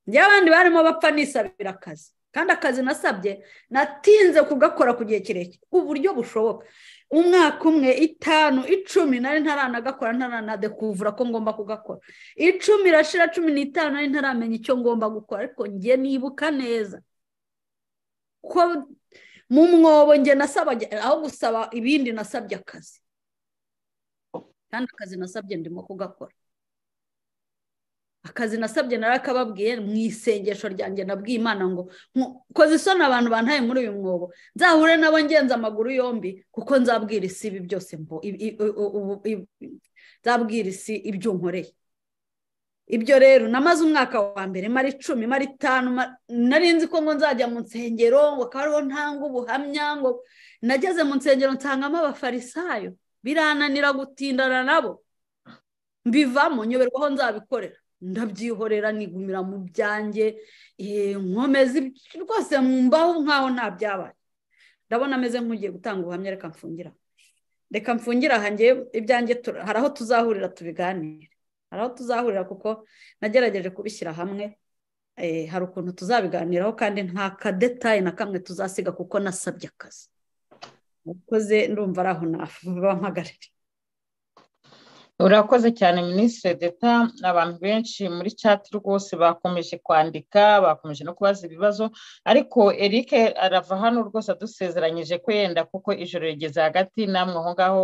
abandi barimo bapfa nisabira akazi kandi akazi nasabye natinze kugakora ku gihe kirekire uburyo bushoboka umwaka umwe itanu icumi nari ntaranagakora ntaranadekuvura ko ngomba kugakora icumi irashira cumi n'itanu nari ntaramenya icyo ngomba gukora ariko njye nibuka neza ko mu mwobo njye nasabaga aho gusaba ibindi nasabye akazi kandi akazi nasabye ndimo kugakora akazi nasabye narakababwiye mu isengesho ryanjye nabwiye imana ngo "Nku- koze isoni abantu bantaye muri uyu mwobo nzahure nabo ngenza amaguru yombi kuko nzabwira isi ibi byose mbo i- i- u- u- i- nzabwira isi ibyo nkoreye ibyo rero namaze umwaka wa mbere mara icumi mara itanu mara- nari nzi ko ngo nzajya mu nsengero ngo akaba ariho ntanga ubuhamya ngo nageze mu nsengero nsangamo abafarisayo birananira gutindana nabo mbivamo nyoberwaho nzabikorera ndabyihorera nigumira mu byanjye eh, nkomeza ibi- rwose mbaho nkaho nta byabaye ndabona ameze nk'ugiye gutanga ubuhamya reka mfungira reka mfungira aha njye ibyanjye tura- hari aho tuzahurira tubiganire hari aho tuzahurira kuko nagerageje kubishyira hamwe eh, hari ukuntu tuzabiganiraho kandi nta kadetayi na kamwe tuzasiga kuko nasabye akazi mukoze ndumva ari aho nabampagarira urakoze cyane minisitiri deta abantu benshi muri chat rwose bakomeje kwandika bakomeje no kubaza ibibazo ariko eric arava hano rwose adusezeranyije ko yenda kuko ijoro rigeze hagati namwe aho ngaho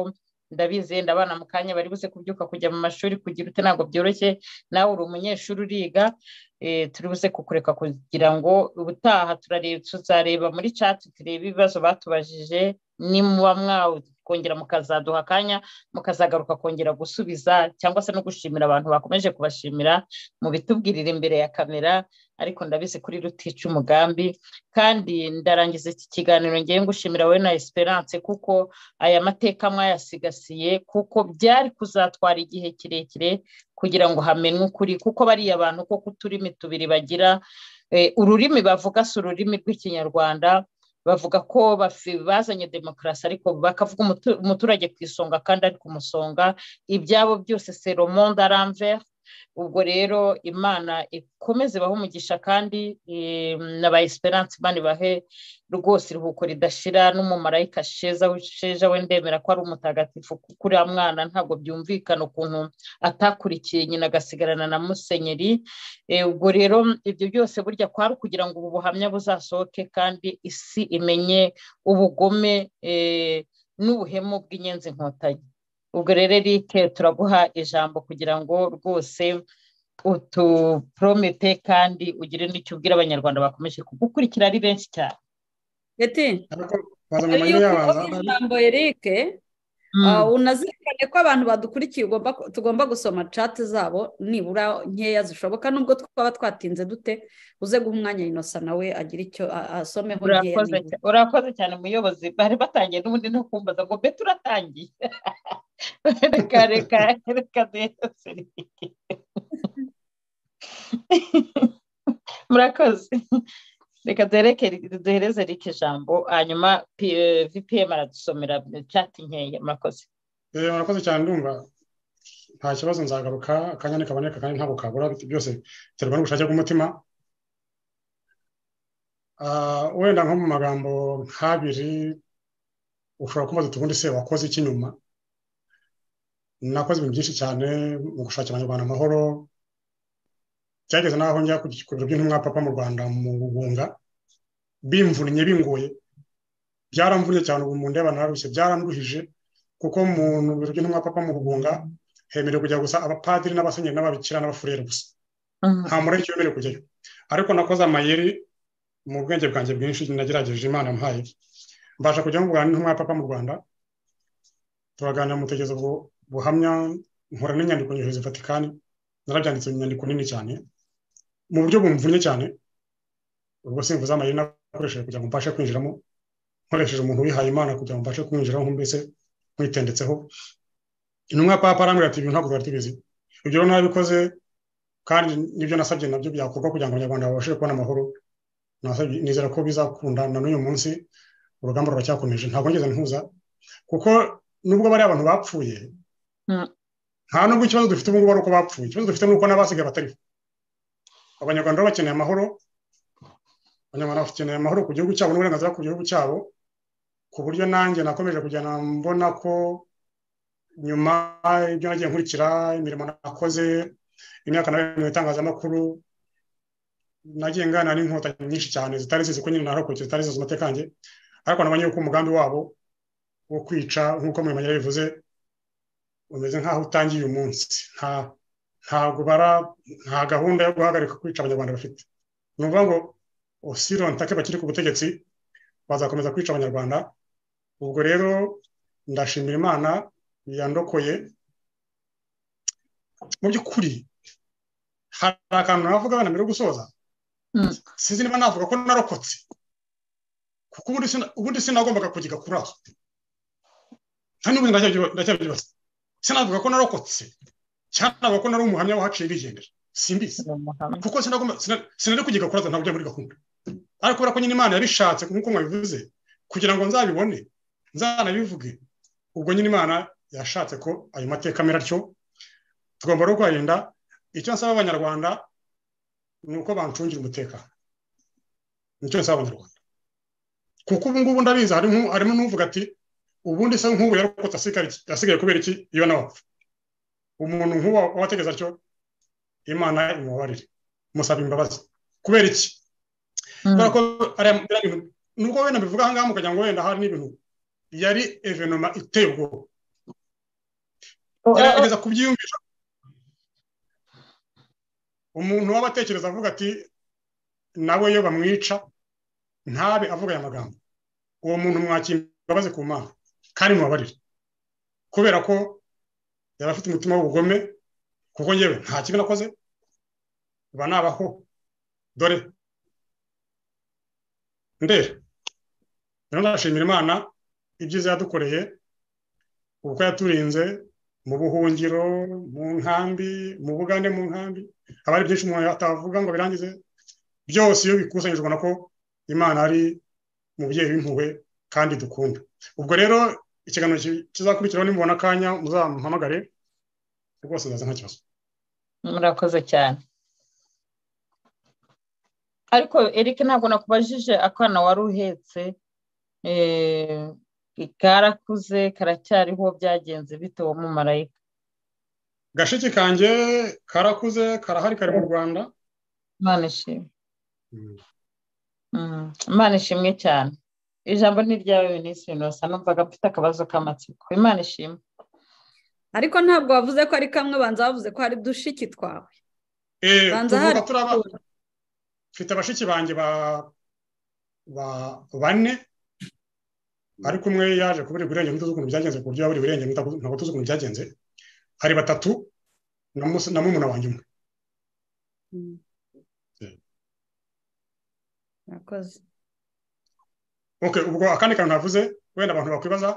ndabizi yenda abana mu kanya bari buze kubyuka kujya mu mashuri kugira ute ntabwo byoroshye nawe uri umunyeshuri uriga eh, turi buze kukureka kugira ngo ubutaha turareba tuzareba muri chat turebe ibibazo batubajije nimuba mwakongera mukazaduha akanya mukazagaruka kongera gusubiza cyangwa se no gushimira abantu bakomeje kubashimira mubitubwirire imbere ya kamera ariko ndabizi kuri rutica umugambi kandi ndarangiza iki kiganiro ngiye ngushimira wowe na esperance kuko aya mateka mwayasigasiye kuko byari kuzatwara igihe kirekire kugira ngo hamenwe ukuri kuko bariya bantu ko kuturimi tubiri bagira eh, ururimi bavuga si ururimi rw'ikinyarwanda bavuga ko bafi- bazanye demokarasi ariko bakavuga umutu- umuturage ku isonga kandi ari ku musonga ibyabo byose c'est le monde à l'envers ubwo rero imana ikomeze ibahe umugisha kandi eh, na ba esperance imana ibahe rwose iruhuko ridashira n'umumarayika sheza sheza we ndemera ko ari umutagatifu kuko uriya mwana ntabwo byumvikana ukuntu atakurikiye nyina agasigarana na musenyeri Eh, ubwo rero ibyo byose burya kwari ukugira ngo ubu buhamya buzasohoke kandi isi imenye ubugome eh, n'ubuhemu bw'inyenzi inkotanyi ubwo rero Eric turaguha ijambo kugira ngo rwose utupromete kandi ugire n'icyo ubwira abanyarwanda bakomeje kugukurikira ari benshi cyane Beti, ariko bazanye mbere amayeri y'uko yabanza uvuga ijambo Eric Ah, unazirikane ko abantu badukurikiye ugomba ku- tugomba gusoma chat zabo nibura nkeya zishoboka nubwo twaba twatinze dute uze guha umwanya inosa nawe agire icyo a- asomeho nkeya urakoze nibura cya- urakoze cyane muyobozi bari batangiye n'ubundi no kumbaza ngo mbe turatangiye reka reka reka neza murakoze reka duhereke duhereze rike ijambo hanyuma P- vpm aradusomera cati nkeya murakoze Eh, murakoze cyane ndumva nta kibazo nzagaruka akanya nikaboneka kandi ntabwo kabura byose biterwa n'ubushake bw'umutima Ah, wenda nko mu magambo nk'abiri ushobora kumbaza uti ubundi se wakoze iki nyuma nakoze ibintu byinshi cyane mu gushakira abanyarwanda amahoro cyageze n'aho njya ku biro by'intumwa papa mu rwanda mu gugunga bimvunnye bingoye byaramvunye cyane ubu mu ndeba nararushye byaranduhije kuko mu biro by'intumwa papa mu gugunga hemerewe kujya gusa abapadiri n'abasenyeri n'ababikira n'abafurere gusa nta mureke wemerewe kujyayo ariko nakoze amayeri mu bwenge bwanjye bwinshi nagerageje imana yamuhaye mbasha kujya mvugana n'intumwa ya papa mu rwanda turaganira mu butegezo bwo- buhamya nkora n'inyandiko nyohereza vatikani narabyanditse mu nyandiko nini cyane mu buryo bumvunnye cyane ubwo simvuze amayeri nakoresheje kugira ngo mbashe kwinjiramo nkoresheje umuntu wihaye imana kugira ngo mbashe kumwinjiraho mbese mwitendetseho intumwa ya papa arambwira ati ibintu ntabwo twari tubizi ibyo rero nabikoze kandi nibyo nasabye nabyo byakorwa kugira ngo abanyarwanda babashe kubona amahoro Nasabye- nizera ko bizakunda na n'uyu munsi urugamba ruracyakomeje ntabwo ngeze ntuza kuko nubwo bari abantu bapfuye Mm. nta nubwo ikibazo dufite ubu ngubu ari uko bapfuye ikibazo dufite ni uko n'abasigaye batariho abanyarwanda rero bakeneye amahoro abanyarwanda bakeneye amahoro ku gihugu cyabo n'uburenganzira ku gihugu cyabo ku buryo nanjye nakomeje kugenda mbona ko nyuma ibyo nagiye nkurikira imirimo nakoze imyaka nabaye mu itangazamakuru nagiye ngana n'inkotanyi nyinshi cyane zitari zizi ko nyine narokotse zitari zizi amateka yanjye ariko nabonye yuko umugambi wabo wo kwica nk'uko mwimanyi bivuze umeze nk'aho utangiye uyu munsi nta ntabwo bara nta gahunda yo guhagarika kwica abanyarwanda bafite ni ukuvuga ngo osirontake bakiri ku butegetsi bazakomeza kwica abanyarwanda ubwo rero ndashimira imana yandokoye mu by'ukuri hari akantu navuga abana mbere yo gusoza Mm. sinzi niba navuga ko narokotse kuko ubundi sina- ubundi sinagombaga kugiga kuri aho kandi n'ubundi ndacyabyiba- ndacyabyibaza sinavuga ko narokotse cyangwa navuga ko nari umuhamya wahaciye bigendera simbizi ni umuhamya kuko sinagomba sina- sinari kugiga kuri aho ntabwo byari muri gahunda ariko kubera ko nyine imana yabishatse nk'uko mwabivuze kugira ngo nzabibone nzanabivuge ubwo nyine imana yashatse ko ayo mateka amera atyo tugomba rero kuyarinda icyo nsaba abanyarwanda ni uko bancungira umutekano nicyo nsaba abanyarwanda kuko ubu ngubu ndabizi harimo harimo n'uvuga ati ubundi se nk'ubu yarokotse asigaye iki- asigaye kubera iki iyo nawe apfa umuntu nk'uwo wategeza atyo imana imubabarire musaba imbabazi kubera iki kubera ko ariya biriya bintu nubwo wenda bivuga aha ngaha mukagira ngo wenda hari n'ibintu yari evenoma iteye ubwoba gerageza kubyiyumvisha umuntu waba atekereza avuga ati nawe iyo bamwica ntabe avuga aya magambo uwo muntu mwakira imbabazi ku mana kandi mubabarire kubera ko yari afite umutima w'ubugome kuko yewe nta kibi nakoze ba nabaho dore ndera rero ndashimira imana ibyiza yadukoreye uko yaturinze mu buhungiro mu nkambi mu bugande mu nkambi haba hari byinshi umuntu atavuga ngo birangize byose iyo bikusanyije ubona ko imana ari umubyeyi w'impuhwe kandi dukunda ubwo rero ikiganiro ki- kizakurikiraho nimubona akanya muzamuhamagare rwose nzaza nta kibazo murakoze cyane ariko Eric ntabwo nakubajije akana wari uhetse eh, karakuze karacyariho byagenze bite uwo mumarayika gashiki kanjye karakuze karahari kari mu rwanda imana ishimwe Mm, imana ishimwe cyane ijambo ni iryawe minisitiri inosa numvaga mfite akabazo k'amatsiko imana ishimwe ariko ntabwo wavuze ko ari kamwe banza bavuze ko hari dushiki twawe Eh, Banza tuvuka hari turaba mfite bashiki banjye ba ba bane ariko umwe yaje kubura ibirenge ntituzi ukuntu byagenze ku buryo yabura ibirenge ntabwo ntabwo tuzi ukuntu byagenze hari batatu na mus- na murumuna wanjye umwe Mm. murakoze okay ubwo akandi kantu navuze wenda abantu bakwibaza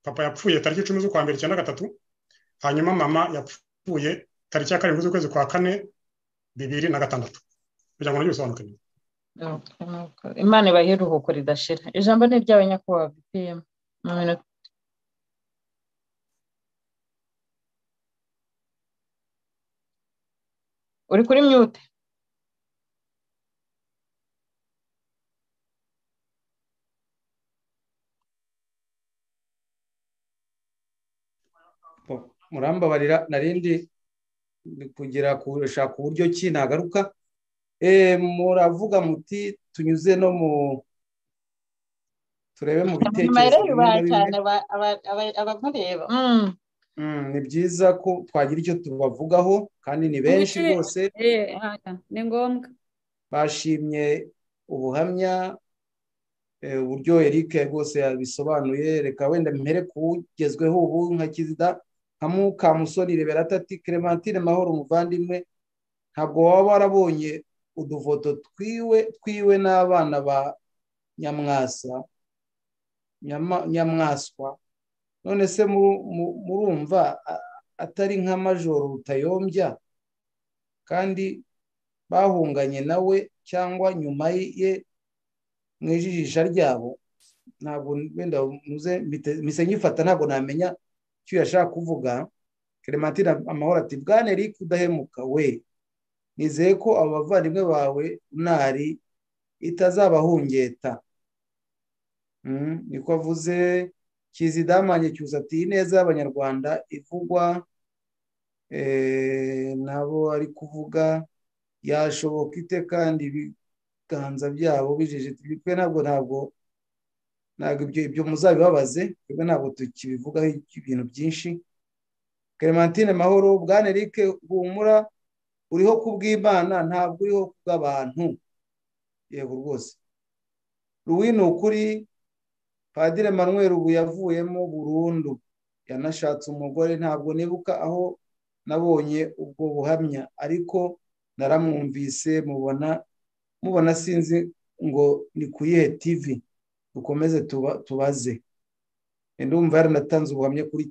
papa yapfuye tariki icumi z'ukwa mbere icyenda gatatu hanyuma mama yapfuye tariki ya karindwi z'ukwezi kwa kane bibiri na gatandatu kugira ngo nabyo bisobanukirwe Nuko, nuko. imana ibahe iruhuko ridashira ijambo ni iryawe nyakubahwa bpm mu minota uri kuri mute murambabarira narindi ni kugira gushaka uburyo ki nagaruka Eh, muravuga muti tunyuze no mu turebe mu bitekerezo amarebe bimwe na bimwe cyane aba- aba- aba- abamureba Mm. Mm, ni byiza ko twagira icyo tubavugaho kandi ni benshi Mubice- rwose Eh, haya, ni ngombwa bashimye ubuhamya eh, uburyo Eric rwose yabisobanuye reka wenda mpere ku ugezweho ubu nka kizida nka mukamusoni reberata ati clementine mahoro umuvandimwe ntabwo waba warabonye udufoto twiwe twiwe n'abana ba nyamwasa Nyama- nyamwaswa none se muru- mu- murumva a- atari nka majoro rutayombya kandi bahunganye nawe cyangwa nyuma ye mu ijisha ryabo ntabwo wenda muze mpite- mpise nyifata ntabwo namenya icyo yashaka kuvuga clementine amahoro ati bwana eric udahemuka we nizeye ko abo bavandimwe bawe ntari itazabahungeta Mm, niko avuze kizidamanye cyusa ati ineza y'abanyarwanda ivugwa eh, nabo ari kuvuga yashoboka ite kandi ibiganza byabo bijijita twe ntabwo ntabwo ntabwo ibyo ibyo muzabibabaze twebwe ntabwo tukibivugaho ibintu byinshi clementine mahoro bwana eric humura uriho kubw'imana ntabwo uriho kubw'abantu yego rwose ruwi ni ukuri padire manuel ubu yavuyemo burundu yanashatse umugore ntabwo nibuka aho nabonye ubwo buhamya ariko naramwumvise mubona mubona sinzi ngo ni ku iyihe tivi dukomeze tuba- tubaze ndumva yaranatanze ubuhamya kuri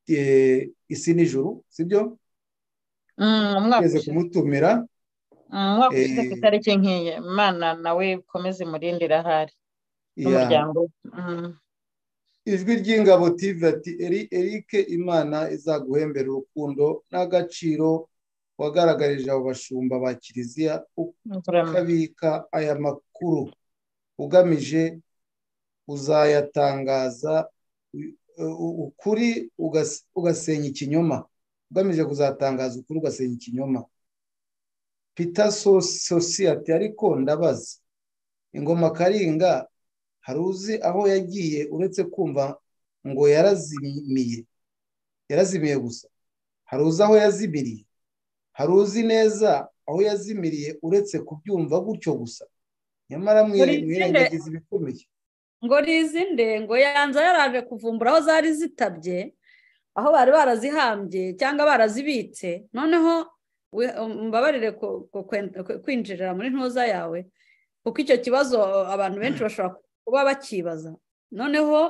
eh, isi nijoro sibyo Mm, umwaka tugeze ushize kumutumira Mm, umwaka ushize ku Eh. itariki nk'iyi imana nawe ukomeze imurindire ahari ya n'umuryango we. Mm. ijwi ry'ingabo TV ati eri erike imana izaguhembera urukundo n'agaciro wagaragarije abo bashumba ba kiliziya Nzurame. ukabika aya makuru ugamije uzayatangaza u- u- ukuri ugas- ugasenya ikinyoma ugamije kuzatangaza ukuri ugasenya ikinyoma peter So- sosiyete ariko ndabaza ingoma karinga hari uzi aho yagiye uretse kumva ngo yarazimiye yarazimiye gusa hari uzi aho yazimiriye hari uzi neza aho yazimiriye uretse kubyumva gutyo gusa nyamara Muri mwire- zine- mwirengagiza ibikomeye ngo rizinde ngo yanza yaraje kuvumbura aho zari zitabye aho bari barazihambye cyangwa barazibitse noneho we- mbabarire ku- ku- kwen- ku- kwinjirira muri ntuza yawe kuko icyo kibazo abantu benshi bashobora kuba bakibaza noneho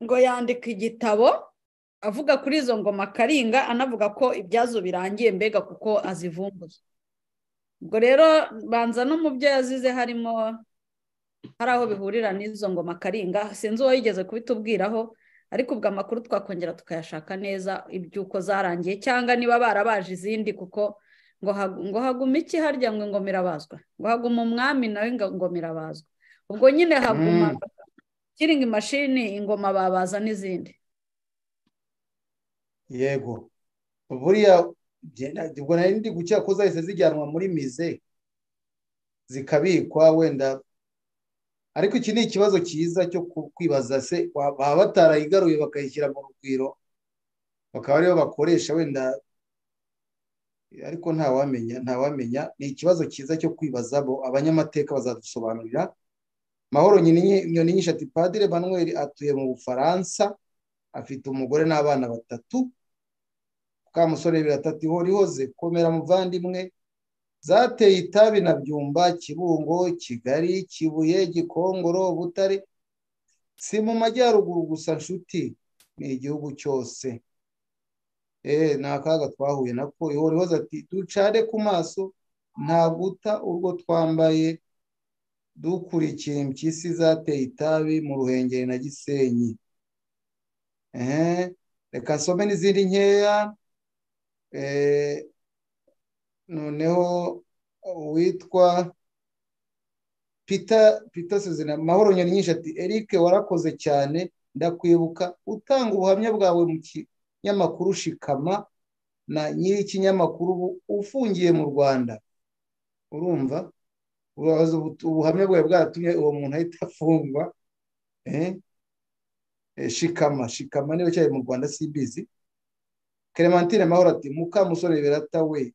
ngo yandika igitabo avuga kuri izo ngoma karinga anavuga ko ibyazo birangiye mbega kuko azivumbuye ubwo rero banza no mu byo yazize harimo hari aho bihurira n'izo ngoma karinga sinzi uwo yigeze kubitubwiraho ariko ubwo amakuru twakongera tukayashaka neza iby'uko zarangiye cyangwa niba barabaje izindi kuko ngo hagu- ngo hagume iki harya ngo ingoma irabazwa ngo hagume umwami nawe ngo ingoma irabazwa ubwo nyine haguma kiringi mashini ingoma babaza n'izindi yego buriya genda- ubwo nari ndi gukeka ko zahise zijyanwa muri mize zikabikwa wenda ariko iki ni ikibazo cyiza cyo ku- kwibaza se wa- baba batarayigaruye bakayishyira mu rugwiro bakaba ariyo bakoresha wenda ariko ntawamenya ntawamenya ni ikibazo cyiza cyo kwibaza bo abanyamateka bazadusobanurira mahoro Nyini- nyoni nyinshi ati padire manuel atuye mu bufaransa afite umugore n'abana batatu mukamusore biratatu horihoze komera muvandimwe zateye itabi na byumba kibungo kigali kibuye gikongoro butare si mu majyaruguru gusa nshuti ni igihugu cyose eh ni akaga twahuye nako ihorihoze ati ducare ku maso nta guta urwo twambaye dukurikiye impyisi zateye itabi mu ruhengeri na gisenyi ehe reka nsome n'izindi nkeya eh noneho uwitwa peter peter suzina mahoro nyoni nyinshi ati eric warakoze cyane ndakwibuka utanga ubuhamya bwawe mu kinyamakuru shikama na nyiri ikinyamakuru ubu ufungiye mu rwanda urumva ubabaza ubu- ubuhamya bwawe bwaratumye uwo muntu ahita afungwa eh? Eh, shikama shikama niba cyari mu rwanda cbc clementine mahoro ati mukamusore birata we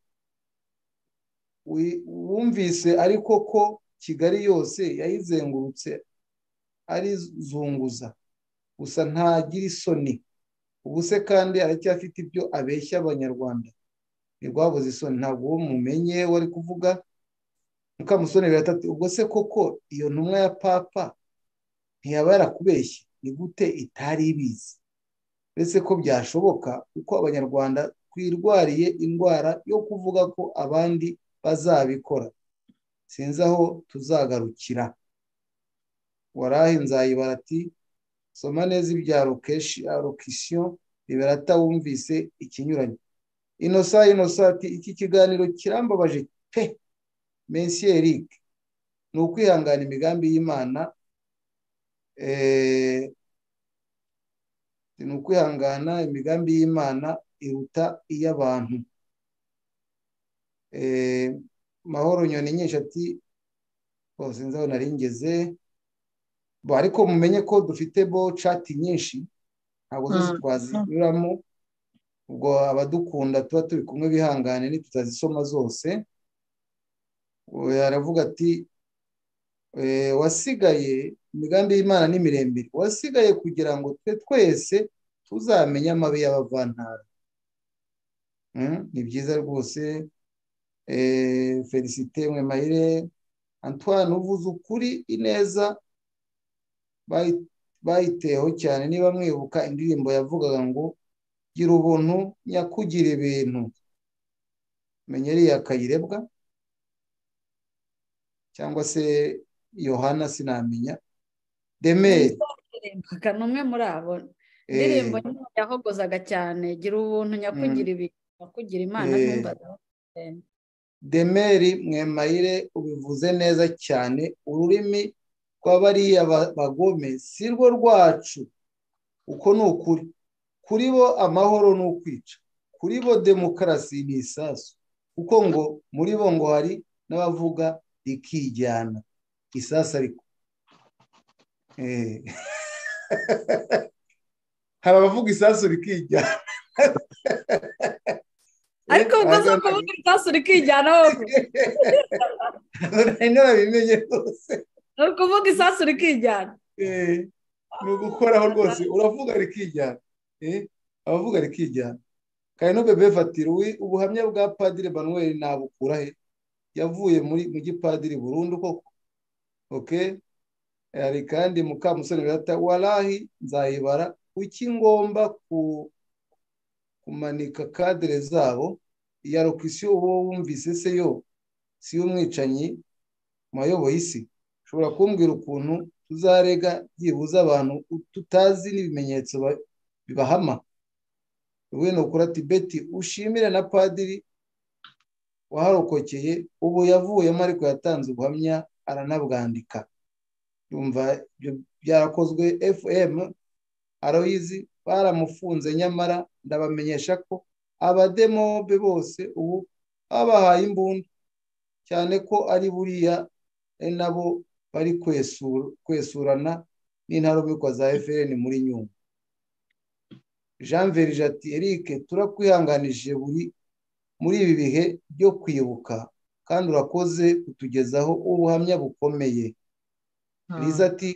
wi- wumvise ariko ko kigali yose yayizengurutse arizunguza gusa ntagira isoni ubu se kandi aracyafite ibyo abeshya abanyarwanda ntirwabuze isoni ntabwo uwo mumenye we ari kuvuga mukamusoni biratatu ubwo se koko iyo ntumwa ya papa ntiyaba yarakubeshye ni gute itari ibizi uretse ko byashoboka kuko abanyarwanda twirwariye indwara yo kuvuga ko abandi bazabikora sinzi aho tuzagarukira warahe nzayibara ati soma neza ibya lokeshi alokisiyo riberata wumvise ikinyuranye inosa inosa ati iki kiganiro kirambabaje pe mensi erike ni ukwihangana imigambi y'imana eh, ni ukwihangana imigambi y'imana iruta iy'abantu Eh, mahoro nyoni nyinshi ati oh, sinzi aho nari ngeze Bo, ariko mumenye ko dufite bo cati nyinshi ntabwo zose Mm. twazinyuramo ubwo abadukunda tuba turi kumwe bihangane ntitutazisoma zose Uwo aravuga ati eh, wasigaye imigambi y'imana ni miremire wasigaye kugira ngo twe twese tuzamenye amabi y'abavantara Mm, ni byiza rwose eh, felicite mwemayire antoine uvuze ukuri ineza bayi- bayiteho cyane niba mwibuka indirimbo yavugaga ngo gira ubuntu nyakugira ibintu menya ariya kayirebwa cyangwa se yohana sinamenya demeri ndirimbaga ni umwe muri abo eh, indirimbo niyo yahogozaga cyane gira ubuntu nyakugira ibintu nyakugira imana Eh. ntumbaze demeri mwemayire ubivuze neza cyane ururimi rw'abariya ba- bagome si rwo rwacu uko ni ukuri kuri bo amahoro ni ukwica kuri bo demokarasi ni isasu kuko ngo muri bo ngo hari n'abavuga rikijyana isasu ariko Eh. hari abavuga isasu rikijyana ariko ubwo si ukuvuga isasu rikijyana ahubwo nari narabimenye rwose ni ukuvuga isasu rikijyana Eh, ni ugukoraho rwose uravuga rikijyana Eh, abavuga rikijyana kano bebe fatira uwi ubuhamya bwa padiri manuel nabukura he yavuye muri mu gipadiri burundu koko oke hari kandi mukamusoni birata warahi nzayibara kuki ngomba ku- kumanika kadire zabo iya lokisiyo uwo wumvise se yo si y'umwicanyi mu bayoboye isi ushobora kumbwira ukuntu tuzarega byibuze abantu tutazi n'ibimenyetso ba- bibahama wino kuri tibeti ushimire na padiri waharokokeye ubu yavuyemo ariko yatanze ubuhamya aranabwandika yumva ibyo byarakozwe fm aroyizi baramufunze nyamara ndabamenyesha ko abademobe bose ubu babahaye imbunda cyane ko ari buriya ari nabo bari kwesura kwesurana n'intarumikwa za fpr muri nyungwe jean verige ati eric turakwihanganije buri muri ibi bihe byo kwibuka kandi urakoze kutugezaho ubuhamya bukomeye riza ati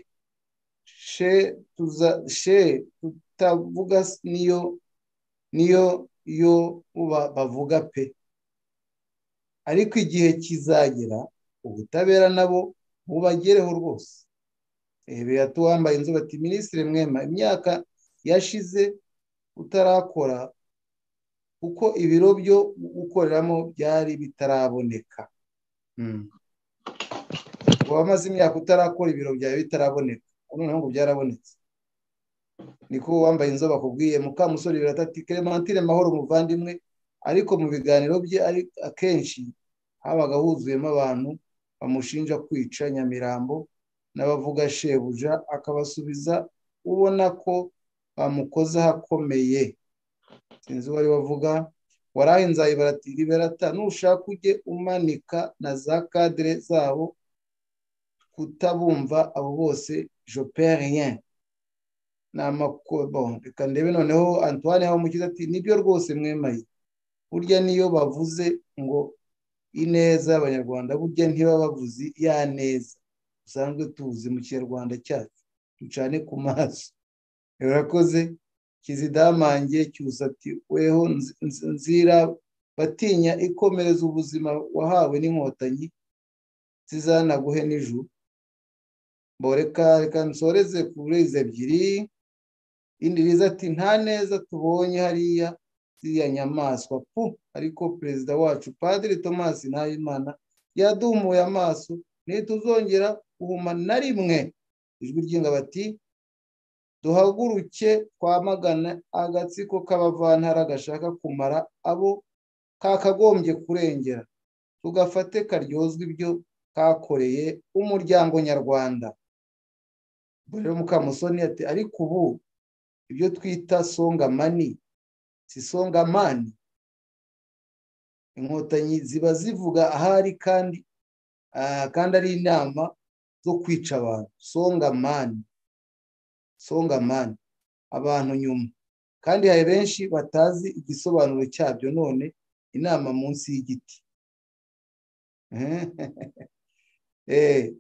she tuza she tutavuga s- niyo niyo yo ba- bavuga pe ariko igihe kizagera ubutabera nabo bubagereho rwose ebera tuwambaye inzu bati minisitiri mwema imyaka yashize utarakora kuko ibiro byo gukoreramo byari bitaraboneka Mm. uba wamaze imyaka utarakora ibiro byawe bitaraboneka noneho ngo byarabonetse niko uwambaye inzobe akubwiye mukamusore biratati clementine mahoro umuvandimwe ariko mu biganiro bye ari akenshi habaga huzuyemo abantu bamushinja kwica nyamirambo n'abavuga shebuja akabasubiza ubona ko bamukoze ahakomeye sinzi uwo ari we avuga warahinzaye baratira iberata nushaka ujye umanika na za kadire zabo kutabumva abo bose joperiye ni amakobo reka ndebe noneho antoine hamukiza ati nibyo rwose mwemaye burya niyo bavuze ngo ineza y'abanyarwanda burya ntiba bavuze ya neza dusanzwe tuzi mu kinyarwanda cyacu ducane ku maso urakoze kizidamange cyusati weho nzira batinya ikomereza ubuzima wahawe n'inkotanyi zizanaguhe n'ijuru boreka reka nsoreze kuri izi ebyiri indi riza ati nta neza tubonye hariya ziriya nyamaswa pu ariko perezida wacu padiri thomas ntabimana yadumuye amaso ntituzongera guhuma na rimwe ijwi ry'ingabo ati duhaguruke twamagana agatsiko k'abavantara gashaka kumara abo kakagombye kurengera tugafate karyozwa ibyo kakoreye umuryango nyarwanda rero mukamusoni ati ariko ubu ibyo twita songamani si songamani inkotanyi ziba zivuga ahari kandi kandi ari inama zo kwica abantu songamani songamani abantu nyuma kandi hari benshi batazi igisobanuro cyabyo none inama munsi y'igiti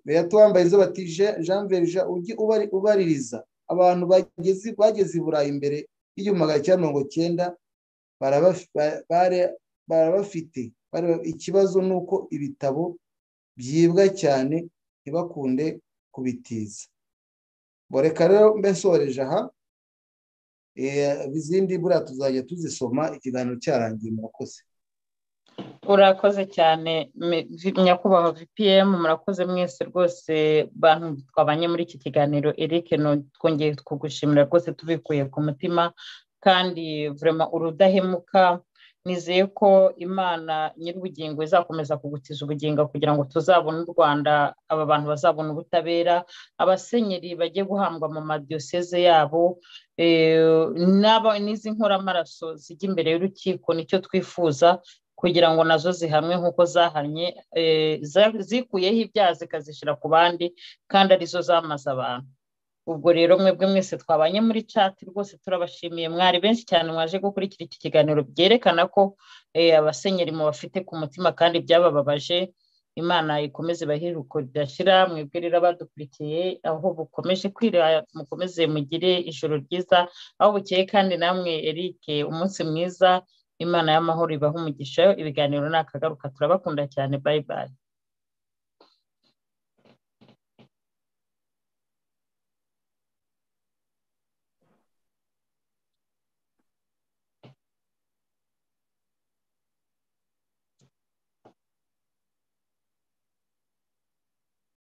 beya tuwambaye izo batije jean verija ujye ubaririza abantu bageze i burayi mbere y'igihumbi cya mirongo cyenda barabafite ikibazo ni uko ibitabo byibwa cyane ntibakunde kubitiza boreka rero mbe nsoreje aha izindi buriya tuzajya tuzisoma ikiganiro cyarangiye murakoze urakoze cyane nyakubahwa vpm murakoze mwese rwose bantu twabanye muri iki kiganiro eric twongeye kugushimira rwose tubikuye ku mutima kandi vurema urudahemuka nizeye ko imana nyir'ubugingo izakomeza kugutiza ubugingo kugira ngo tuzabone u rwanda aba bantu bazabona ubutabera abasenyeri bajye guhambwa mu madiyoseze yabo n'izi nkoramaraso zijya imbere y'urukiko nicyo twifuza kugira ngo nazo zihamwe nk'uko zahanye zikuyeho ibyaha zikazishyira ku bandi kandi arizo zamaze abantu ubwo rero mwebwe mwese twabanye muri cati rwose turabashimiye mwari benshi cyane mwaje gukurikira iki kiganiro byerekana ko abasenyeri mubafite ku mutima kandi byabababaje imana ikomeze ibahiruko ridashira mwebwe rero abadukurikiye aho bukomeje kwira mukomeze mugire ijoro ryiza aho bukeye kandi namwe eric umunsi mwiza imana y'amahoro ibaha umugisha ibiganiro ni akagaruka turabakunda cyane bayibaye